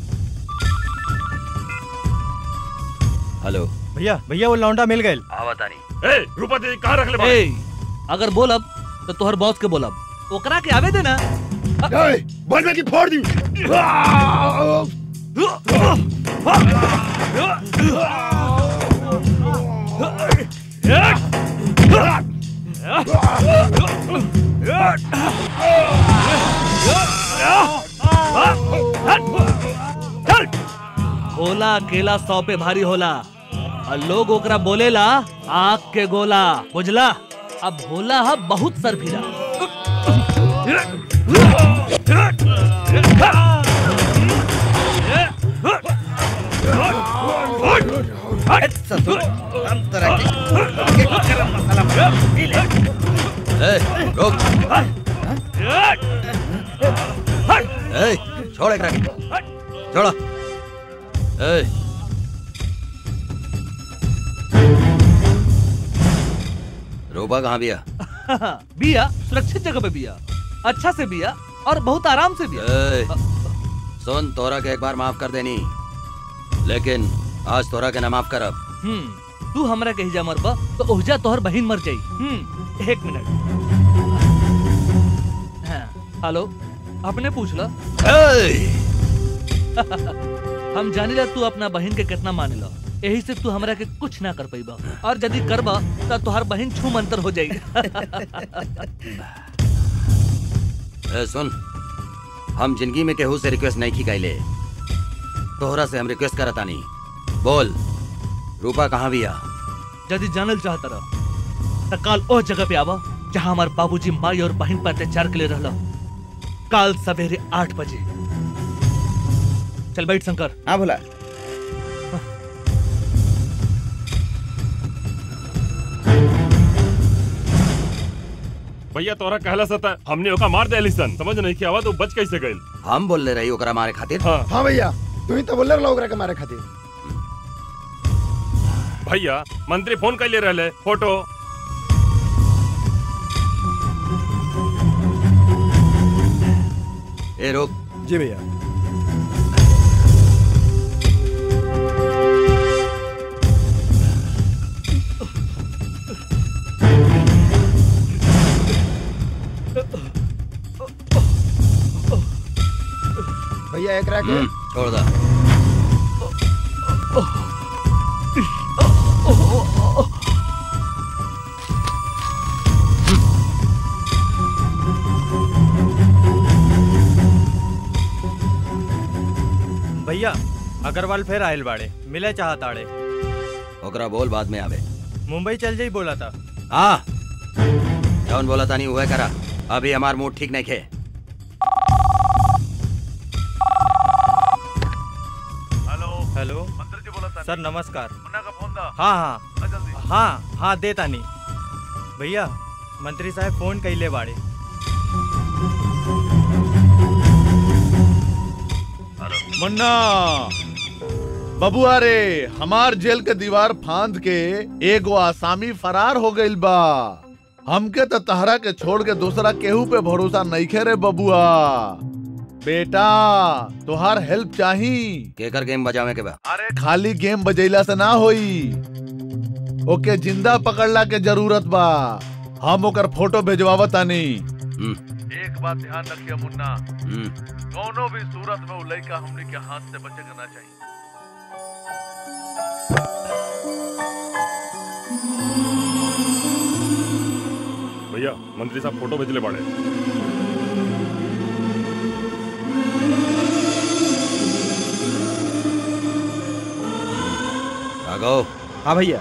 हेलो भैया भैया वो लौंडा मिल गए आवतानी ए रूपा दीदी कहाँ रख ले ए, अगर बोलब तो तोहर बॉस के बोलब ओकरा के आवे देना बोल में की फोड़ दी होला अकेला सौ पे भारी होला और लोग ओकरा बोलेला आग के गोला बुझला अब होला हा बहुत सर फिरा हम तरह के गरम मसाला बना पी ले ए, रुक ए, छोड़ एकरा के। छोड़ो ए, रूपा कहाँ बिया बिया सुरक्षित जगह पे बिया अच्छा से बिया और बहुत आराम से बिया ए, सुन तोरा के एक बार माफ कर देनी लेकिन आज तोरा के ना माफ करब हम्म तू हमरा कही जा मरबा तो ओहजा तोहर बहिन मर जाई हम्म एक मिनट हाँ, हेलो अपने पूछ ला हम जानी ला तू अपना बहन के कितना माने ला यही से तू हमरा के कुछ ना कर पाईबा और यदि करबा तो तोहर बहन छू मंतर हो जाई ए, सुन हम जिंदगी में केहू से रिक्वेस्ट नहीं की कैले तोहरा से हम रिक्वेस्ट करता नहीं बोल रूपा कहाँ बिया यदि जानल चाहता रह तो काल ओ जगह पे आवा जहाँ हमार बाबूजी माई और बहन पर अत्याचार के लिए रहला काल सवेरे आठ बजे चल बैठ शंकर हाँ भोला भैया तोरा कहला सता हमने ओका मार दे सन समझ नहीं किया तो बच कैसे गइल हम बोल ले रही ओकरा मारे खातिर हाँ हाँ भैया तू ही तो बोले रहा ओकरा के मारे खातिर भैया मंत्री फोन कर ले रहे फोटो ए रोक जी भैया भैया एकरा के हम्म, छोड़ दा भैया अग्रवाल फिर आयल बाड़े मिले चाहताड़े ओकरा बोल बाद में आवे मुंबई चल जाई बोला था हाँ जौन बोला तानी हुआ करा अभी हमार मूड ठीक नहीं खे हेलो सर नमस्कार हाँ हाँ हाँ हाँ दे तानी भैया मंत्री साहब फोन कैले बाड़े मुन्ना बबुआ रे हमार जेल के दीवार फांद के एगो आसामी फरार हो गइल बा हमके तो तहरा के छोड़ के दूसरा केहू पे भरोसा नहीं खे रे बबुआ बेटा तुहार हेल्प चाही केकर गेम बजावे के बा अरे खाली गेम बजैला से ना होई ओके जिंदा पकड़ला के जरूरत बा हम ओकर फोटो भेजवावत तानी एक बात ध्यान रखिए मुन्ना दोनों भी सूरत में उ लइका हमने के हाथ से बचे के ना चाहिए भैया मंत्री साहब फोटो भेजले बाड़े राघव हाँ भैया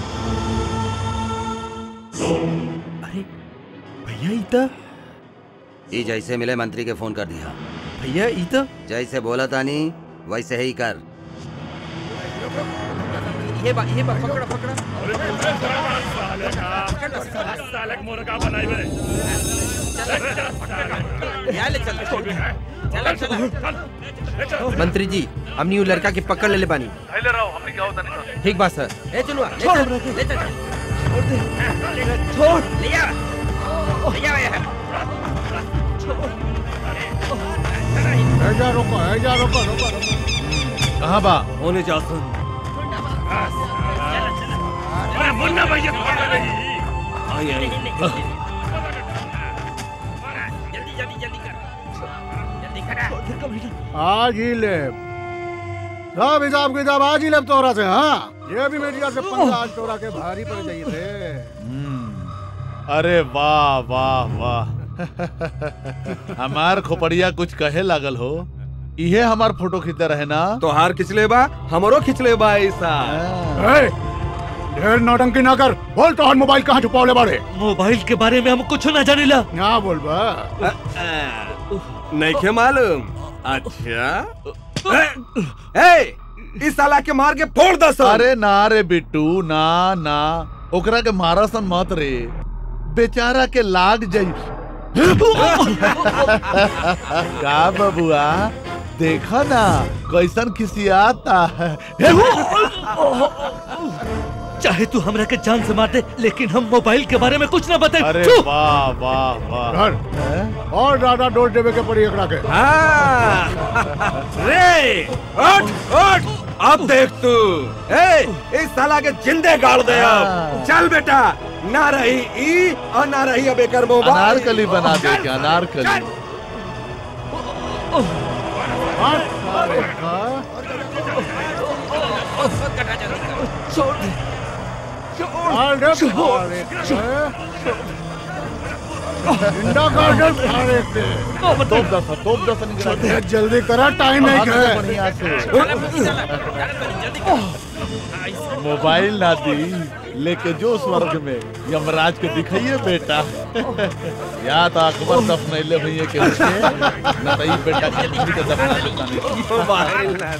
अरे भैया इता ई जैसे मिले मंत्री के फोन कर दिया भैया इता जैसे बोला तानी वैसे ही कर ये बा ये बा पकड़ा पकड़ा साले के मुर्गा बनाई बे मंत्री जी हमनी वो लड़का के पकड़ ले ले बानी पहले रहो हमने क्या होता नहीं ठीक बात सर ए चलो छोड़ ले चल छोड़ ले आ ले आ यार ऐजा रोको ऐजा रोको रोको रोको कहाँ बा होने जा सुन अरे मुन्ना भैया पकड़ ले रही आई आई जल्दी जल्दी जल्दी कर जल्दी करा आज ही ले सब हिसाब किताब आज ही ले तोरा से हाँ ये भी मीडिया से पंगा आज तोरा के भारी पड़ जाइए थे अरे वाह वाह वाह हमार खोपड़िया कुछ कहे लागल हो इहे हमार फोटो खींचते रहे ना तोहार खिंचले बा हमरो खिंचले बा ऐसा ए, ढेर नौटंकी ना कर बोल तो मोबाइल कहाँ छुपावले बाड़े मोबाइल के बारे में हम कुछ ना जानिला ना बोल बा नहीं के मालूम अच्छा ए, ए इस साला के मार के फोड़ दस अरे ना रे बिट्टू ना ना ओकरा के मारा सन मत रे बेचारा के लाग जाई का बबुआ देखा ना कैसन खिसियाता है चाहे तू हमरा के जान से मार दे लेकिन हम मोबाइल के बारे में कुछ ना बताए अरे वाह वाह वाह धर और ज्यादा डोज देवे के पड़ी एकरा के रे उठ उठ अब देख तू ए इस साला के जिंदे गाड़ दे अब चल बेटा ना रही ई और ना रही अब एकर मोबाइल अनारकली बना दे क्या अनारकली छोड़ दे इंडा गार्डन फाड़े के तोप दस तोप दस निकला दे जल्दी करा टाइम नहीं हाथ से है बढ़िया से मोबाइल ना दी लेके जो स्वर्ग में यमराज के दिखाइए बेटा या तो अकबर दफनैले भैया के उठे ना तो ई बेटा के किसी के दफना देता नहीं मोबाइल ना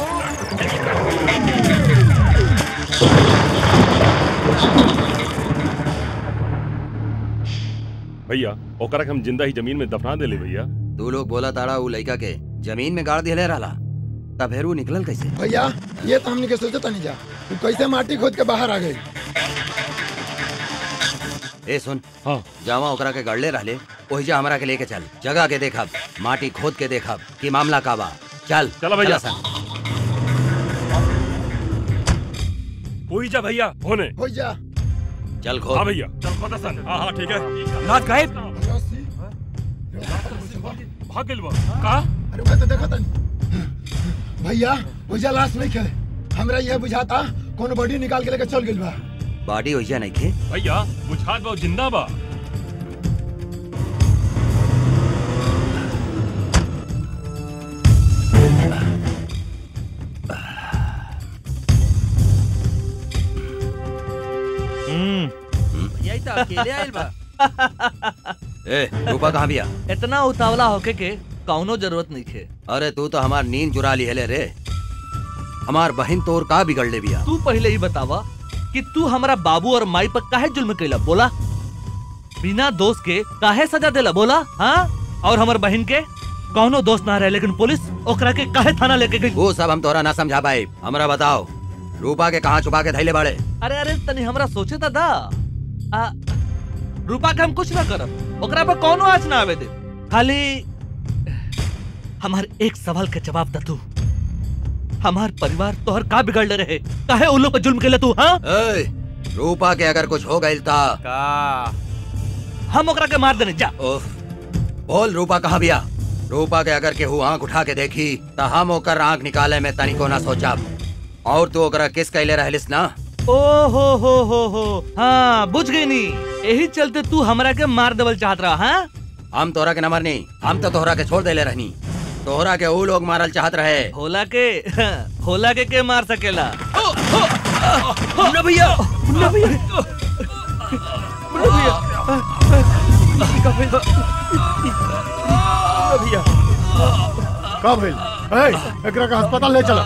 भैया ओकरा के हम जिंदा ही जमीन में दफना देले भैया तू लोग बोला ताड़ा उ लड़का के जमीन में गाड़ दिले रहला तब फिर वो निकलल कैसे भैया ये तो हमने के सोचता नहीं जा तू कैसे माटी खोद के बाहर आ गई ए सुन हाँ जावा ओकरा के गड़ले रहले ओही जा हमरा के लेके चल जगह के देखब माटी खोद के देखब कि मामला का बा चल चलो भैया। चला सन। वही जा भैया होने हो जा चल खोद हाँ भैया चल खोदा सन हाँ हाँ ठीक है नाथ गायब भाग गेल बा का अरे मैं तो देखा था भैया भैया लाश नहीं खेले हमरा यह बुझाता कोनो बॉडी निकाल के लेके चल गेल बा बॉडी ओही जा नहीं थे भैया बुझात बा जिंदा बा यही तो अकेले आइल बा ए रूपा कहाँ बिया इतना उतावला होके के कौनो जरूरत नहीं थे अरे तू तो हमार नींद चुरा ली हेले रे हमार बहन तोर का बिगड़ ले बिया तू पहले ही बतावा कि तू हमारा बाबू और माई पर काहे जुल्म कैला बोला बिना दोस्त के काहे सजा देला बोला हाँ और हमार बहन के कौनो दोस्त ना रहे लेकिन पुलिस ओकरा के काहे थाना लेके गई वो सब हम तोरा ना समझा पाए हमरा बताओ रूपा के कहाँ छुपा के धैले बाड़े अरे अरे तनी हमरा सोचे था दा आ, रूपा के हम कुछ ना करब ओकरा पर कौनो आँच ना आवे दे खाली हमार एक सवाल के जवाब द तू हमार परिवार तोहर का बिगड़ ले रहे काहे उन लोग पे जुल्म केले तू हाँ ए, रूपा के अगर कुछ हो गई ता का हम ओकरा के मार देने जा ओफ बोल रूपा कहाँ बिया रूपा के अगर केहू आंख उठा के देखी त हम ओकर आंख निकाले में तनिको ना सोचब और तू ओकरा किस कैले रहलिस ना ओ हो हो हो हो हाँ बुझ गई नी यही चलते तू हमरा के मार देवल चाहत रहा हाँ हम तोहरा के न मरनी हम तो तोहरा के छोड़ देले रहनी तोहरा के ऊ लोग मारल चाहत रहे होला के होला के के मार सकेला मुन्ना भैया मुन्ना भैया मुन्ना भैया मुन्ना भैया का भइल ए एकरा का अस्पताल ले चला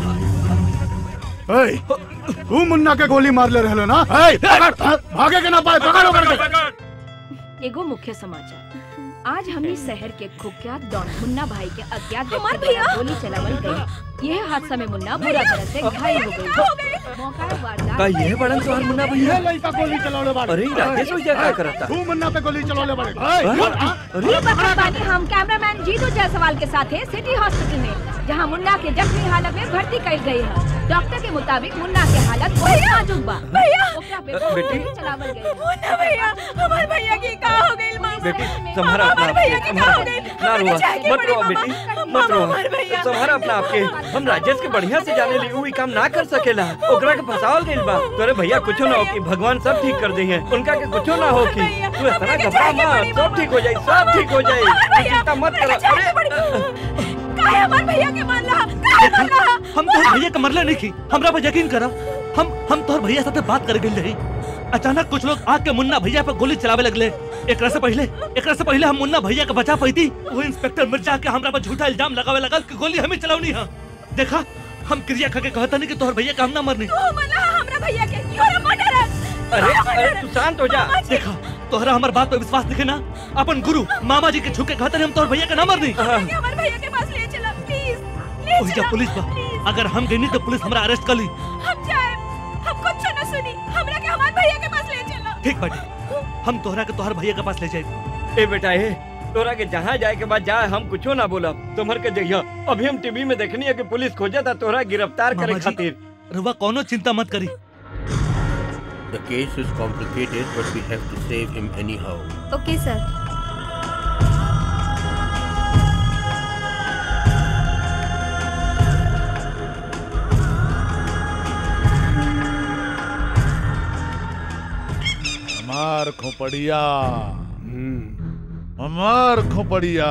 ए तू मुन्ना के गोली मार ले रहलो ना ए पकड़ भागे के ना पाए पकड़ ओकर के एगो मुख्य समाचार आज हमने शहर के कुख्यात डॉन मुन्ना भाई के अज्ञात हमार व्यक्ति भैया! द्वारा गोली चलावल गई यह हादसा में मुन्ना बुरा तरह से घायल हो गई मौका वारदात का ये बड़न तोहर मुन्ना भैया ये लड़का गोली चलावले बाड़े अरे राकेश भैया क्या करता तू मुन्ना पे गोली चलावले बाड़े हाँ? ये बता पानी हम कैमरामैन जीतू जायसवाल के साथ है सिटी हॉस्पिटल में जहाँ मुन्ना के जख्मी हालत में भर्ती कइल गई है डॉक्टर के मुताबिक मुन्ना के हालत बहुत नाजुक बा भैया! ओकरा पे बेटी! गोली चलावल गई मुन्ना भैया हमार भैया की का हो गई मामा बेटी संभारा अपना हमार भैया की का हो आपके गई ना रुआ जाए के मत पड़ी रोआ मामा। बेटी मत मामा, रोआ हमार भैया। संभारा अपना आपके हम राजेश के बढ़िया से जाने ली उ ई काम ना कर सकेला ओकरा के फसावल गइल बा तोरे भैया कुछो ना हो कि भगवान सब ठीक कर दी है उनका के कुछो ना हो कि तू इतना घबरा मत सब ठीक हो जाई सब ठीक हो जाई तू चिंता मत कर अरे काहे हमार भैया के मान रहा काहे मान रहा हम तोहर भैया के मरले नहीं की हमरा पर यकीन करा हम हम तोहर भैया साथे बात कर गइल रही अचानक कुछ लोग आके मुन्ना भैया पर गोली चलावे लगले एकरा से पहले एकरा से पहले हम मुन्ना भैया के बचा पाई वो इंस्पेक्टर मिर्जा के हमरा पर झूठा इल्जाम लगावे लगल कि गोली हमें चलावनी है देखा हम क्रिया खा के कहता नहीं कि तोहर भैया का हम ना मरनी तू मना हमरा भैया के योर मर्डर अरे अरे तू शांत हो जा देखा तोहरा हमार बात पे विश्वास दिखे ना अपन गुरु मामा जी के छुके कहते हम तोहर भैया का ना मरनी हमार भैया के पास ले चला प्लीज ले ओही जा पुलिस बा अगर हम गई नहीं तो पुलिस हमरा अरेस्ट कर ली हम जाए हम कुछ न सुनी हमरा के हमार भैया के पास ले चला ठीक बाटी हम तोहरा के तोहर भैया के पास ले जाए ए बेटा ए तोरा के जहाँ जाए के बाद जाए हम कुछो ना बोला तुम्हार के जइया अभी हम टीवी में देखनी है कि पुलिस खोजा था तोरा गिरफ्तार करे मामा जी, खातिर रुआ कोनो चिंता मत करी The case is complicated, but we have to save him anyhow. ओके सर हमार खोपड़िया हमार खोपड़िया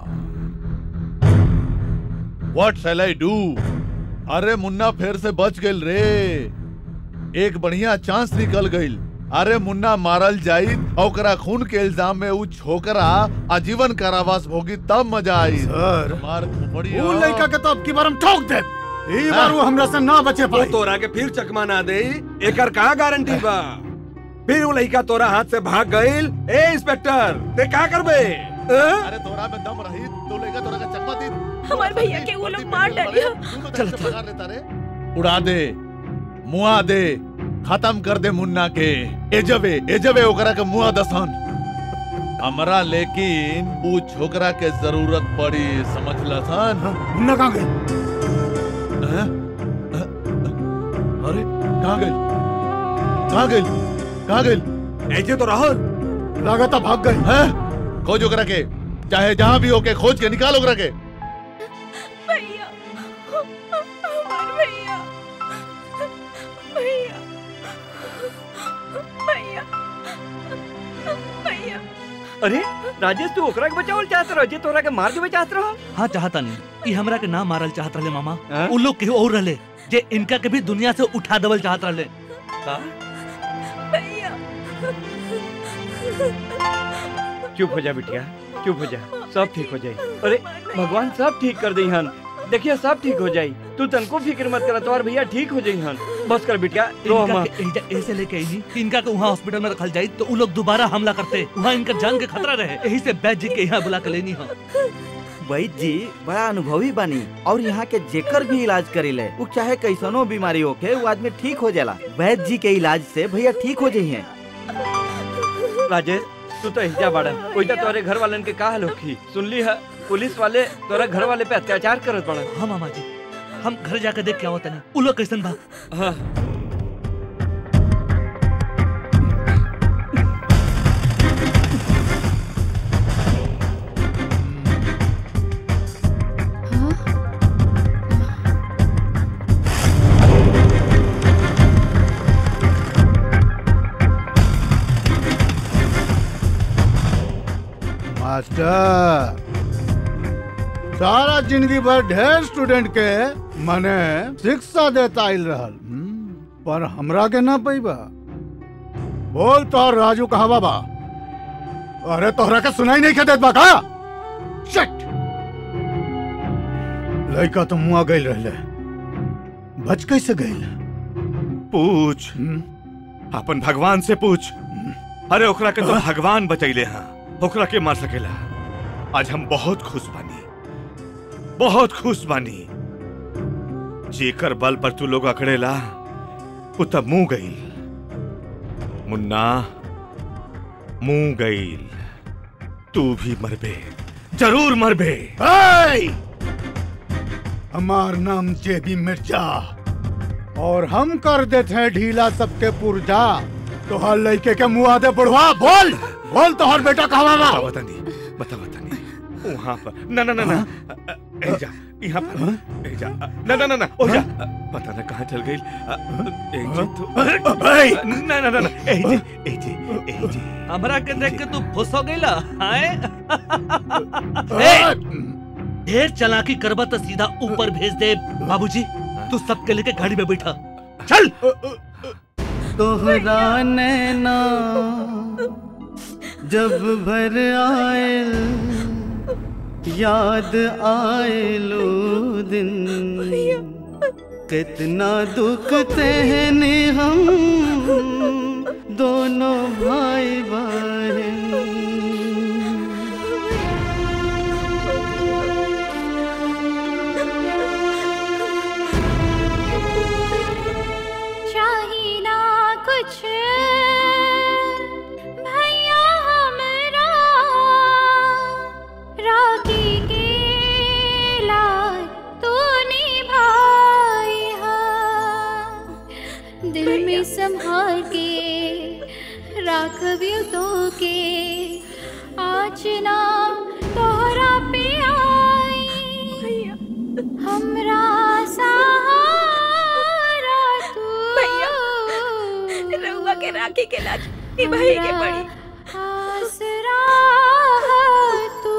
व्हाट शैल आई डू अरे मुन्ना फिर से बच गइल रे एक बढ़िया चांस निकल गइल अरे मुन्ना मारल जाई और ओकरा खून के इल्जाम में उ छोकरा आजीवन कारावास भोगी तब मजा आई सर, हमार खोपड़िया वो लड़का के तो अब की बार हम ठोक दे ई बार वो हमरा से ना बचे वो पाई तोरा के फिर चकमा ना दे एकर का गारंटी बा फिर वो लड़का तोरा हाथ से भाग गइल ए इंस्पेक्टर ते का करबे अरे तोरा में दम रही तो लेगा तोरा का चकमा दी हमार भैया के वो लोग मार डालिया चल चल लेता रे उड़ा दे मुआ दे खत्म कर दे मुन्ना के एजबे एजबे ओकरा के मुआ दसन हमरा लेकिन ऊ छोकरा के जरूरत पड़ी समझ लसन मुन्ना कहाँ गई हैं? अरे कहाँ गई कहाँ गई कहाँ गई ऐसे तो राहुल लागता भाग गई हैं खोज ओकरा के चाहे जहाँ भी होके खोज के निकाल ओकरा के भैया हमार भैया भैया भैया भैया अरे राजेश तू ओकरा के बचावल चाहत रहो जे तोरा के मार देवे चाहत रहो हाँ चाहता नहीं ई हमरा के ना मारल चाहत रहे मामा उ लोग केहू और रहले जे इनका के भी दुनिया से उठा देवल चाहत रहले भैया चुप हो जा बिटिया चुप हो जा सब ठीक हो जाई अरे भगवान सब ठीक कर दई हन देखिए सब ठीक हो जाई तू तनको फिक्र मत कर तोर भैया ठीक हो जाई हन बस कर बिटिया रो इनका हम के एजा ऐसे लेके आई कि इनका के वहाँ हॉस्पिटल में रखल जाई तो उ लोग दोबारा हमला करते वहाँ इनका जान के खतरा रहे यही से बैद जी के यहाँ बुला के लेनी है वैद्य जी बड़ा अनुभवी बानी और यहाँ के जेकर भी इलाज करेले वो चाहे कैसनो बीमारी होके वो आदमी ठीक हो जाला वैद्य जी के इलाज से भैया ठीक हो जाइए राजेश तू तो हिजा बाड़ा कोई तो तोरे घर वालन के का हाल होखी सुनली है पुलिस वाले तोरा घर वाले पे अत्याचार करत बड़ा हाँ मामा जी हम घर जाके देख के आवत नहीं उ लोग कैसन बा हाँ मास्टर सारा जिंदगी भर ढेर स्टूडेंट के मने शिक्षा देता आइल रहल हम्म, पर हमरा के ना पैबा बोल तो राजू कहा बाबा अरे तोहरा के सुनाई नहीं के देत बा का शिट लड़का तो मुआ गइल रहले बच कैसे गइल पूछ अपन भगवान से पूछ अरे ओकरा के तो भगवान बचैले हाँ ओकरा के मार सकेला आज हम बहुत खुश बानी बहुत खुश बानी जेकर बल पर तू लोग अकड़ेला उ तब मुंह गईल मुन्ना मुंह गईल तू भी मरबे जरूर मरबे ए! हमार नाम जेबी मिर्जा और हम कर देते हैं ढीला सबके पुर्जा तोहर लड़के के मुंह आदे बढ़वा बोल बोल तोहर बेटा कहवा बा बता दी बता बता दी वहाँ पर ना ना ना ना ए जा यहाँ पर ए जा ना ना ना ना ओ जा पता ना कहाँ चल गई ए जी तो ना ना ना ना ए जी ए जी ए जी हमरा के देख के तू फुस हो गईला हाय ए, ढेर चालाकी करबा तो सीधा ऊपर भेज दे बाबूजी तू सबके लेके गाड़ी में बैठा चल तोहरा नैना जब भर आयल याद आयलो दिन कितना दुख सहने हम दोनों भाई बहन चाही ना कुछ भैया हमरा राखी के लाज तू निभाई हा दिल में संभाल के राखबियो तो के आज ना तोहरा पे आई हमरा सहारा तू भैया रउआ के राखी के लाज निभाई के पड़ी आसरा तू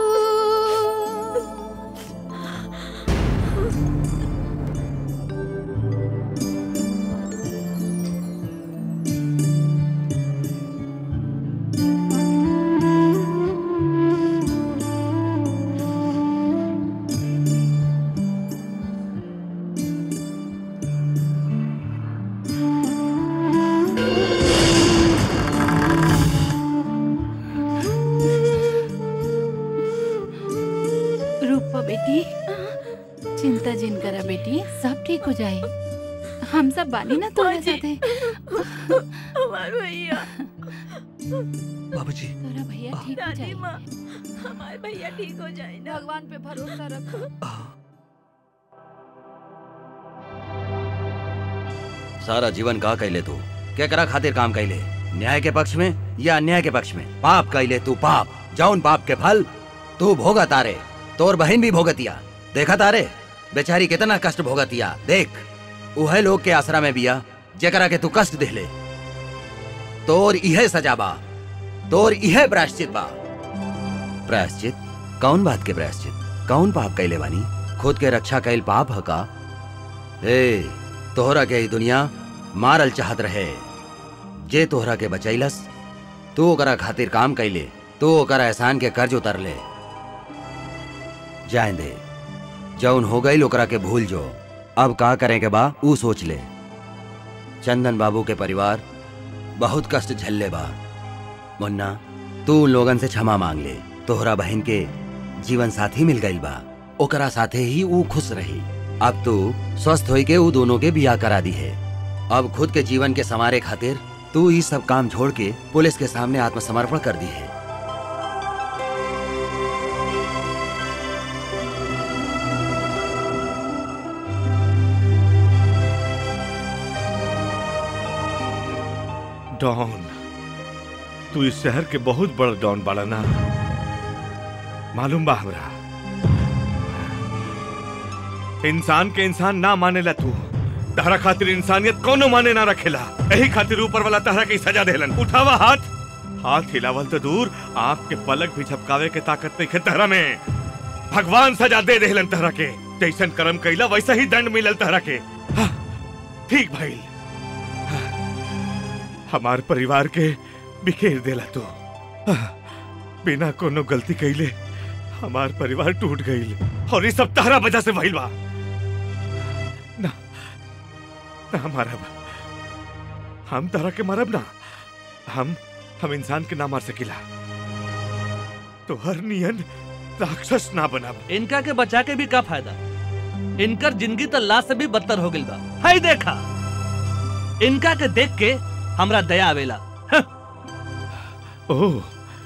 रूपा बेटी चिंता जिन करा बेटी सब ठीक हो जाए हम सब बानी ना तोरे साथे हमार भैया बाबूजी तोरा भैया ठीक हो दादी जाए माँ हमारे भैया ठीक हो जाए ना भगवान पे भरोसा रखो सारा जीवन का कैले तू केकरा खातिर काम कैले न्याय के पक्ष में या अन्याय के पक्ष में पाप कैले तू पाप जौन पाप के फल तू भोगा तारे तोर बहन भी भोगतिया देखा तारे बेचारी कितना कष्ट भोगतिया देख उहे लोग के आसरा में बिया जेकरा के तू कष्ट देले तोर इहे सजा बा तोर इहे प्रायश्चित बा प्रायश्चित कौन बात के प्रायश्चित कौन पाप कैले बानी खुद के रक्षा कैल पाप ह का ए तोहरा के ई दुनिया मारल चाहत रहे जे तोहरा के बचैलस तू ओकरा खातिर काम कैले तू ओकरा एहसान के कर्ज उतर ले जाए दे जौन हो गई ओकरा के भूल जो अब का करें के बा ऊ सोच ले चंदन बाबू के परिवार बहुत कष्ट झल्ले बा मुन्ना तू उन लोगन से क्षमा मांग ले तोहरा बहन के जीवन साथी मिल गई बा ओकरा साथे ही ऊ खुश रही अब तू स्वस्थ होई के ऊ दोनों के बियाह करा दी है अब खुद के जीवन के संवारे खातिर तू ये सब काम छोड़ के पुलिस के सामने आत्मसमर्पण कर दी है डॉन तू इस शहर के बहुत बड़ा डॉन बाड़ा ना मालूम बा हमरा इंसान के इंसान ना मानेला तू तहरा खातिर इंसानियत कोनो माने ना रखेला यही खातिर ऊपर वाला तहरा की सजा देलन उठावा हाथ हाथ हिलावल तो दूर आंख के पलक भी झपकावे के ताकत नहीं तहरा में भगवान सजा दे देहलन तहरा के जैसन कर्म कैला वैसा ही दंड मिलल तहरा के हाँ, ठीक भाई हमार परिवार के बिखेर देला तू हाँ, बिना कोनो गलती कैले हमार परिवार टूट गईल और ये सब तारा वजह से भइल बा ना ना मारब हम तारा के मारब ना हम हम इंसान के ना मार सकीला तो हर नियन राक्षस ना बनब इनका के बचा के भी का फायदा इनकर जिंदगी तो लाश से भी बदतर हो गई बा हाय देखा इनका के देख के हमरा दया आवेला ओह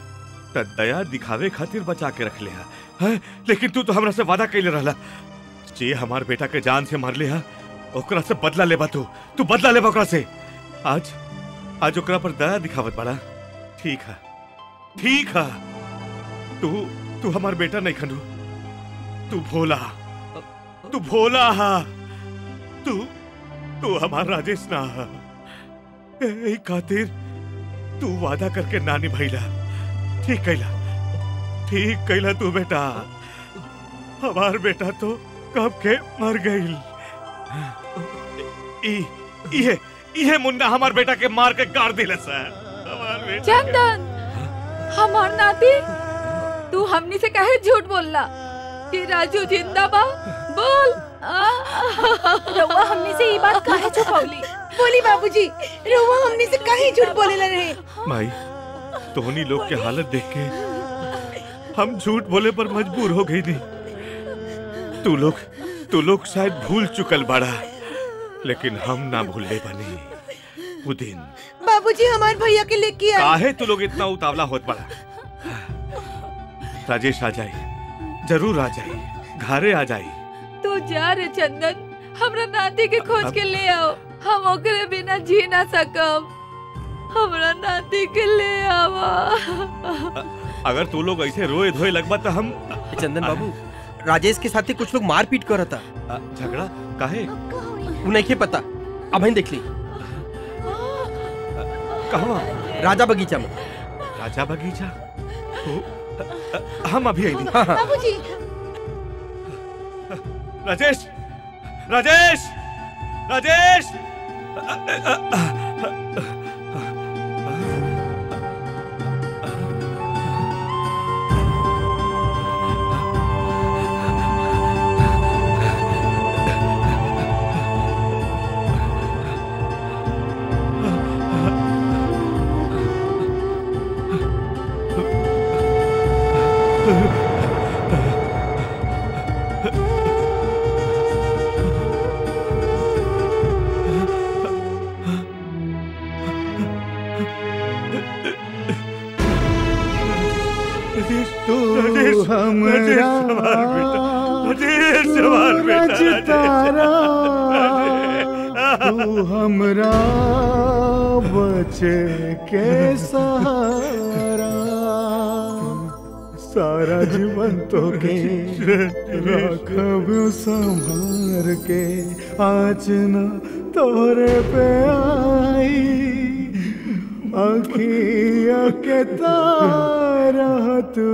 त दया दिखावे खातिर बचा के रख ले है लेकिन तू तो हमरा से वादा कैले रहला जे हमार बेटा के जान से मार लिया ओकरा से बदला लेबा तू तू बदला लेबा ओकरा से आज आज ओकरा पर दया दिखावत बड़ा ठीक है ठीक है तू तू हमार बेटा नहीं खनू तू भोला तू भोला हा तू तू हमार राजेश ना हा ए खातिर तू वादा करके ना निभाइला ठीक कैला ठीक कैला तू बेटा हमार बेटा तो कब के मर गई ये ये मुन्ना हमार बेटा के मार के गाड़ दिले सर हमार बेटा के- चंदन हमार नाती तू हमनी से काहे झूठ बोलला कि राजू जिंदा बा बोल रउआ हमनी से ये बात काहे छुपौली बोली बाबूजी रउआ हमनी से काहे झूठ बोलेला रहे माई तोहनी लोग के हालत देख के हम झूठ बोले पर मजबूर हो गई नहीं तू लोग तू लोग शायद भूल चुकल बाड़ा लेकिन हम ना भूलने बनी वो दिन बाबूजी हमार भैया के लेके आ काहे तू लोग इतना उतावला होत बड़ा राजेश आ जाए जरूर आ जाए घरे आ जाए तू जा रे चंदन हमरा नाती के खोज के ले आओ हम ओकरे बिना जी ना सकम हमरा नाती के ले आवा अगर तू लोग ऐसे रोए धोए लगबा तो हम चंदन बाबू राजेश के साथ ही कुछ लोग मारपीट कर था झगड़ा काहे वो नहीं पता अब ही देख ली कहाँ राजा बगीचा में राजा बगीचा तो हम अभी आई बाबूजी राजेश राजेश राजेश तू हमरा सूरज तारा तू हमरा बचे के सहारा सारा जीवन तो के रखब संभार के आज न तोरे पे आई अखिया के तारा तू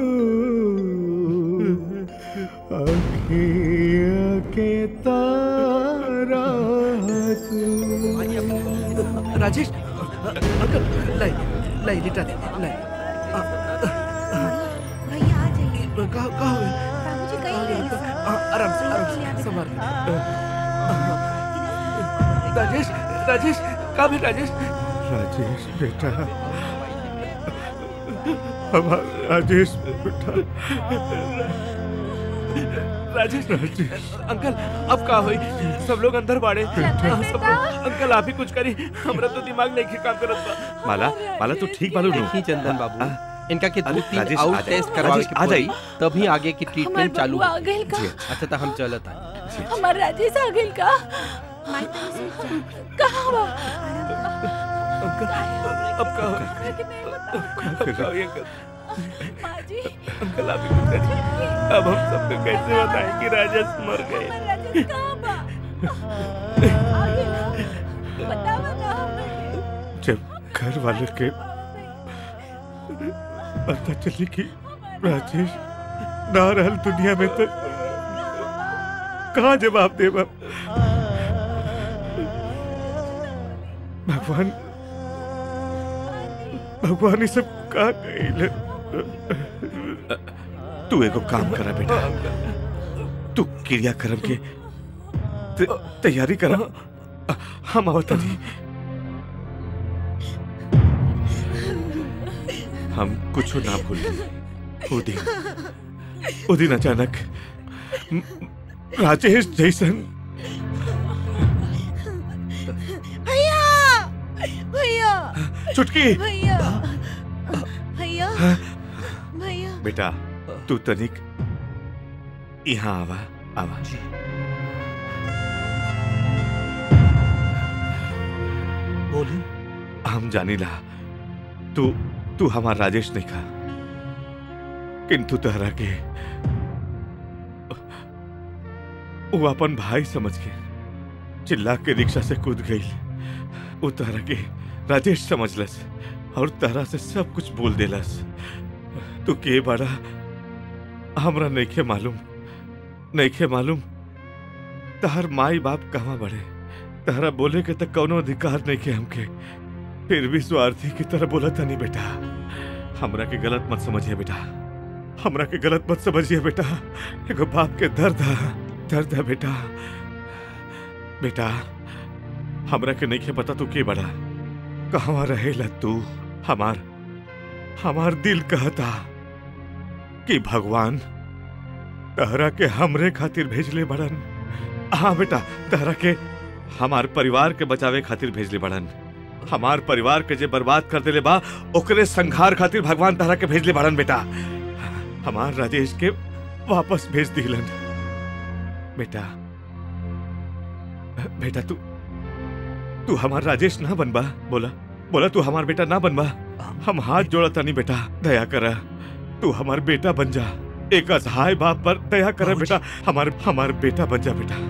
अखिया के तारा तू राजेश अंकल लाई लाई लिटा दे लाई भैया आ जाइए कहा कहा हुए बाबूजी कहीं नहीं आराम से आराम से संभाल राजेश राजेश कहा भी राजेश राजेश बेटा हमारा राजेश बेटा राजेश अंकल अब का हुई सब लोग अंदर बाड़े हाँ, सब लोग अंकल आप ही कुछ करी हमरा तो दिमाग नहीं काम करत बा माला माला तू ठीक बालू नु देखी चंदन बाबू इनका के दो तीन राजेश, आ आउट जाए। टेस्ट करवावे राजेश, के आ पड़ी, जाई। तभी आगे की ट्रीटमेंट चालू बबुआ आ गइल का? जी, अच्छा तो हम चलत हैं हमार राजेश आ गइल का कहाँ बा अंकल अब का हुई अब का हुई अंकल अंकल आप ही कुछ करिए अब हम सबको कैसे बताएं कि राजेश मर गए जब घर वाले के पता चली कि राजेश ना रहल दुनिया में तो कहा जवाब दे भगवान भगवान ये सब का कही तू एगो काम करा बेटा तू क्रियाक्रम के त- तैयारी करा हम आवता नहीं हम कुछ ना भूले वो दिन वो दिन अचानक म- राजेश जैसन भैया भैया चुटकी भैया भैया भैया बेटा तू तनिक यहाँ आवा आवा जी बोली हम जानीला तू तू हमार राजेश नहीं खा किंतु तहरा के वो अपन भाई समझ के चिल्ला के रिक्शा से कूद गई वो तहरा के राजेश समझलस और तहरा से सब कुछ बोल देलस तू के बड़ा हमरा नइखे मालूम नइखे मालूम तहर माई बाप कहाँ बड़े तहरा बोले के तक कौनो अधिकार नहीं के हमके फिर भी स्वार्थी की तरह बोला था नहीं बेटा हमरा के गलत मत समझिए बेटा हमरा के गलत मत समझिए बेटा एगो बाप के दर्द है दर्द है बेटा बेटा हमरा के नहीं के पता तू के बड़ा कहवा रहेला तू हमार हमार दिल कहता कि भगवान तहरा के हमरे खातिर भेजले बड़न हाँ बेटा तहरा के हमार परिवार के बचावे खातिर भेजले बड़न हमार परिवार के जे बर्बाद कर देले बा ओकरे संघार खातिर भगवान तहरा के भेजले बड़न बेटा हमार राजेश के वापस भेज दिलन बेटा बेटा तू तू हमार राजेश ना बनबा बोला बोला तू हमार बेटा ना बनबा हम हाथ जोड़ता नहीं बेटा दया करा तू हमार बेटा बन जा एक असहाय बाप पर दया करा बेटा हमार हमार बेटा बन जा बेटा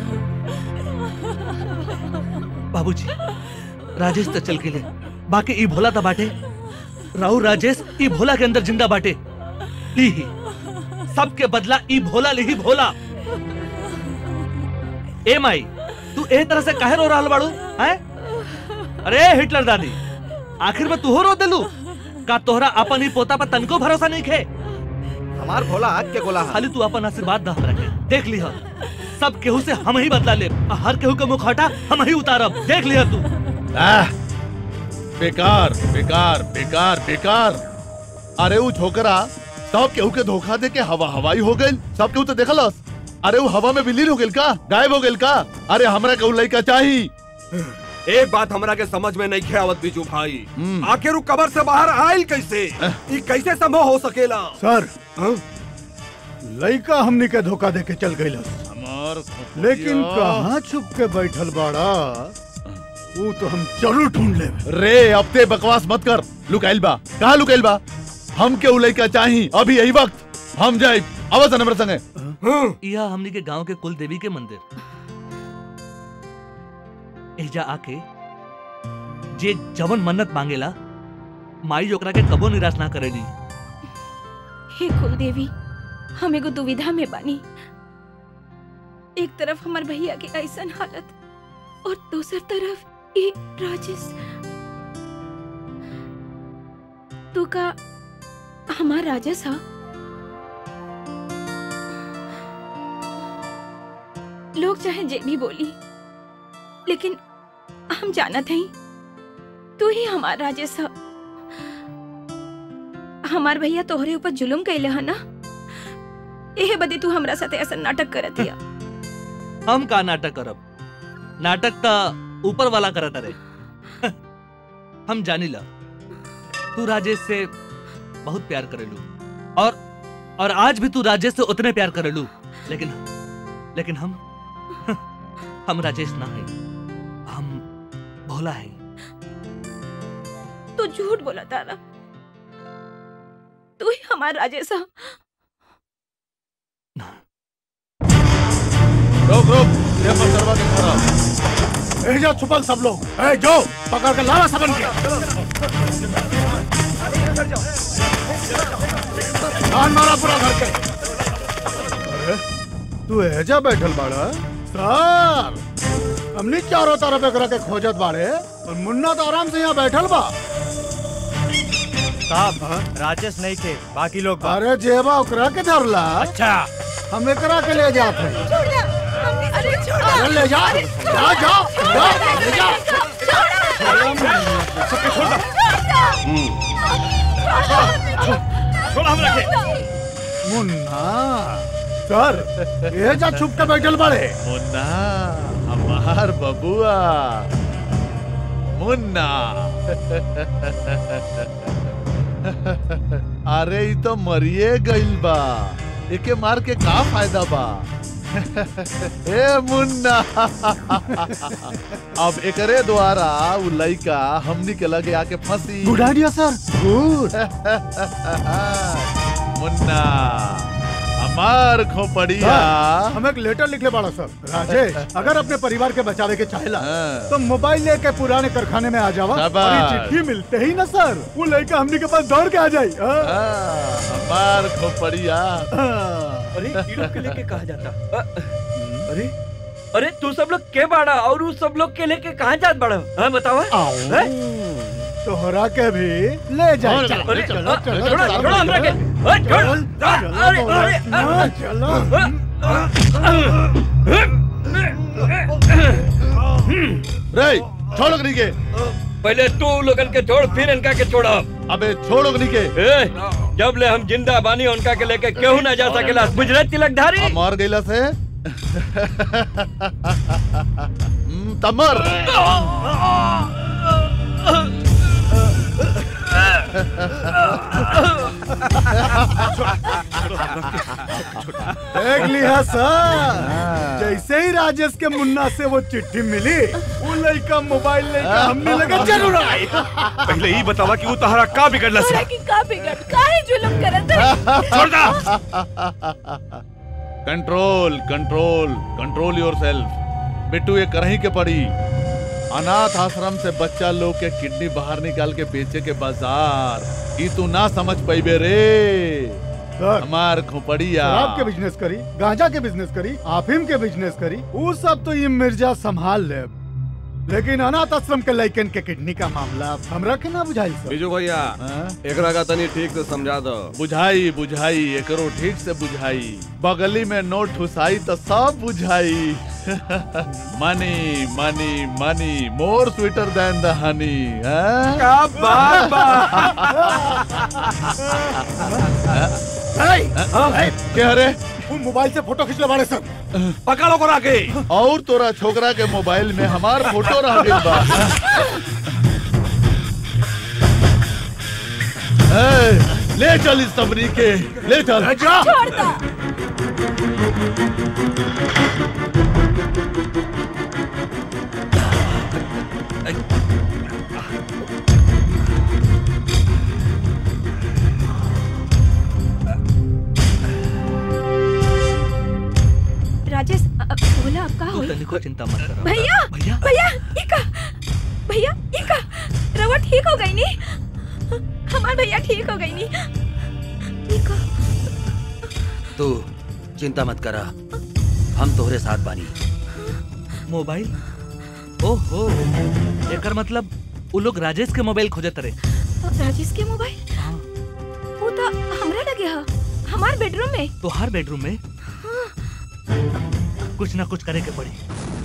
बाबूजी राजेश तो चल गेले बाकी ई भोला तो बाटे राहु राजेश ई भोला के अंदर जिंदा बाटे ली ही सबके बदला ई भोला ली ही भोला ए माई तू ए तरह से काहे रो रहल बाड़ू हैं अरे हिटलर दादी आखिर में तू हो रो दिलू का तोहरा अपन ही पोता पर तनको भरोसा नहीं खे हमार भोला आग के गोला खाली तू अपन आशीर्वाद दा हमरा के देख लिहा सब केहू से हम ही बदला ले आ हर केहू के मुखौटा हम ही उतारब देख लिहा तू आह, बेकार बेकार बेकार बेकार अरे वो छोकरा सब केहू के धोखा दे के हवा हवाई हो गई सब केहू तो देखलस अरे वो हवा में विलीन हो गइल का गायब हो गइल का अरे हमरा के उ लइका चाही एक बात हमरा के समझ में नहीं आवत बीजू भाई आखिर उ कबर से बाहर आयल कैसे ई कैसे संभव हो सकेला सर लड़का हमनी के धोखा दे के चल गई हमार लेकिन कहाँ छुप के बैठल बाड़ा वो तो हम जरूर ढूंढ ले रे अब ते बकवास मत कर लुकाइल बा कहाँ लुकाइल बा हम के उ लइका चाही अभी यही वक्त हम जाए आवाज हमरा संगे यह हमनी के गांव के कुल देवी के मंदिर एजा आके जे जवन मन्नत मांगेला माई ओकरा के कबो निराश ना करेली हे कुल देवी हम एगो दुविधा में बानी एक तरफ हमार भैया के ऐसन हालत और दूसर तरफ ये राजेश तू का हमार राजेश हा लोग चाहे जे भी बोली लेकिन हम जानत हई तू ही हमार राजेश हा हमार भैया तोहरे ऊपर जुलुम कैले है ना एहे बदे तू हमरा साथे ऐसा नाटक करत हिया हम का नाटक करब नाटक ता ऊपर वाला करत रे हम जानिला तू राजेश से बहुत प्यार करेलू और और आज भी तू राजेश से उतने प्यार करेलू लेकिन लेकिन हम हम राजेश ना है हम भोला है तू झूठ बोला तारा तू ही हमार राजेश हा रोक रोक ये पर करवा के खड़ा ए जा छुपल सब लोग ए जो पकड़ के लावा सबन के जान मारा पूरा घर के अरे तू एजा बैठल बाड़ा सर हमनी चारों तरफ एकरा के खोजत बाड़े और मुन्ना तो आराम से यहाँ बैठल बा साहब राजेश नहीं थे बाकी लोग बा। अरे जेबा ओकरा के धरला अच्छा हम एकरा के ले जात हैं अरे ले जा जा जा जा ले जा छोड़ हम रखे मुन्ना सर ये जा छुप के बैठल बाड़े मुन्ना हमार बबुआ मुन्ना अरे ई तो मरिए गइल बा एके मार के का फायदा बा ए मुन्ना अब एकरे द्वारा उ लइका हमनी के लगे आके फंसी good idea sir good Munna हमार खोपड़िया सर, हम एक लेटर लिखले बाड़ा सर राजेश अगर अपने परिवार के बचावे के चाहेला तो मोबाइल लेके पुराने कारखाने में आ जावा और ये शाबाश। चिट्ठी मिलते ही ना सर वो लड़का हमनी के पास दौड़ के आ जाई हमार खोपड़िया अरे ये लोग के लेके कहा जाता अ, अरे अरे तू सब लोग के बाड़ा और उस सब लोग के लेके कहाँ जात बाड़ा हाँ बतावा हैं? तोहरा के भी ले जाए अरे, चलो अरे, चलो अ, चलो छोड़ो, चलो, छोड़ो हमरा के। चलो, अ, छोड़ो, चलो, अरे, चलो, अरे, हाँ, चलो रे छोड़ अग्नि के पहले तू लोगन के छोड़ फिर इनका के छोड़ा अबे छोड़ अग्नि के ए, जब ले हम जिंदा बानी उनका के लेके केहू ना जा सकेला गुजरात तिलकधारी मर गईला से हम्म, तमर देख लिया सर जैसे ही राजेश के मुन्ना से वो चिट्ठी मिली वो लड़का मोबाइल लेके हमने लगे जरूर आई पहले ही बतावा कि वो तहरा का बिगड़ला से तोरा की का बिगड़ काहे जुलम करत है छोड़ दा control control control yourself Bittu ये करही के पड़ी अनाथ आश्रम से बच्चा लोग के किडनी बाहर निकाल के बेचे के बाजार ई तू ना समझ पैबे रे हमार खोपड़िया शराब के बिजनेस करी गांजा के बिजनेस करी अफीम के बिजनेस करी वो सब तो ये मिर्जा संभाल ले लेकिन अनाथ आश्रम के लड़कन के किडनी का मामला हमरा के ना बुझाई सर बिजू भैया एकरा का तनी ठीक से समझा दो बुझाई बुझाई एकरो ठीक से बुझाई बगली में नोट ठुसाई तो सब बुझाई मनी मनी मनी more sweeter than the honey क्या बात क्या रे वो मोबाइल से फोटो खींचले बाड़े सर पकड़ो को के और तोरा छोकरा के मोबाइल में हमार फोटो रह गइल बा ए, ले चल इस सबरी के ले चल छोड़ दा राजेश अ, अ, बोला अब का तू होई तनी को चिंता मत करो भैया भैया भैया ई का भैया ई का रवा ठीक हो गई नी हमार भैया ठीक हो गई नी ई का तू चिंता मत करा हम तोहरे साथ बानी मोबाइल ओहो एकर मतलब वो लोग राजेश के मोबाइल खोजत रहे राजेश के मोबाइल वो तो हमरा लगे हा हमार बेडरूम में तो हर बेडरूम में कुछ ना कुछ करे के पड़ी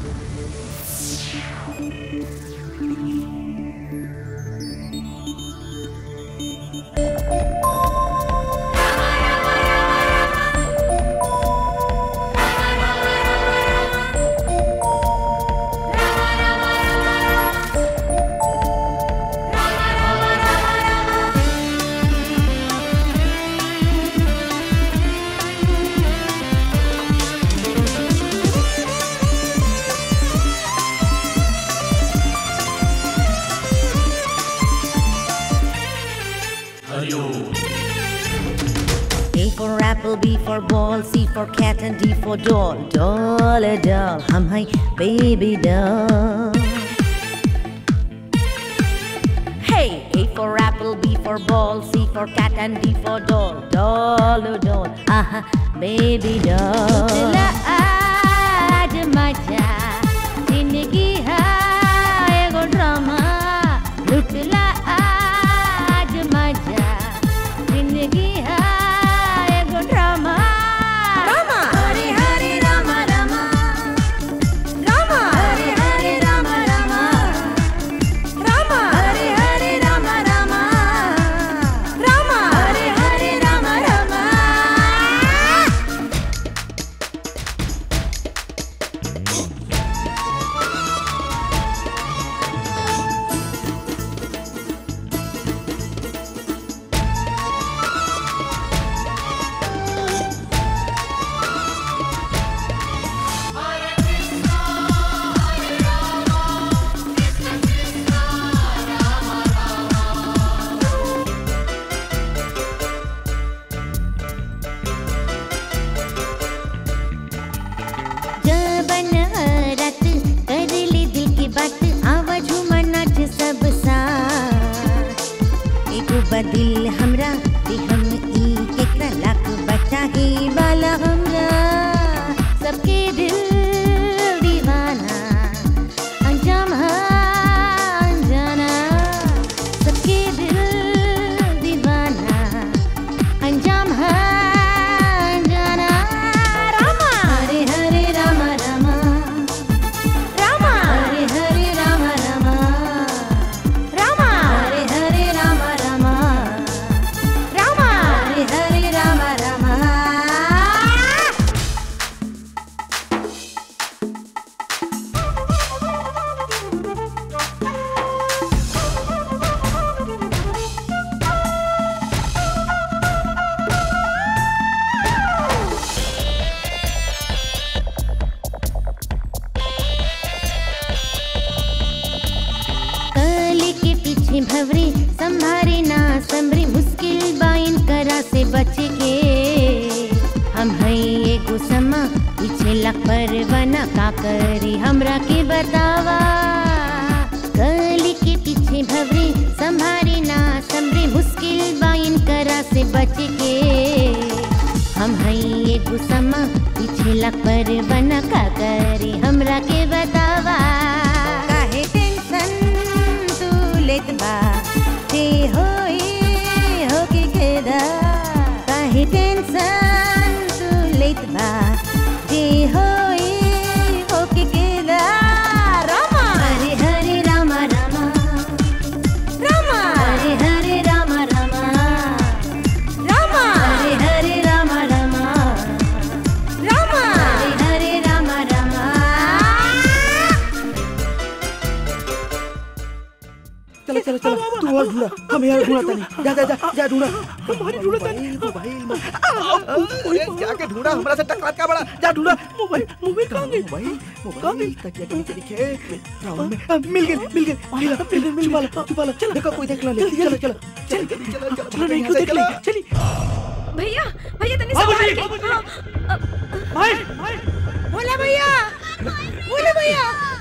A for apple, B for ball, C for cat, and D for doll. Doll, a doll, hum hi, baby doll. Hey, A for apple, B for ball, C for cat, and D for doll. Doll, a doll, aha, baby doll. लुटला आज मजा जिंदगी है एगो ड्रामा लुटला आज मजा जिंदगी है एगो ड्रामा ड्रामा हरे हरे रामा रामा ड्रामा हरे हरे रामा रामा ड्रामा हरे हरे रामा रामा ड्रामा हरे हरे रामा रामा बदिल हमरा ते हम ई केकरा लाख बचाही वाला हमरा सबके दिल दीवाना अंजाम है अनजाना सबके दिल दीवाना अंजाम है अनजाना रामा हरे हरे रामा रामा रामा हरे हरे रामा रामा रामा हरे हरे रामा रामा रामा हरे हरे रामा रामा कली के पीछे भवरे संभारे ना संभरे मुश्किल बाइन करा से बच के हम है एगो समा पीछे लग परवाना का करी हमरा के बतावा कली के पीछे भवरे संभारे ना संभरे मुश्किल बाइन करा से बच के हम है एगो समा पीछे लग परवाना का करी हमरा के बतावा काहे टेंशन तू लेत बा ते होई हो के केदा काहे टेंशन तू लेत बा ते होई हो के केदा रामा हरे हरे रामा रामा रामा हरे हरे रामा रामा रामा हरे हरे रामा रामा रामा हरे हरे रामा रामा चलो चलो चलो तू और ढूंढा हम यहाँ ढूंढा तानी जा जा जा जा ढूंढा मोबाइल ढूंढा तानी मोबाइल जाके ढूंढा हमरा से टकरात का बड़ा जा ढूंढा मोबाइल मोबाइल कहाँ गई मोबाइल मोबाइल तकिया के नीचे दिखे राउंड में आ, मिल गई मिल गई मिल गई मिल गई छुपा ला छुपा ला चल देखो कोई देख ला ले चलो चलो चल चलो चलो चलो नहीं कोई देख ले चली भैया भैया तनी बाबूजी, संभाल के हाँ, भाई भोला भैया भोला भैया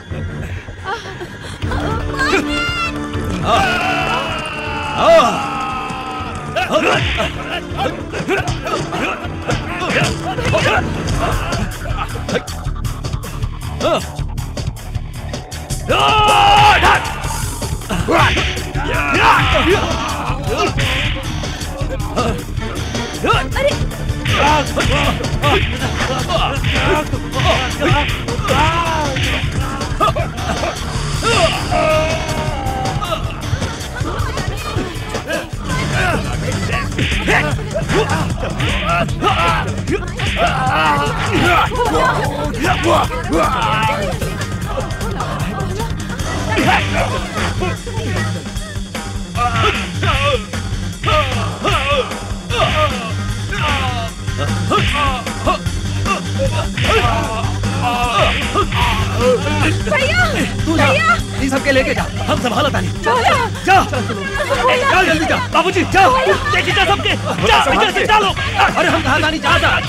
भैया तू जा भैया इन सबके लेके जा हम संभाला तानी भोला जा जा जल्दी जा बाबूजी जा लेके जा सबके जा इधर से चलो अरे हम कहाँ तानी जा जा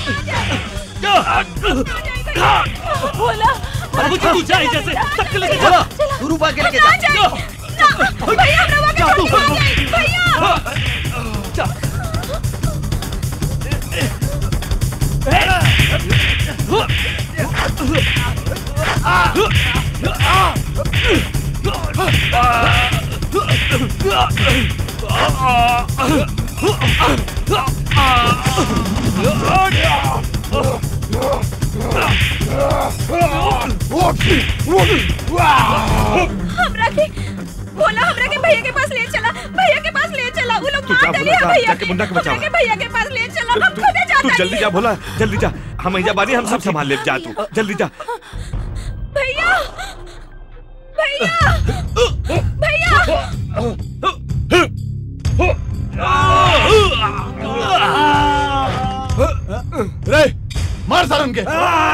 जा भोला बाबूजी तू जा इधर से सबके लेके चला तू रूपा के लेके ना जा जाए ना भैया हमरा जा वाके तू भैया जा हमरा के भोला हमरा के भैया के पास ले चला भैया के पास ले चला वो लोग तू जा मार भोला, डाली है जा, भैया जाके के मुन्ना को बचाओ। हमरा के भैया के पास ले चला हम खुद तू जाता जल्दी जा भोला जल्दी जा हम यहाँ बानी हम सब संभाल ले जा तू जल्दी जा भैया भैया भैया रे मार सारन के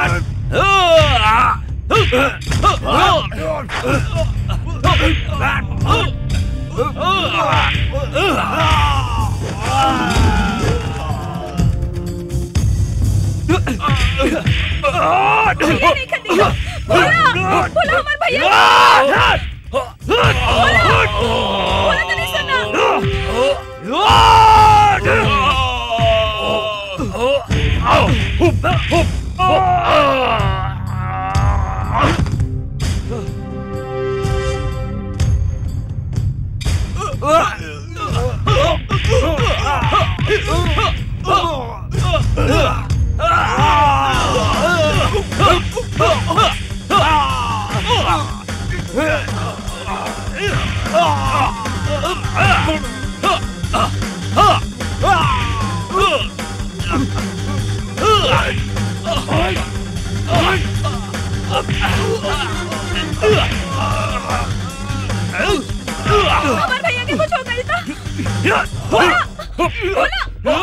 भैया नहीं खड़ी भोला भोला हमार भैया भोला भोला तो नहीं सुना हमारे भैया के कुछ हो गई था बोला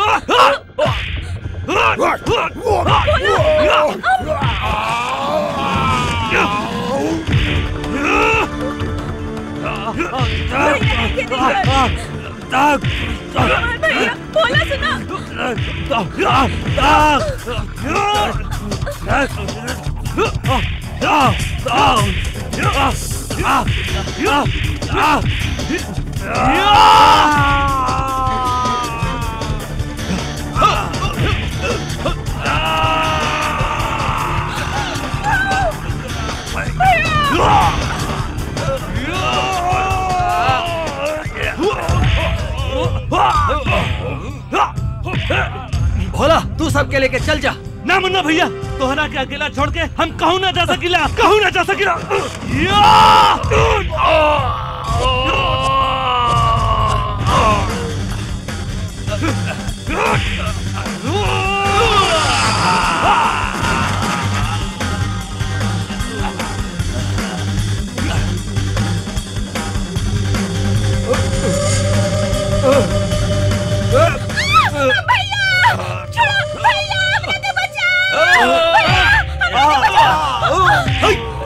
भैया बोला सुना भोला तू सबके लेके चल जा ना मुन्ना भैया तोहरा के अकेला छोड़ के हम कहूँ ना जा सकिला कहूँ ना जा सकिला भैया छोड़ो भैया अपने को बचाओ भैया अपने को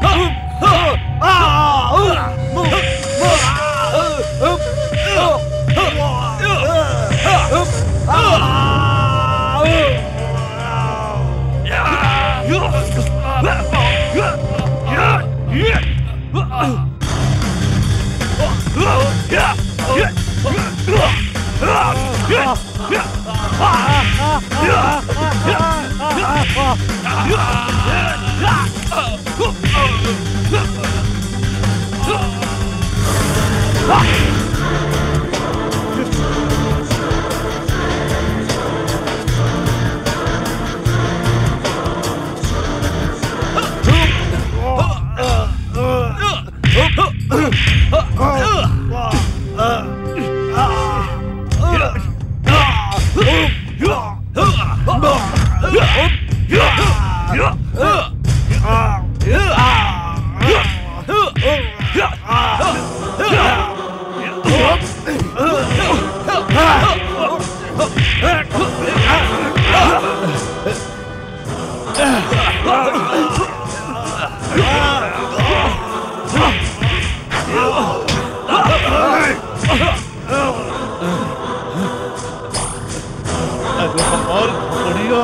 और बढ़िया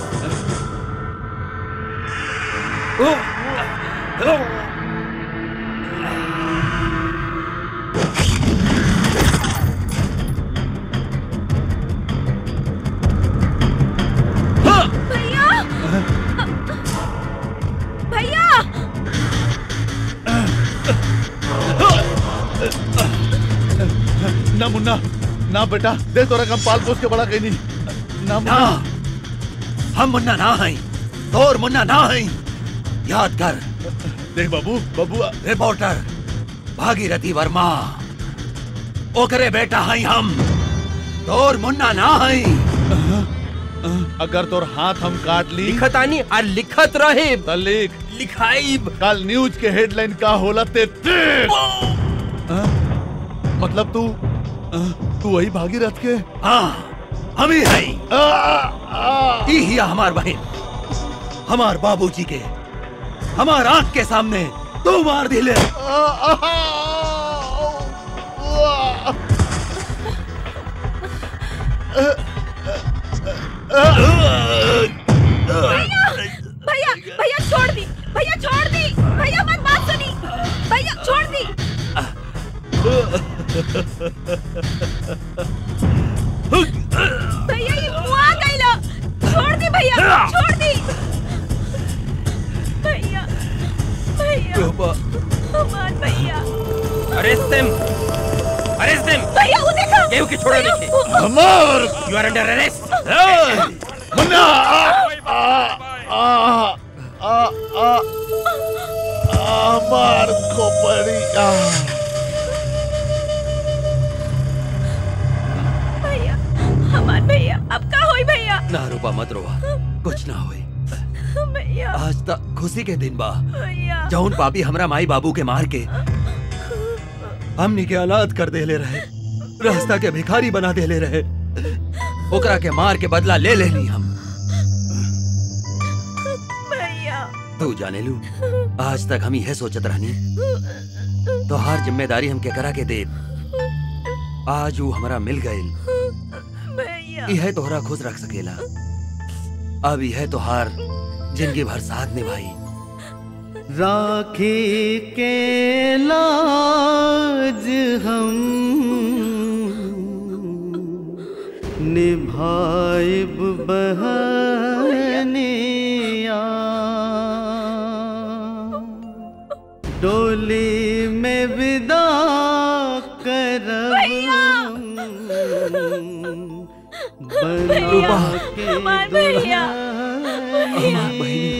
भैया भैया ना मुन्ना ना बेटा दे तोरा कम पाल पोस के बड़ा कहीं नहीं ना ना हम मुन्ना ना हई तोर मुन्ना ना हई याद कर देख बाबू बाबू रिपोर्टर भागीरथी वर्मा ओकरे बेटा हई हम तोर मुन्ना ना हई अगर तोर हाथ हम काट ली लिखतानी और लिखत रहे त लिख लिखाइब कल न्यूज के हेडलाइन का होला ते देख हाँ? मतलब तू हाँ, तू वही भागीरथ के हाँ हम ही हई ई हिया हमार बहन हमार बाबूजी के हमार आंख के सामने तू मार दिले भैया भैया छोड़ दी भैया छोड़ दी भैया मत बात सुनी भैया छोड़ दी हमार भैया अरेस्ट देम अरेस्ट देम भैया वो देखो केहू के छोड़ो भैया, देखे वो- Amar you are under arrest Munna आ आ आ आ आ मार खोपड़ी आ भैया हमार भैया अब का होई भैया ना रूपा मत रोवा कुछ ना होई भैया आज तक खुशी के दिन बा भैया जौन पापी हमरा माई बाबू के मार के हमनी के अनाथ कर देले रहे रास्ता के भिखारी बना देले रहे ओकरा के मार के बदला ले लेनी हम भैया तू जाने लू आज तक हम यह सोचत रहनी तो हर जिम्मेदारी हम के करा के दे आज वो हमरा मिल गइल भैया यह तोहरा खुश रख सकेला अब यह तोहार जिंदगी भर साथ निभाई राखी के लाज हम निभाइब बहनिया डोली में विदा करब भैया बनवा के हमार भैया दुल्हनिया।